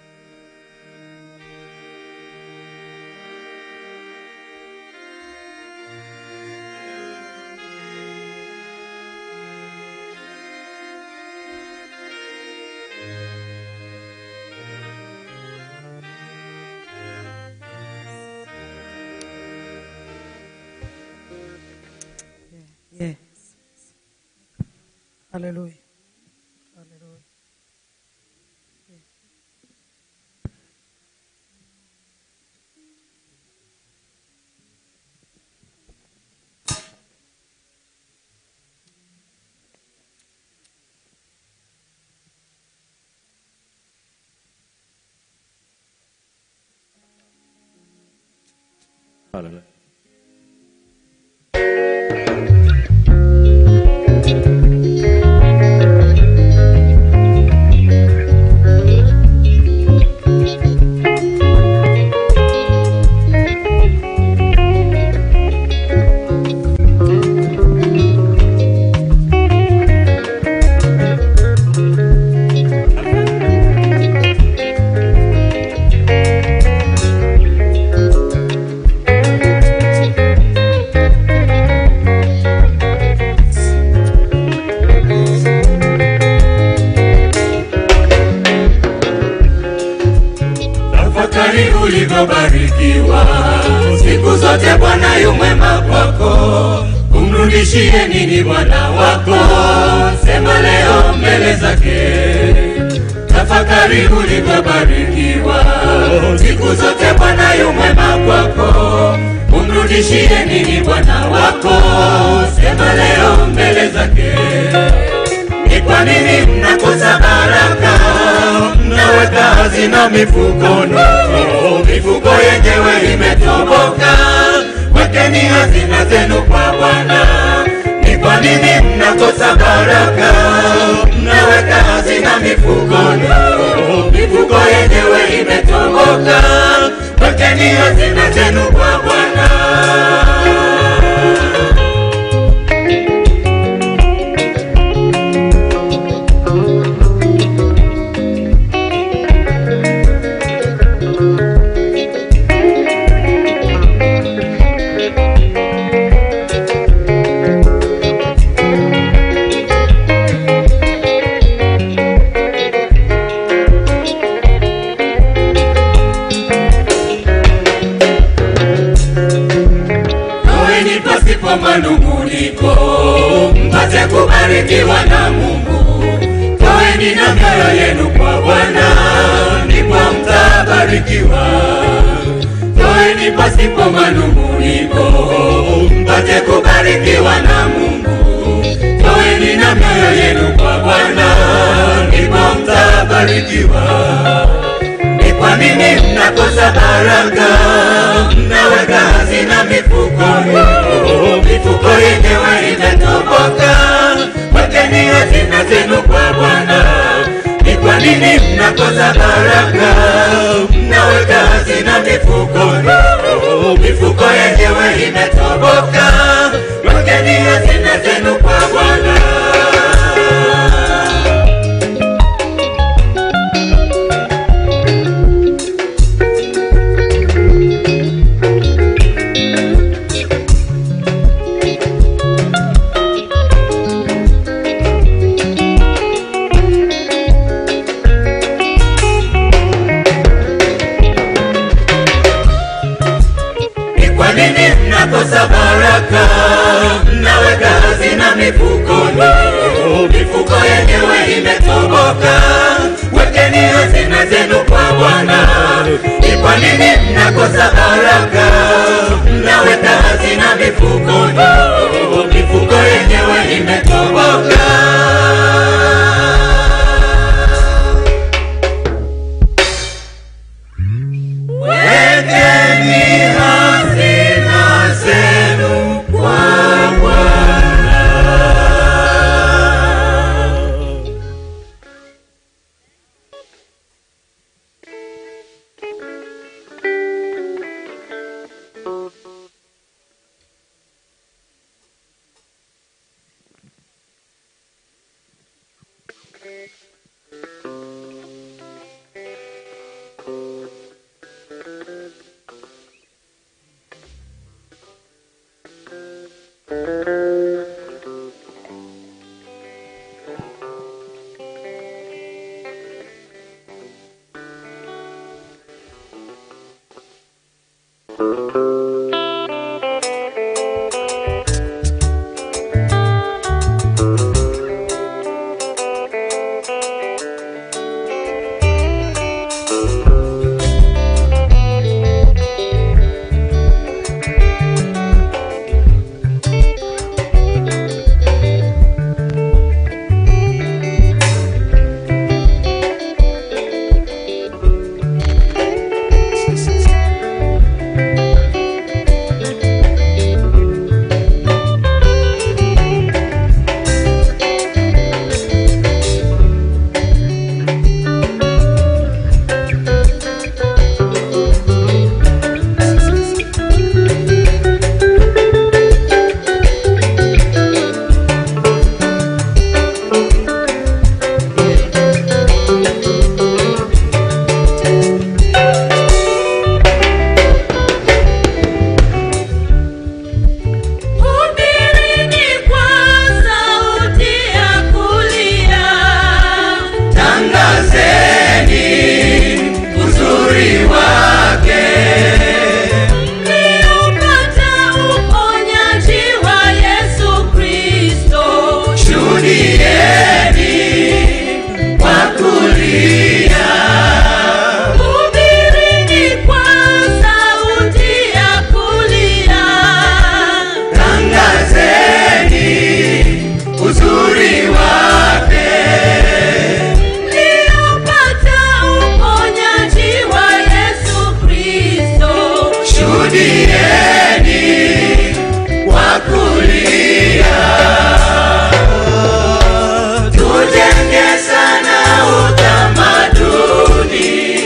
Yes. Hallelujah. Hallelujah. tafakari ulivyobarikiwa siku zote bwana yu mwema kwako umrudishie nini bwana wako sema leo mbele zake tafakari ulivyobarikiwa siku zote bwana yu mwema kwako umrudishie nini bwana wako sema leo mbele zake ni kwa nini mnakosa baraka mnaweka hazina mifukoni mifuko yenyewe imetoboka wekeni hazina zenu kwa bwana ni kwa nini mnakosa baraka mnaweka hazina mifukoni mifuko yenyewe imetoboka wekeni hazina zenu kwa bwana Toeni pasipo manunguniko, mpate kubarikiwa na Mungu. Toeni na mioyo yenu kwa Bwana, ndipo mtabarikiwa. Toeni pasipo manunguniko, mpate kubarikiwa na Mungu. Toeni na mioyo yenu kwa Bwana, ndipo mtabarikiwa. Ni kwa nini mnakosa baraka? Mnaweka hazina mifukoni, mifuko yenyewe imetoboka. Wekeni hazina zenu kwa Bwana. Ni kwa nini mnakosa baraka? Mnaweka hazina mifukoni, mifuko yenyewe imetoboka. Wekeni hazina zenu kwa Bwana. Ni kwa nini mnakosa baraka? Mnaweka hazina mifukoni, mifuko yenyewe imetoboka. Wekeni hazina zenu kwa Bwana. Ni kwa nini mnakosa baraka? Mnaweka hazina mifukoni, mifuko yenyewe imetoboka. Wekeni hazina zenu kwa Bwana. Hubirini kwa sauti ya kulia, Tangazeni uzuri wake, mliupata uponyaji wa Yesu Kristo. shuhudieni kwa kulia. Hubirini kwa sauti ya kulia, Tangazeni uzuri wake, mliupata uponyaji wa Yesu Kristo. shuhudieni kwa kulia. Tujenge sana utamaduni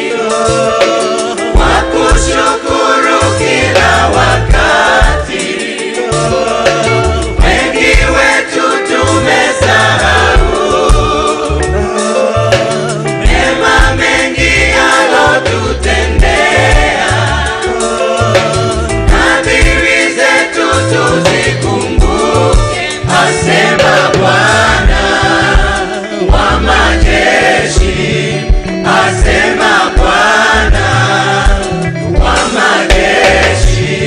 wa kushukuru kila wakati. Wengi wetu tumesahau mema mengi alotutendea. Nadhiri zetu tuzikumbuke, asema Bwana wa majeshi, asema Bwana wa majeshi.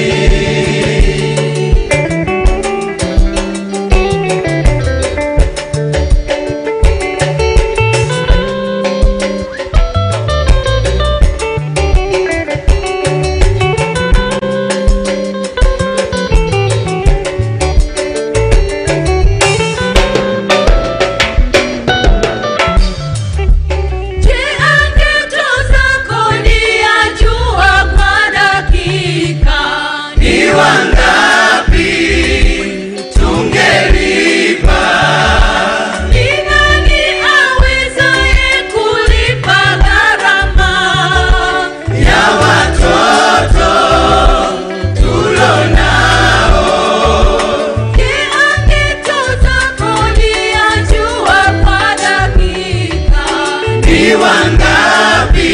Je, angetoza kodi ya jua kwa dakika? Ni wangapi tungelipa? Ni nani awezaye kulipa gharama? ya watoto tulonao. Je, angetoza kodi ya jua kwa dakika? Ni wangapi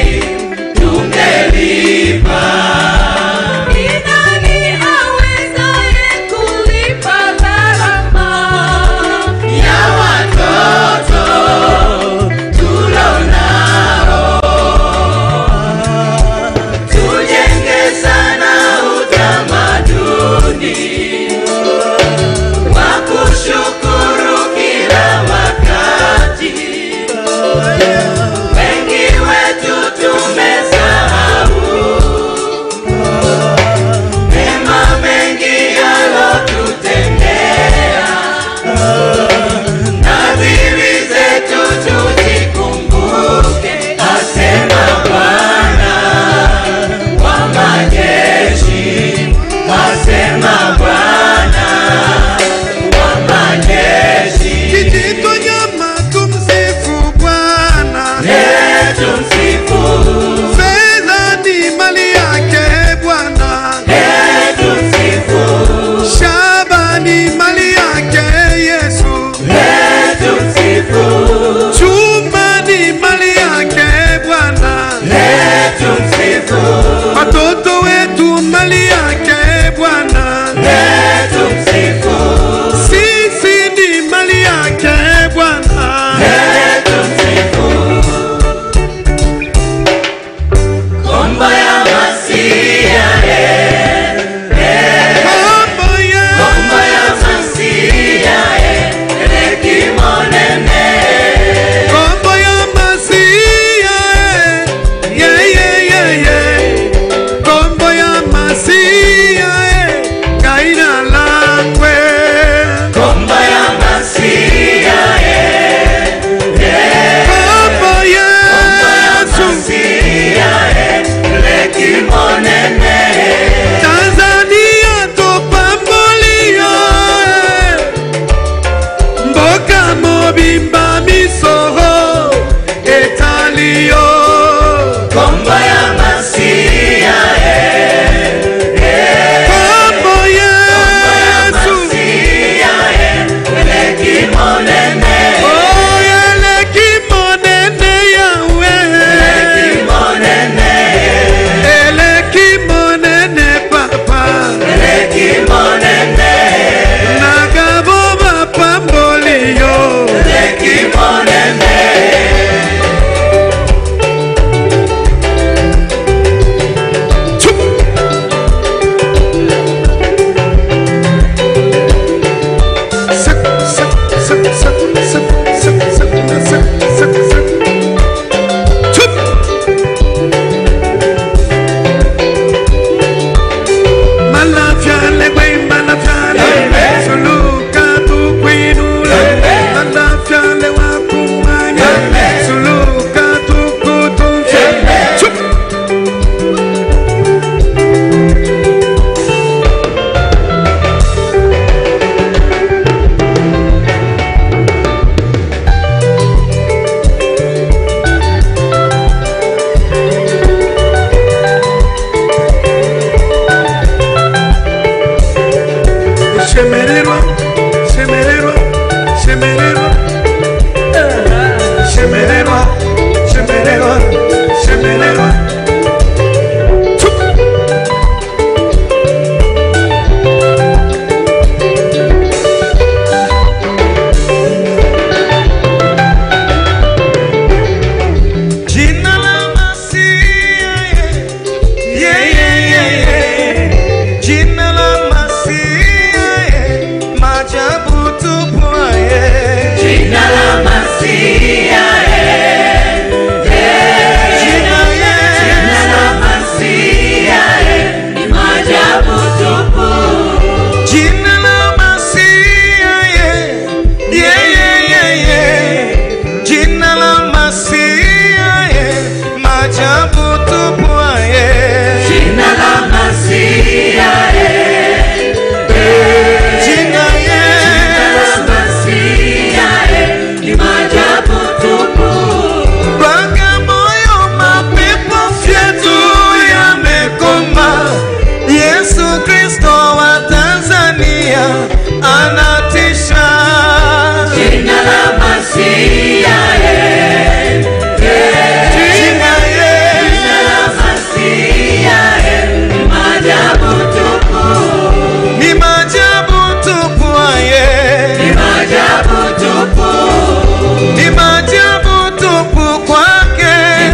tungelipa? Ni nani awezaye kulipa gharama? ya watoto tulonao. Tujenge sana utamaduni wa kushukuru kila wakati. Tanzania topambolio mboka mobimba misoho etalio kombo yesu oyeleki monene yawe eleki monene papa nagabo bapambolio Shemererwa, shemererwa, shemererwa, shemererwa, shemererwa, shemererwa. Chup. Jina la Masia, yeah, yeah, yeah, yeah. Jina la Masia, yeah. Maajabu tupu, yeah. Jina, yeah. Jina la Masia, yeah. Yeah, yeah, yeah, yeah. Jina la Masia, yeah. Maajabu tupu, yeah. Jina, yeah. Bagamoyo mapepo fyetu yamekoma. Yesu Kristo wa Tanzania anatisha. Jina ye ni maajabu tupu ye. Ni maajabu tupu kwake.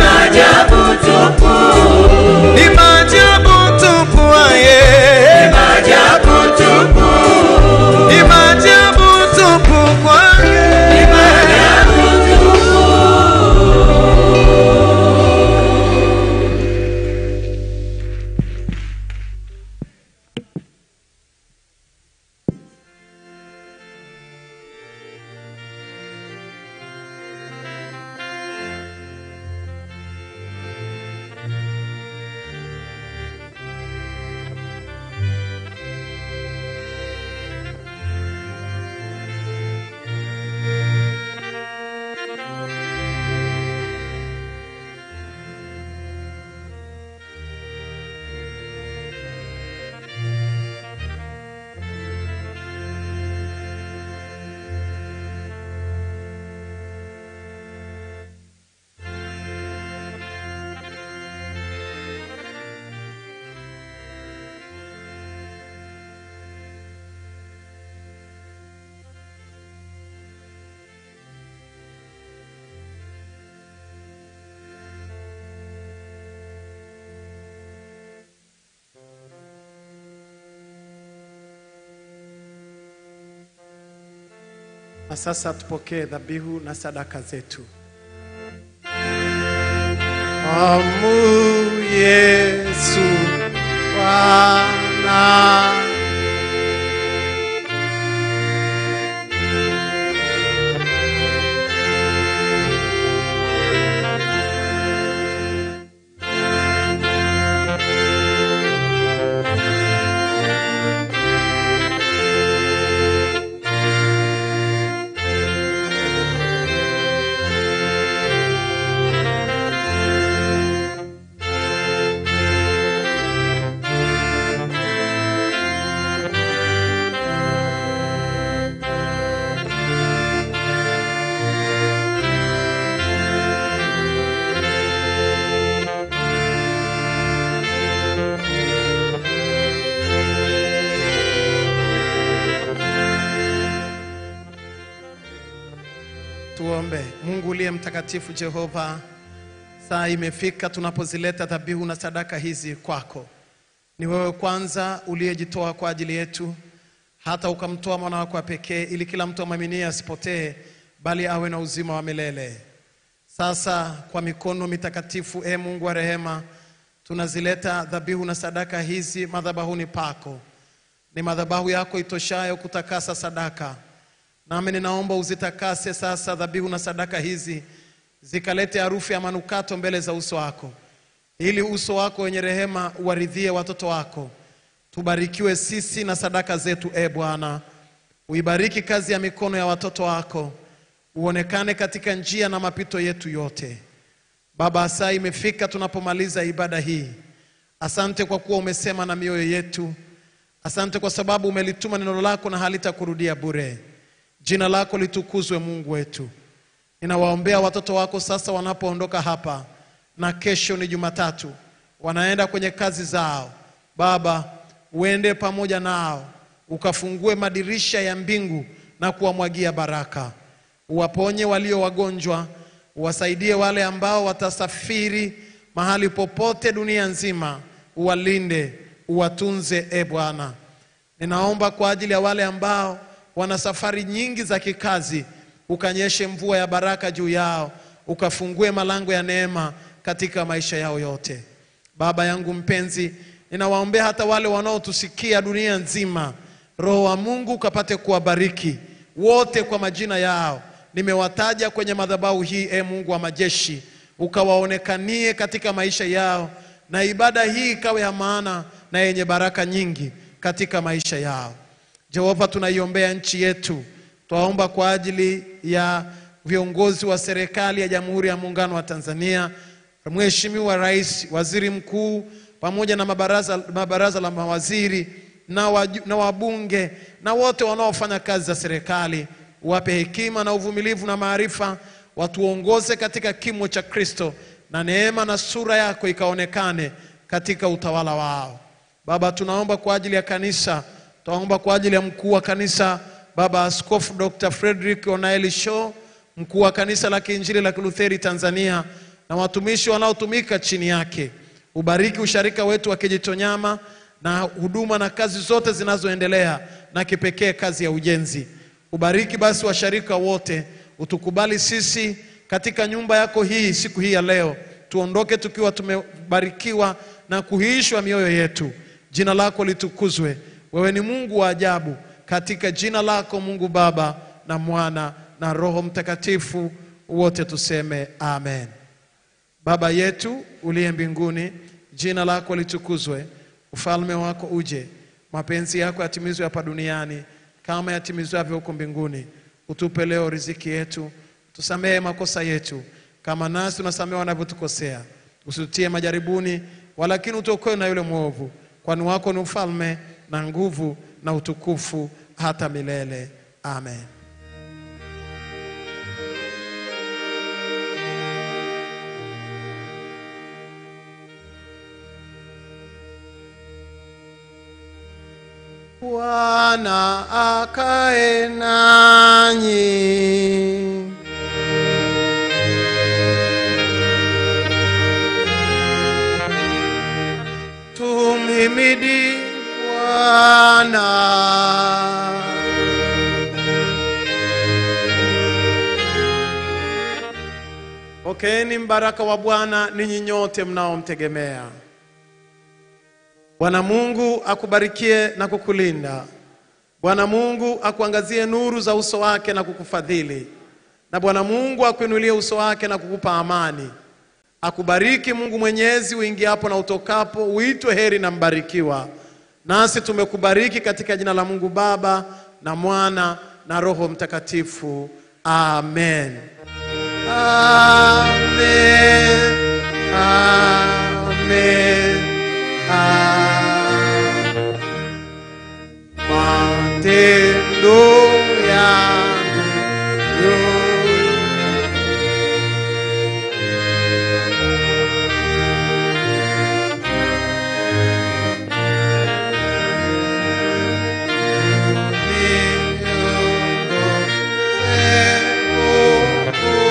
Ni maajabu tupu ye. Ni maajabu tupu kwake. Na sasa tupokee dhabihu na sadaka zetu. Amu Yesu Bwana Tuombe. Mungu uliye mtakatifu, Jehova, saa imefika tunapozileta dhabihu na sadaka hizi kwako. Ni wewe kwanza uliyejitoa kwa ajili yetu, hata ukamtoa mwana wako wa pekee, ili kila mtu amwaminie asipotee, bali awe na uzima wa milele. Sasa kwa mikono mitakatifu, e Mungu wa rehema, tunazileta dhabihu na sadaka hizi madhabahuni pako. Ni madhabahu yako itoshayo kutakasa sadaka, nami ninaomba uzitakase sasa dhabihu na sadaka hizi, zikalete harufu ya manukato mbele za uso wako, ili uso wako wenye rehema uwaridhie watoto wako. Tubarikiwe sisi na sadaka zetu, e Bwana. Uibariki kazi ya mikono ya watoto wako, uonekane katika njia na mapito yetu yote. Baba, saa imefika tunapomaliza ibada hii. Asante kwa kuwa umesema na mioyo yetu. Asante kwa sababu umelituma neno lako na halitakurudia bure. Jina lako litukuzwe, Mungu wetu. Ninawaombea watoto wako sasa wanapoondoka hapa, na kesho ni Jumatatu, wanaenda kwenye kazi zao. Baba, uende pamoja nao, ukafungue madirisha ya mbingu na kuwamwagia baraka. Uwaponye walio wagonjwa, uwasaidie wale ambao watasafiri mahali popote dunia nzima, uwalinde, uwatunze, e Bwana. Ninaomba kwa ajili ya wale ambao wana safari nyingi za kikazi, ukanyeshe mvua ya baraka juu yao, ukafungue malango ya neema katika maisha yao yote. Baba yangu mpenzi, ninawaombea hata wale wanaotusikia dunia nzima, Roho wa Mungu ukapate kuwabariki wote kwa majina yao. Nimewataja kwenye madhabahu hii, e Mungu wa majeshi, ukawaonekanie katika maisha yao, na ibada hii ikawe ya maana na yenye baraka nyingi katika maisha yao. Jehova, tunaiombea nchi yetu, twaomba kwa ajili ya viongozi wa serikali ya Jamhuri ya Muungano wa Tanzania, Mheshimiwa Rais, Waziri Mkuu pamoja na mabaraza, mabaraza la mawaziri na, waju, na wabunge na wote wanaofanya kazi za serikali, wape hekima na uvumilivu na maarifa, watuongoze katika kimo cha Kristo, na neema na sura yako ikaonekane katika utawala wao. Baba, tunaomba kwa ajili ya kanisa, tunaomba kwa ajili ya mkuu wa kanisa Baba Askofu Dr. Frederick Onaeli Shaw, mkuu wa kanisa la Kiinjili la Kilutheri Tanzania na watumishi wanaotumika chini yake. Ubariki usharika wetu wa Kijitonyama na huduma na kazi zote zinazoendelea na kipekee kazi ya ujenzi. Ubariki basi washarika wote, utukubali sisi katika nyumba yako hii siku hii ya leo, tuondoke tukiwa tumebarikiwa na kuhiishwa mioyo yetu. Jina lako litukuzwe. Wewe ni Mungu wa ajabu. Katika jina lako Mungu Baba na Mwana na Roho Mtakatifu, wote tuseme amen. Baba yetu uliye mbinguni, jina lako litukuzwe, ufalme wako uje, mapenzi yako yatimizwe hapa duniani kama yatimizwavyo huko mbinguni. Utupe leo riziki yetu, tusamehe makosa yetu kama nasi tunasamehe wanavyotukosea, usitutie majaribuni, walakini utuokoe na yule mwovu, kwani wako ni ufalme na nguvu na utukufu hata milele. Amen. Bwana akae nanyi. Tumhimidi Bwana. Pokeeni mbaraka wa Bwana ninyi nyote mnaomtegemea. Bwana Mungu akubarikie na kukulinda. Bwana Mungu akuangazie nuru za uso wake na kukufadhili. Na Bwana Mungu akuinulie uso wake na kukupa amani. Akubariki Mungu Mwenyezi uingiapo na utokapo, uitwe heri na mbarikiwa. Nasi tumekubariki katika jina la Mungu Baba na Mwana na Roho Mtakatifu. Amen. Amen. Amen. Amen. Matendo yangu yote niongoze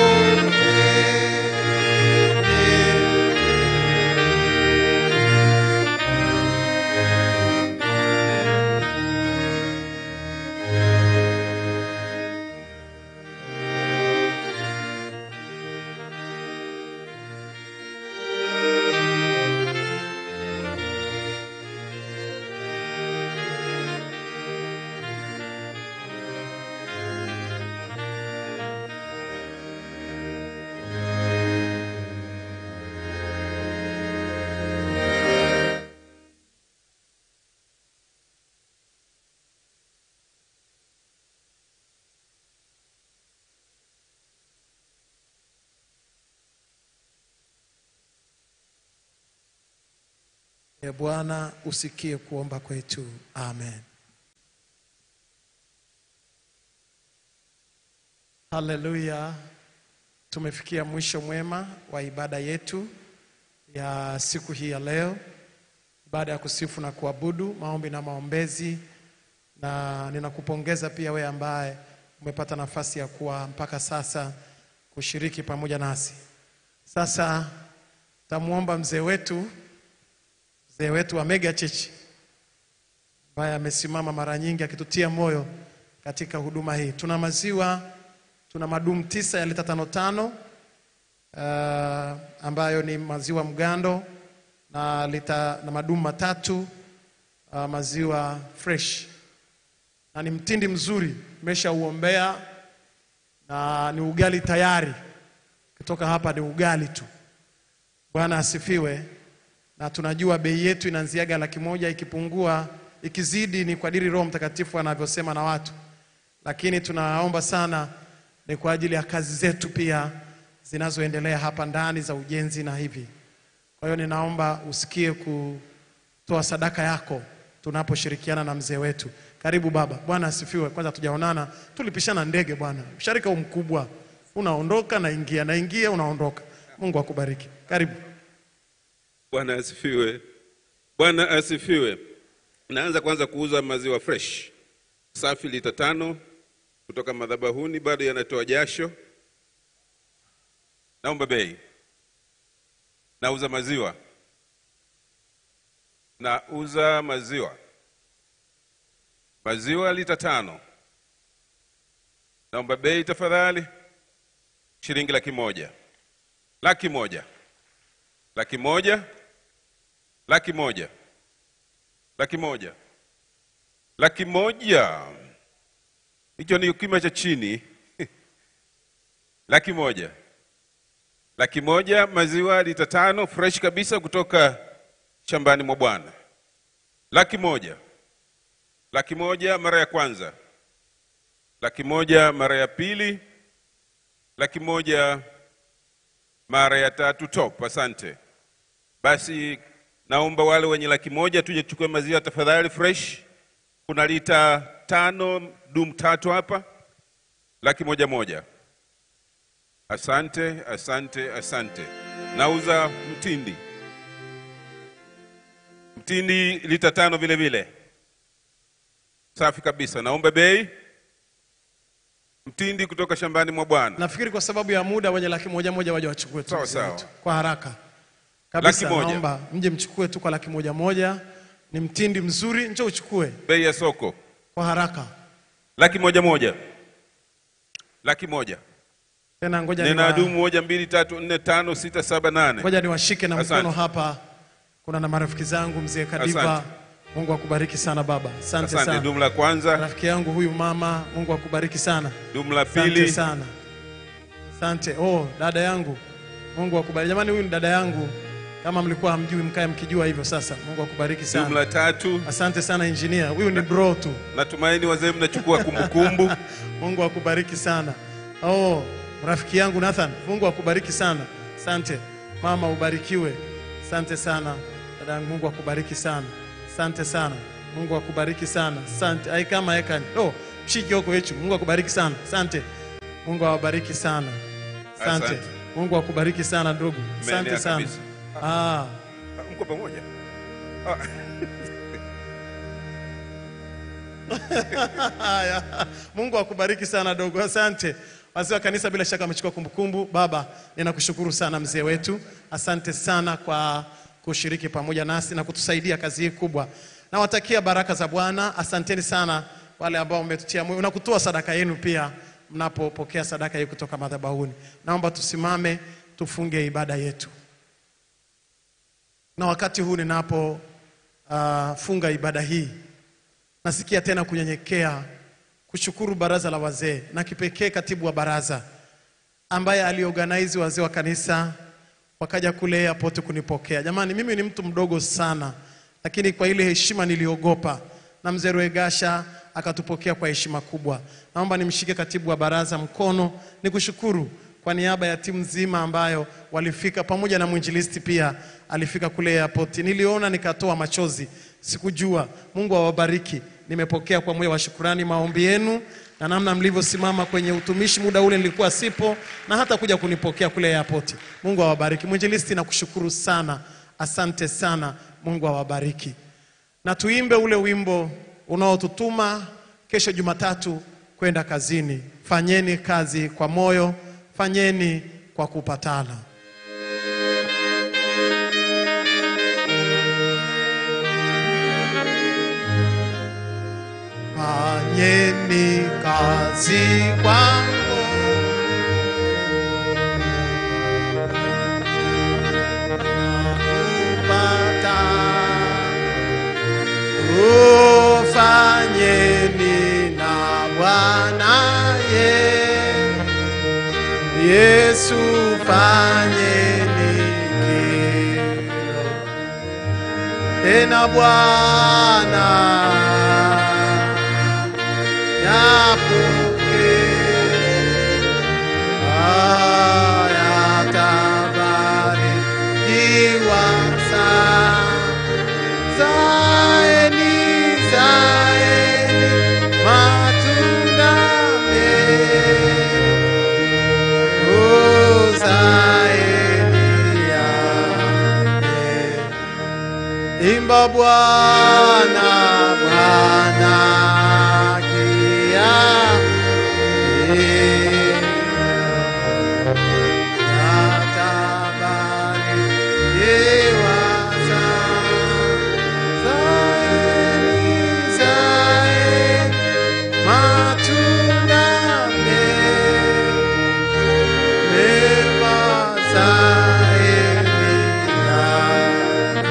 E Bwana, usikie kuomba kwetu. Amen. Haleluya. Tumefikia mwisho mwema wa ibada yetu ya siku hii ya leo, ibada ya kusifu na kuabudu, maombi na maombezi, na ninakupongeza pia wewe ambaye umepata nafasi ya kuwa mpaka sasa kushiriki pamoja nasi. Sasa tamwomba mzee wetu mzee wetu wa Mega Church ambaye amesimama mara nyingi akitutia moyo katika huduma hii. Tuna maziwa, tuna madumu tisa ya lita tano tano uh, ambayo ni maziwa mgando na lita na madumu matatu uh, maziwa fresh na ni mtindi mzuri, nimeshauombea na ni ugali tayari. Kutoka hapa ni ugali tu. Bwana asifiwe. Na tunajua bei yetu inaanziaga laki moja, ikipungua ikizidi ni kwa diri Roho Mtakatifu anavyosema na watu, lakini tunaomba sana ni kwa ajili ya kazi zetu pia zinazoendelea hapa ndani za ujenzi na hivi. Kwa hiyo ninaomba usikie kutoa sadaka yako tunaposhirikiana na mzee wetu. Karibu baba. Bwana asifiwe. Kwanza tujaonana, tulipishana ndege bwana. Msharika huu mkubwa, unaondoka naingia, naingia unaondoka. Mungu akubariki. Karibu. Bwana asifiwe. Bwana asifiwe. Naanza kwanza kuuza maziwa fresh safi lita tano kutoka madhabahuni, bado yanatoa jasho. Naomba bei. Nauza maziwa, nauza maziwa, maziwa lita tano. Naomba bei tafadhali, shilingi laki moja, laki moja, laki moja, laki moja, laki moja, laki moja. Hicho ni kima cha chini. laki moja, laki moja, maziwa lita tano fresh kabisa kutoka shambani mwa Bwana. Laki moja, laki moja mara ya kwanza, laki moja mara ya pili, laki moja mara ya tatu. Top, asante. Basi naomba wale wenye laki moja tuje tuchukue maziwa tafadhali, fresh. Kuna lita tano dum tatu hapa, laki moja moja. Asante, asante, asante. Nauza mtindi, mtindi lita tano vile vile, safi kabisa. Naomba bei mtindi kutoka shambani mwa Bwana. Nafikiri kwa sababu ya muda wenye laki moja moja waje wachukue tu Sawa, mzee sawa. wetu. kwa haraka kabisa. Laki moja. Naomba mje mchukue tu kwa laki moja moja. Ni mtindi mzuri, njoo uchukue Bei ya soko kwa haraka. laki moja moja, laki moja. Tena ngoja Nina niwa- dumu moja, mbili, tatu, nne, tano, sita, saba, nane. ngoja niwashike na Asante. mkono hapa. Kuna na marafiki zangu, mzee Kadiva, Asante. Mungu akubariki sana baba, asante, Asante. sana. Dumu la kwanza, Rafiki yangu huyu mama, Mungu akubariki sana, dumu la asante pili, sana, asante. Oh, dada yangu, Mungu akubariki. Jamani, huyu ni dada yangu, kama mlikuwa hamjui, mkae mkijua hivyo sasa. Mungu akubariki dumu sana, la tatu. asante sana engineer. Huyu ni bro tu. Natumaini wazee mnachukua kumbukumbu. Mungu akubariki sana. Oh, rafiki yangu Nathan, Mungu akubariki sana. Asante. Mama ubarikiwe. Asante sana. Dada yangu Mungu akubariki sana. Asante sana. Mungu akubariki sana. Asante. Ai kama ekani. Oh, mshiki huko yetu. Mungu akubariki sana. Asante. Mungu awabariki sana. Asante. Asante. Mungu akubariki sana ndugu. Asante Umeenea sana. kabisa. Ah, Ah, Mko pamoja? Haya, Mungu akubariki sana dogo, asante. Wazee wa kanisa bila shaka wamechukua kumbukumbu. Baba, ninakushukuru sana mzee wetu, asante sana kwa kushiriki pamoja nasi na kutusaidia kazi hii kubwa. Nawatakia baraka za Bwana. Asanteni sana wale ambao mmetutia moyo na kutoa sadaka yenu pia mnapopokea sadaka hii kutoka madhabahuni. Naomba tusimame tufunge ibada yetu, na wakati huu ninapo uh, funga ibada hii nasikia tena kunyenyekea kushukuru baraza la wazee na kipekee katibu wa baraza ambaye aliorganize wazee wa kanisa wakaja kule airport kunipokea. Jamani, mimi ni mtu mdogo sana, lakini kwa ile heshima niliogopa, na mzee Rwegasha akatupokea kwa heshima kubwa. Naomba nimshike katibu wa baraza mkono nikushukuru kwa niaba ya timu nzima ambayo walifika pamoja na mwinjilisti pia alifika kule airport. Niliona nikatoa machozi, sikujua. Mungu awabariki. Nimepokea kwa moyo wa shukurani maombi yenu na namna mlivyosimama kwenye utumishi muda ule nilikuwa sipo, na hata kuja kunipokea kule airport. Mungu awabariki. Mwinjilisti, nakushukuru sana, asante sana. Mungu awabariki na tuimbe ule wimbo unaotutuma kesho Jumatatu kwenda kazini. Fanyeni kazi kwa moyo, fanyeni kwa kupatana. Fanyeni kazi kwa moyo kupata ufanyeni na Bwana ye Yesu fanyeni kilo tena Bwana yapokee haya tabarikiwa sana zaeni zaeni matunda mema Oh, zaeni yake imba Bwana Bwana kia Natabarikiwa zaeni, zaeni, matunda mema, mema zaeni yake.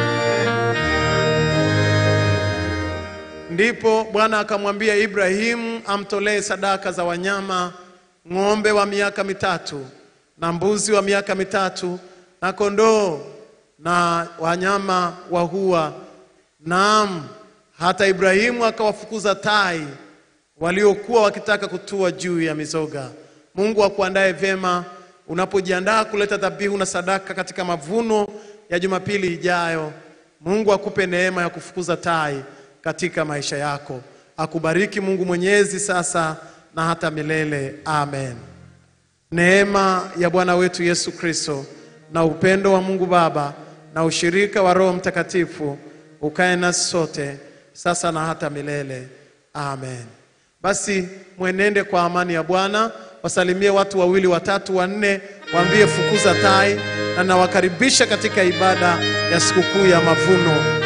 Ndipo Bwana akamwambia Ibrahimu amtolee sadaka za wanyama, ng'ombe wa miaka mitatu na mbuzi wa miaka mitatu na kondoo na wanyama wa hua. Naam, hata Ibrahimu akawafukuza tai waliokuwa wakitaka kutua juu ya mizoga. Mungu akuandae vyema unapojiandaa kuleta dhabihu na sadaka katika mavuno ya Jumapili ijayo. Mungu akupe neema ya kufukuza tai katika maisha yako. Akubariki Mungu Mwenyezi sasa na hata milele. Amen. Neema ya Bwana wetu Yesu Kristo na upendo wa Mungu Baba na ushirika wa Roho Mtakatifu ukae nasi sote sasa na hata milele. Amen. Basi mwenende kwa amani ya Bwana, wasalimie watu wawili watatu wanne, waambie fukuza tai, na nawakaribisha katika ibada ya sikukuu ya mavuno